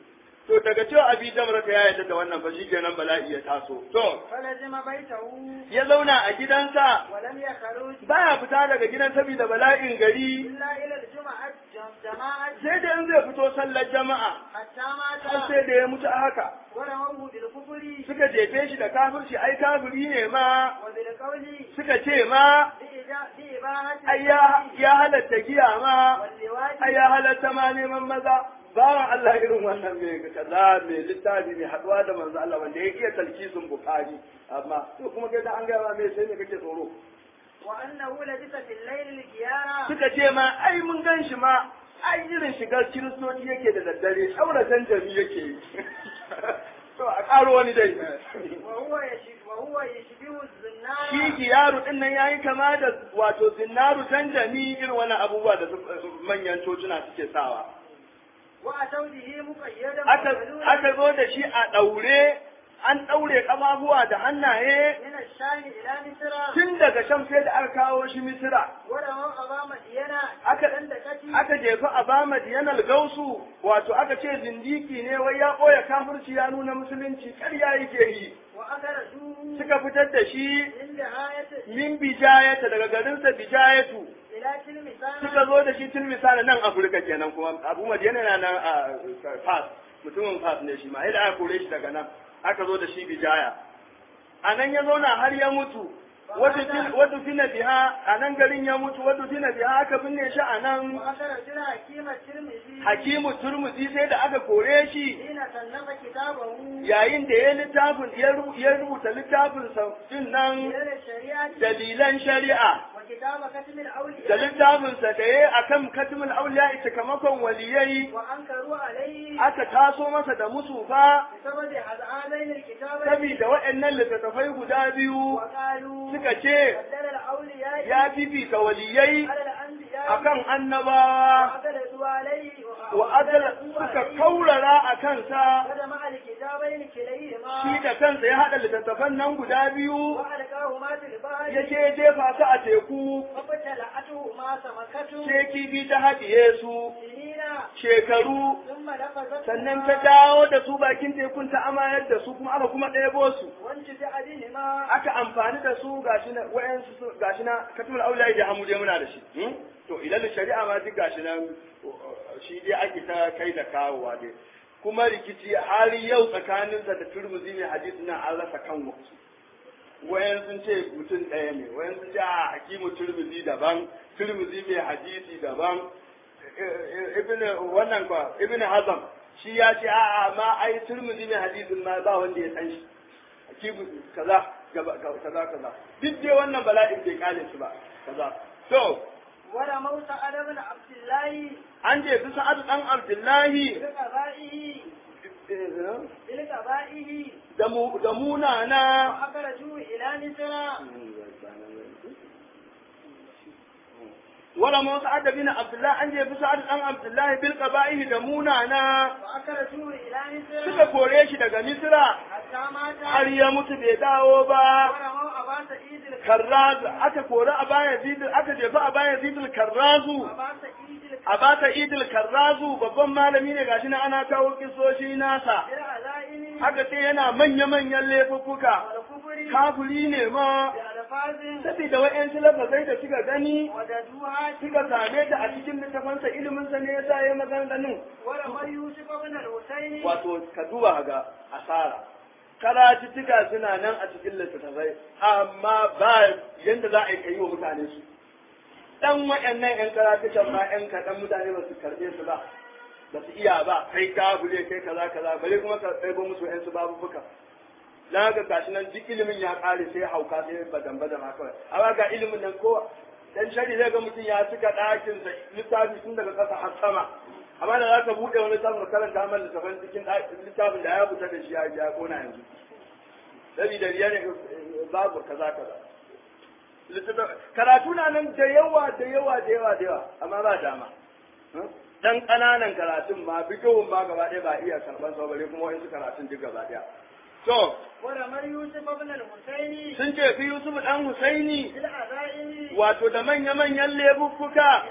to daga cewa abi jamra ta ya yarda da wannan fa shikenan bala'i ya taso to فلزم بيته ya zauna a gidansa ولم يخرج baya fita daga gidan saboda bala'in gari إلا إلى الجمعة جماعة sai da in zai fito sallar jama'a حتى har مات sai da ya mutu a haka ورموه بالكفر suka jefe shi da kafirci ai kafiri ne ma وبالقول suka ce ma بإجا- بإباحة ai ya ya halatta giya ma واللواء ai ya halatta ma neman maza bawan Allah irin wannan mai kaza mai littafi mai haduwa da manzo Allah wanda ya iya talkisin bukari amma to kuma kai da an gaya ma me sai ne kake tsoro وأنه لبث في الليل الجيارة suka ce ma ai mun gan shi ma ai irin shigar kiristoci yake da daddare auratan jami yake yi to a karo wani dai وهو يشبه وهو يشبه الزنار shi giyaru din nan yayi kama da wato zinnaru tanjami irin wani abubuwa da su- manyan cocina suke sawa وأتوا به مقيدا aka ومعلولا aka zo da shi a daure an daure kafafuwa da hannaye من الشام إلى مصر tun daga sham sai da aka kawo shi misira ورموا أمام مدينة aka دندكتي aka jefa a ba madiyanal gausu wato aka ce zindiki ne wai ya ɓoye kafirci ya nuna musulunci ƙarya yake yi وأخرجوه suka fitar da shi من نهاية min bijayata daga garinsa bijayatu إلى تلمسان suka zo da shi tun misali nan afirka kenan kuma abu madiyana na nan a fas mutumin fas ne shi ma ai da aka kore shi daga nan aka zo da shi bijaya a nan ya zauna har ya mutu wadda fina biha a nan garin ya mutu wadda fina biha aka binne shi a nan وأخرجنا حكيم الترمذي hakimu turmuzi sai da aka kore shi حين صنف كتابه yayin da ya littafin ya ru- ya rubuta littafin sa din nan إلى الشريعة dalilan shari'a وكتاب ختم da الأولياء littafin sa da ya akan katmul auliya sakamakon waliyai وأنكروا عليه aka taso masa da musu fa بسبب هذين الكتابين saboda waɗannan littattafai guda biyu وقالوا suka ce بدل الأولياء ya fifita waliyai على الأنبياء akan annabawa وأدلوا عليه wa adala suka kaurara a kansa هذا مع الكتابين كليهما shi da kansa ya haɗa littattafan nan guda biyu وألقاهما في البحر ya ce jefa su a teku فابتلعتهما سمكة sai kifi ta haɗiye su سنين shekaru ثم لفظت sannan ta dawo da su bakin tekun ta amayar da su kuma aka kuma ɗebo su وانتفع بهما aka amfani da su gashi na wayansu su gashi na katumul aulai da hamu dai muna da shi hmm? to idan shari'a ma duk gashi nan shi dai ake ta kai da kawowa dai kuma rikici har yau tsakaninsa da turmuzi ne hadisi na an rasa kan wasu wayan sun ce mutum ɗaya ne wayan sun ce a hakimu turmuzi daban turmuzi mai hadisi daban ibn wannan kwa ibn hazam shi ya ce a'a ma ai turmuzi mai hadisin ma ba wanda ya san shi hakimu kaza gaba- kaza kaza duk dai wannan bala'in bai kale su ba kaza to ولموت على بن عبد الله an je su sa'adu dan abdullahi بقضائه بقضائه da mu da munana وأخرجوه إلى مصر wala mu sa'ad bin abdullah an je su sa'adu dan abdullahi bil qaba'ihi da munana وأخرجوه إلى مصر suka kore shi daga misra حتى مات har ya mutu bai dawo ba ورموا أبا سعيد الكرام karraz aka kori a baya zidil aka jefa a baya zidil karrazu أبا سعيد الكرام a bata idil karrazu babban malami ne gashi na ana kawo kisoshi nasa بالعزائم aka ce yana manya-manyan laifuffuka والكفر kafuri ne ma بألفاظ saboda wa'yansu lafazai da suka gani وددوها suka same ta a cikin littafansa iliminsa ne ya sa ya maganganun ورمى يوسف بن الحسين wato ka duba ga asara karatuttuka suna nan a cikin littattafai amma ba yadda za a yi kayi wa mutane su dan waɗannan yan karatukan ma yan kaɗan mutane ba su karɓe su ba ba su iya ba kai kabule kai kaza kaza bare kuma ka ɗaibo musu yan su babu buka na ga gashi nan duk ilimin ya ƙare sai hauka sai badan badan ma kawai amma ga ilimin nan ko dan shari zai ga mutum ya cika ɗakin sa littafi tun daga ƙasa har sama amma da za ka buɗe wani samun karanta mana littafin cikin littafin da ya fita da shi ya ya kona yanzu saboda riya ne babu kaza kaza karatu na nan da yawa da yawa da yawa da yawa amma ba dama dan ƙananan karatun ma bigowin ba gaba ɗaya ba iya karɓar sa bare kuma wa'insu karatun duk gaba ɗaya to ورمى يوسف بن الحسين sun ce fi Yusuf dan Husaini بالعزائم wato da manya-manyan lebukkuka إلى أن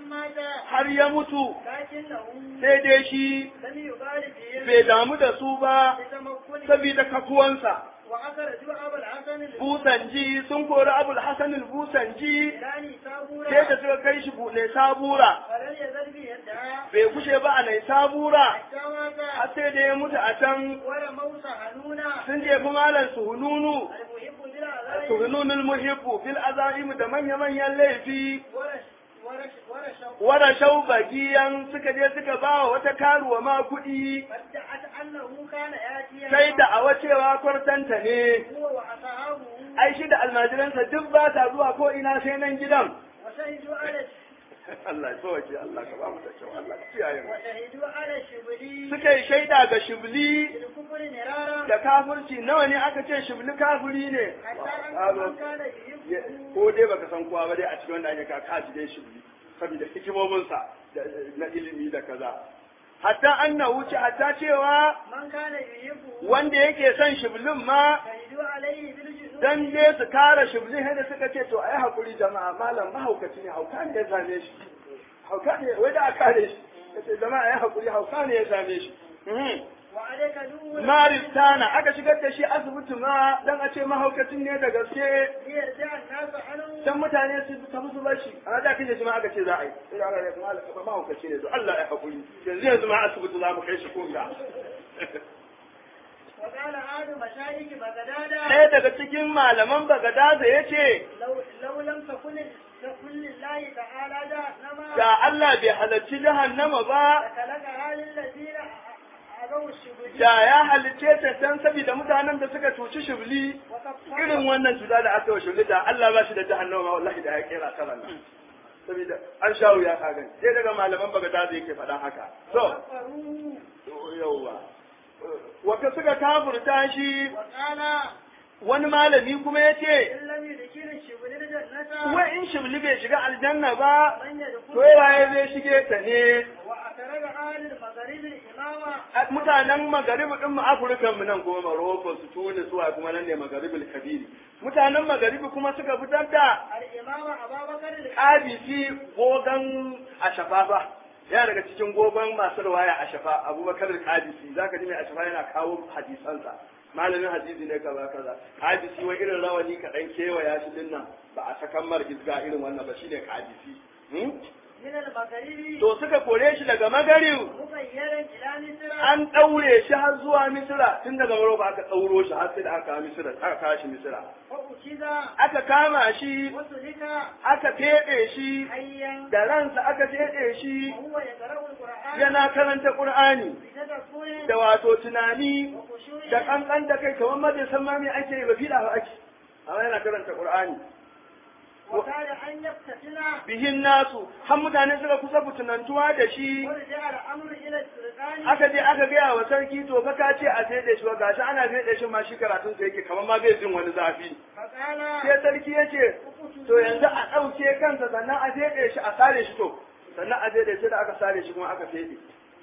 مات har ya mutu لكنه sai dai shi لم يبالي bai بهم damu da su ba لتمكنه saboda kafuwansa وأخرجوا أبا الحسن busanji sun kori abul hasan busanji البستاني sai da سابورا suka kai shi ne sabura فلم يزل به يدعى bai kushe ba a nai sabura حتى مات har sai da ya mutu a can ولموت حنونا sun jefi malam suhununu المحب بالعذاب suhununul muhibbu fil azaimu da manya-manyan laifi ورش ورش ورش wada shau bagiyan suka je suka ba wa wata karuwa ma kuɗi فادعت أنه كان يأتي sai da awa cewa kwartanta ne هو وأصحابه ai shi da almajiransa duk ba ta zuwa ko ina sai nan gidan وشهدوا على Allah ya sauke Allah ka ba mu da kyau Allah ka kiyaye mu وشهدوا على الشبلي suka yi shaida ga shibli بالكفر مرارا da kafirci nawa ne aka ce shibli kafiri ne حتى أن من كان يحبه ko dai baka san kowa ba dai a cikin wanda ake ka kaji dai shibli saboda hikimominsa da- na ilimi da kaza hatta annahu ce hatta cewa من كان يحبه wanda yake son shiblin ma شهدوا عليه بالجنود dan dai su kare shiblin sai da suka ce to ai hakuri jama'a malam mahaukaci ne hauka ne ya same shi hauka ne wai da aka kare shi kace jama'a ai hakuri hauka ne ya same shi Mhm. وعليك دون Maristana aka shigar da shi asibiti ma dan a ce mahaukacin ne da gaske ليرجع الناس عنه dan mutane su tafi su bashi a da kace shi ma aka ce za a yi sai aka ce malam ba mahaukaci ne to Allah ya hakuri yanzu yanzu ma asibiti za mu kai shi kunga وقال أحد مشايخ بغداد ɗaya daga cikin malaman Bagadaza ya ce لو لو لم تكن تكن لله تعالى جهنم da Allah bai halarci jahannama ba لخلقها للذين أبوا الشبهات da ya halicce ta dan saboda mutanen da suka cuci shibli irin wannan cuta da aka wa shibli da Allah ba shi da jahannama ma wallahi da ya kera ta nan saboda an sha wuya ka gani sai daga malaman Bagadaza yake faɗan haka to وكفروا yauwa wata suka kafurta shi وقال wani malami kuma ya ce إن لم يدخل الشبهات الجنة wai in shibli bai shiga aljanna ba من يدخل to waye zai shige ta ne وأخرج أهل المغرب الإمامة A- mutanen magaribi din mu afirkan mu nan kuma maroko su tunis suwa kuma nan ne magaribul kabiri mutanen magaribi kuma suka fitar da الإمامة أبا بكر القادسي kabisi gogan ashafa yana daga cikin gogon masu riwaya ashafa abubakar kabisi zaka ji mai ashafa yana kawo hadisansa malamin hadisi ne kaza kaza kabisi wai irin rawani kaɗan kewaya shi dinnan ba a sakan mar hizga irin wannan ba shine kabisi hmm? من المغرب to suka kore shi daga magarib مغيرا إلى مصر an ɗaure shi har zuwa misira tun daga Maroko aka ɗauro shi har sai da aka kawo misira aka kawo shi misira وأخذ aka kama shi وسلك aka feɗe shi حيا da ransa aka feɗe shi وهو يقرأ القرآن yana karanta Qur'ani بتدبر da wato tunani وخشوع da kankan da kai kamar ma bai san ma me ake yi ba fiɗa ba ake amma yana karanta Qur'ani وكاد أن يفتتن bihin nasu har mutane suka kusa fitinantuwa da shi ورجع الأمر إلى السلطان aka je aka gaya wa sarki to fa ka ce a feɗe shi ba gashi ana feɗe shi ma shi karatun sa yake kamar ma bai jin wani zafi فقال sai sarki ya ce to yanzu a ɗauke kansa sannan a feɗe shi a sare shi to sannan a feɗe shi da aka sare shi kuma aka feɗe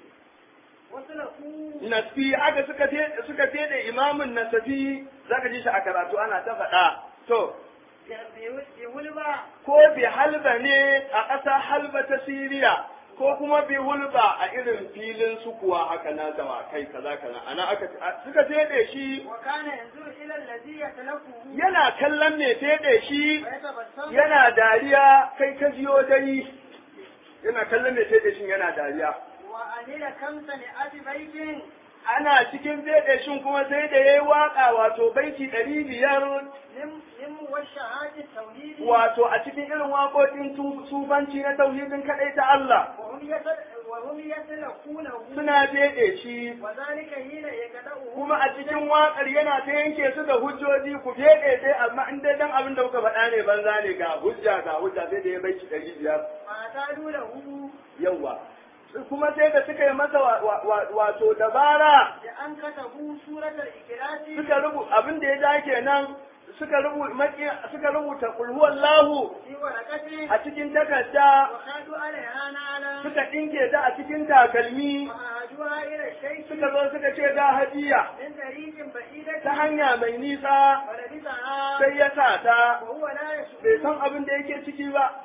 وسلكوا nasfi aka suka feɗe suka feɗe imamin nasafi zaka ji shi a karatu ana ta faɗa to بولبا ko bi halba ne a ƙasa halba ta siriya ko kuma bi hulba a irin filin sukuwa haka na dawakai kaza kaza ana aka suka feɗe shi وكان ينظر إلى الذي يتلفه yana kallon mai feɗe shi ويتبسم yana dariya kai ka jiyo dai yana kallon mai feɗe shi yana dariya وأنيل كم سنة بيت ana cikin feɗe shin kuma sai da yayi waka wato baiti ɗari biyar من من موشحات التوحيد wato a cikin irin waƙoƙin tu- sufanci na tauhidin kaɗai ta Allah وهم يتل وهم يتلقونه suna feɗe shi وذلك حين يقدأه kuma a cikin waƙar yana ta yanke su da hujjoji ku feɗe dai amma in dai dan abin da kuka faɗa ne banza ne ga hujja ga hujja sai da ya baiti ɗari biyar فأتادوا له yawwa kuma sai da suka yi masa wa- wa- wa- wato dabara بأن كتبوا سورة الإخلاص suka rubuta abin da ya ja kenan suka rubuta suka rubuta qul huwallahu في ورقته a cikin takarda وخادوا عليها نعلا suka dinke ta a cikin takalmi وأهدوها إلى الشيخ suka zo suka ce ga hadiya من طريق بعيدة ta hanya mai nisa ولبسها sai ya sa ta وهو لا bai يشعر san abin da yake ciki ba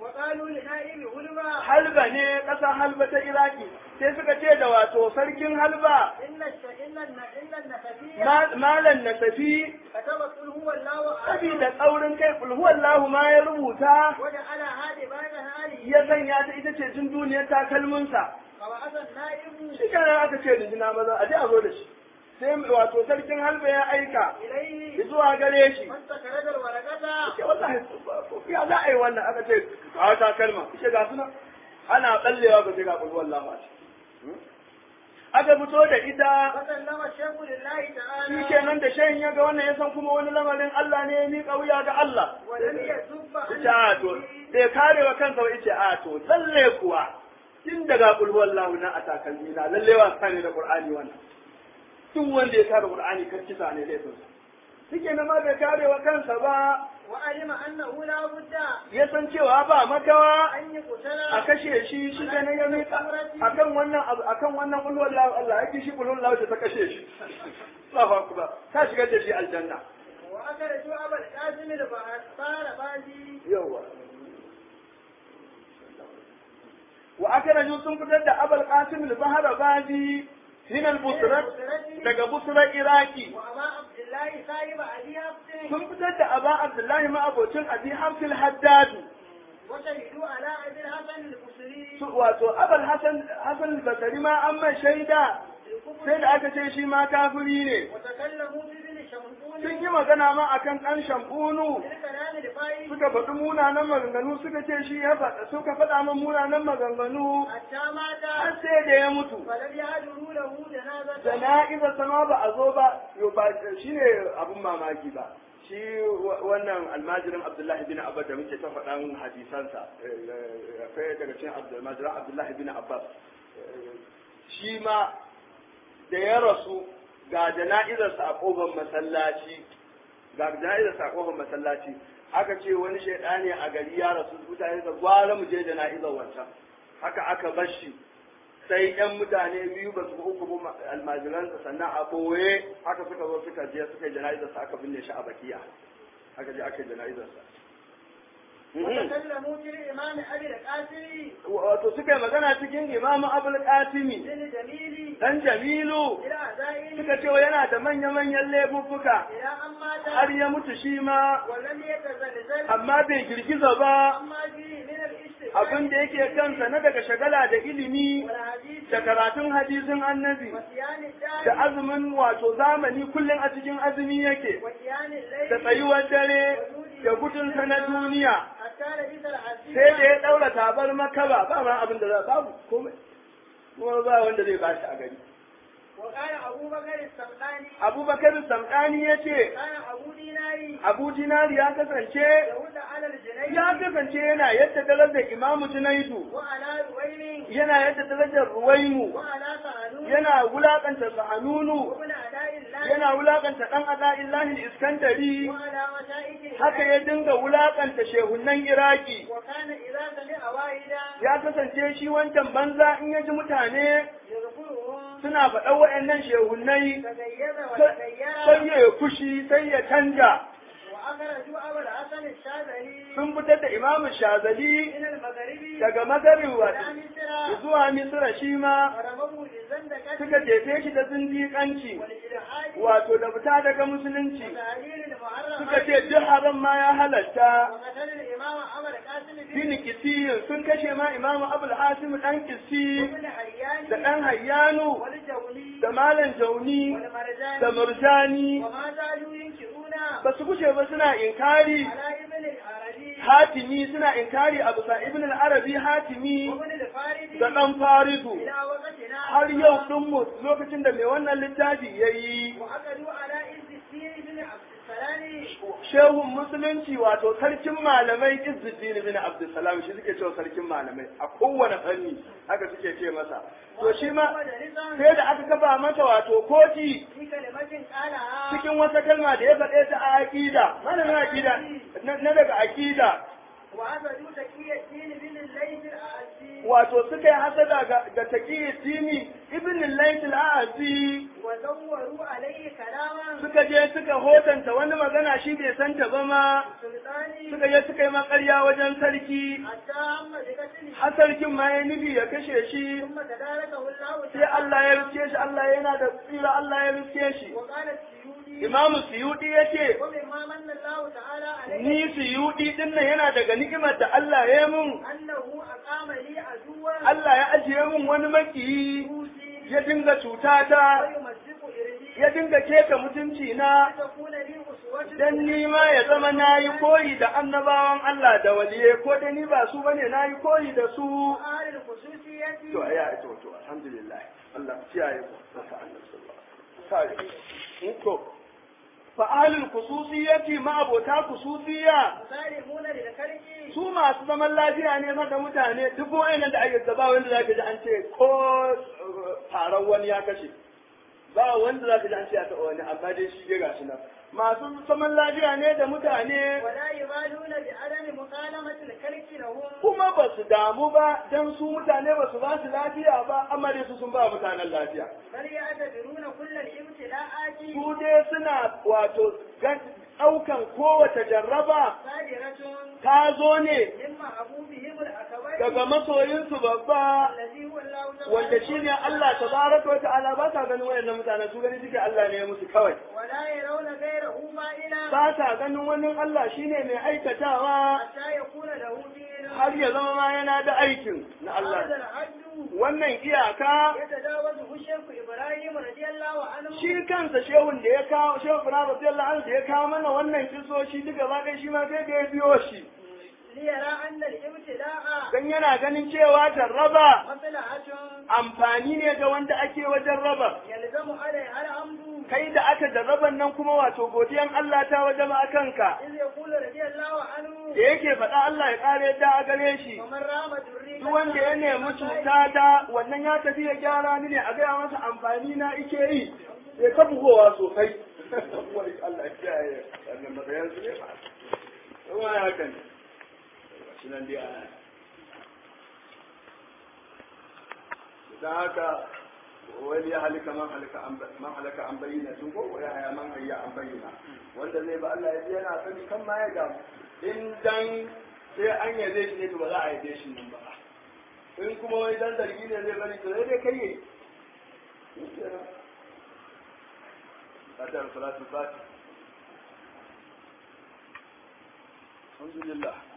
وقالوا لنائب هلما halba ne ƙasa halba ta iraki sai suka ce da wato sarkin halba إن الش... إن الن... إن النسبية ma- malan nasafi كتب قل هو الله أحد sabida tsaurin kai kulhuwallahu ma ya rubuta وجعل هذه بعد هذه ya sanya ta ita ce jin duniyar takalminsa فبعث النائب shi kenan aka ce rijina maza a je a zo da shi sai wato sarkin halba ya aika إليه zuwa gare shi فاستخرج الورقة ce wallahi ya za a yi wannan aka ce a takalma ce ga suna ana tsallewa ga sai ga kulhuwallahu a ciki aka fito da ita فسلم الشيخ لله shi تعالى kenan da shayin ya ga wannan ya san kuma wani lamarin Allah ne ya miƙa wuya ga Allah ولم يسب ita a to bai kare wa kansa ba yace a to lalle kuwa tun daga qul huwallahu na a takalmi na lalle wa sani da qur'ani wannan duk wanda ya kare qur'ani kan kisa ne laifin sa shike na ma bai kare wa kansa ba وعلم أنه لا بد ya san cewa ba makawa أن a يقتل kashe shi shi kenan ya miƙa akan wannan abu akan wannan qul huwallahu Allah yake shi qul huwallahu ta kashe shi Allahu akbar ta shigar da shi aljanna وأخرجوا أبا القاسم البحار بازي yawa wa akraju sun fitar da abul qasim al-bahra bazi min al-busra daga busra iraki وأبا عبد الله صاحب أبي حفص sun fitar da aba abdullahi ma abocin abi hamsil haddad وشهدوا على أبي الحسن البصري su- wato abul hasan hasan al-basri ma an mai shaida sai da aka ce shi ma kafiri ne وتكلموا في ابن شمعون sun yi magana ma akan ɗan shambunu بالكلام الفائز suka faɗi munanan maganganu suka ce shi ya faɗa suka faɗa min munanan maganganu حتى مات har sai da ya mutu فلم يهدروا له جنازة jana'izar sama ba a zo ba yo ba shi ne abin mamaki ba shi wa- wannan almajirin abdullahi bin abbas da muke ta faɗan hadisansa eh, akwai daga cikin almajirin abdullahi bin abbas eh, shi ma da ya rasu ga jana'izarsa a ƙofar masallaci ga jana'izarsa a ƙofar masallaci aka ce wani shaidani a gari ya rasu mutane da gwara mu je jana'izar wancan haka aka bar shi sai yan mutane biyu ba su ga uku ba almajiransa sannan a ɓoye haka suka zo suka je suka yi jana'izarsa aka binne shi a bakiya aka je aka yi jana'izarsa وتكلموا في الإمام أبي القاسم wato suka yi magana cikin imamu abul qasimi بن جميل dan jamilu إلى أعدائه suka ce yana da manya-manyan laifuffuka إلى أن مات har ya mutu shi ma ولم يتزلزل amma bai girgiza ba أما فيه من الاشتغال abin da yake kansa na daga shagala da ilimi والحديث da karatun hadisin annabi وصيام da الدار azumin wato zamani kullum a cikin azumi yake وصيام da الليل tsayuwar dare da gudunsa na duniya حتى لبس العزيز sai da ya daura tabar makaba ba ma abin da za babu komai kuma ba wanda zai bashi a gari وقال أبو بكر السمعاني abubakar samdani ya ce كان أبو ديناري abu dinari ya kasance يهود على الجنيد ya kasance yana yadda darajar imamu junaidu وعلى رويل yana yadda darajar ruwaimu وعلى سهلون yana wulakanta sahanunu وابن أداء الله yana wulakanta dan ada'illahi iskandari وعلى مشائخه haka ya dinga wulakanta shehunan iraki وكان إذا سمع واحدا ya kasance shi wancan banza in ya ji mutane يذكرهم suna faɗa wa'annan shehunai تغير sai وتغير ya yi fushi sai ya canja وأخرجوا أبا الحسن الشاذلي sun fitar da imamu shazali من المغرب daga magarin إلى wato مصر zuwa misira shi ma ورموه للزندقة suka jefe shi da zindiƙanci والإلحاد wato da fita daga musulunci وتعليل المحرم suka ce duk haram ma ya halatta وقتل الإمام أبا القاسم bin بن kisiyin sun kashe ma imamu abul hasim dan kisi ابن حيان da dan hayyanu والجولي da malam jauni والمرجاني da murjani وما زالوا ينكرون ba su gushe ba suna inkari على ابن العربي hatimi suna inkari a bisa ibn al-arabi hatimi وابن الفارسي da dan faridu إلى وقتنا har yau din mu lokacin da mai wannan littafi yayi وعقدوا على عز الدين بن عبد السلام shehun musulunci wato sarkin malamai izzuddin bin abdussalam shi suke cewa sarkin malamai a kowane fanni haka suke ce masa to shi ma sai da aka kafa masa wato koti في كلمة قالها cikin wata kalma da ya faɗe ta a aqida malamin aqida na na daga aqida وعبدوا تقي الدين بن الليث الأعزي wato suka yi hasada ga da taqiyyi dini ibn al-layth al-a'zi وزوروا عليه كلاما suka je suka hotanta wani magana shi bai santa ba ma سلطاني suka je suka yi makarya wajen sarki حتى هم بقتله har sarkin ma ya nufi ya kashe shi ثم تداركه الله sai Allah ya riske shi Allah yana da tsira Allah ya riske shi وقال السيودي imamu suyudi ya ce ومما من الله تعالى عليه ni suyudi din nan yana daga ni'imar da Allah ya mun أنه أقام لي عدوا Allah ya ajiye mun wani makiyi يوصي ya dinga cutata ويمزق إرهي ya dinga keta mutunci na تكون لي أسوة dan ni ma ya zama na yi koyi da annabawan Allah da waliye ko da ni ba su bane na yi koyi da su أهل الخصوصية to ya to to alhamdulillah Allah kiyaye ku saka Allah sallallahu alaihi wasallam to fa ahlul khususiyyati ma abota khususiyya مسالمون للكرك su masu zaman lafiya ne ma da mutane duk wayannan da ake gaba wanda zaka ji an ce ko taron wani ya kashe ba wanda zaka ji an ce ya taɓa wani amma dai shi dai gashi nan masu zaman lafiya ne da mutane ولا يبالون بعدم مكالمة الكرك لهم kuma ba su damu ba dan su mutane ba su ba su lafiya ba amma dai su sun ba mutanen lafiya بل يعتبرون كل الابتلاءات su dai suna wato gan- ɗaukan kowace jarraba صادرة ta zo ne من محبوبهم الأكبر daga masoyinsu babba الذي هو الله تبارك wanda shi ne Allah tabaraka wa ta'ala ba sa ganin wayannan mutanen su gani suke Allah ne ya musu kawai ولا يرون غيره مائلا ba sa ganin wani Allah shine mai aikatawa حتى يكون له دين har ya zama ma yana da aikin na هذا Allah الحد wannan iyaka يتجاوزه الشيخ إبراهيم رضي الله عنه shi kansa shehun da ya kawo shehu Ibrahim radiyallahu anhu da ya kawo mana wannan kisoshi duk gaba ɗaya shi ma sai da ya biyo shi ليرى أن الابتلاء dan yana ganin cewa jarraba مصلحة amfani ne ga wanda ake wajen raba يلزم عليها الحمد kai da aka jarraban nan kuma wato godiyan Allah ta wajen a kanka إذ يقول رضي الله عنه da yake faɗa Allah ya ƙara yadda a gare shi ومن رام دري duk wanda ya nemi cuta ta wannan ya tafi ya gyara ni ne a gaya masa amfani na ike yi sai ka bugowa sosai wani Allah ya kiyaye wannan matsayin su ne ba kuma ya haka ne shi nan dai ana dan haka wani ya halika man halika an man halaka an bayyana tun ko ya haya man hayya an bayyana wanda zai ba Allah ya ji yana sani kan ma ya gamu in dan sai an yaje shi ne to ba za a yaje shi nan ba in kuma wani dan zargi ne zai bari to sai dai kai yayi Adar salatu fati. Alhamdulillah.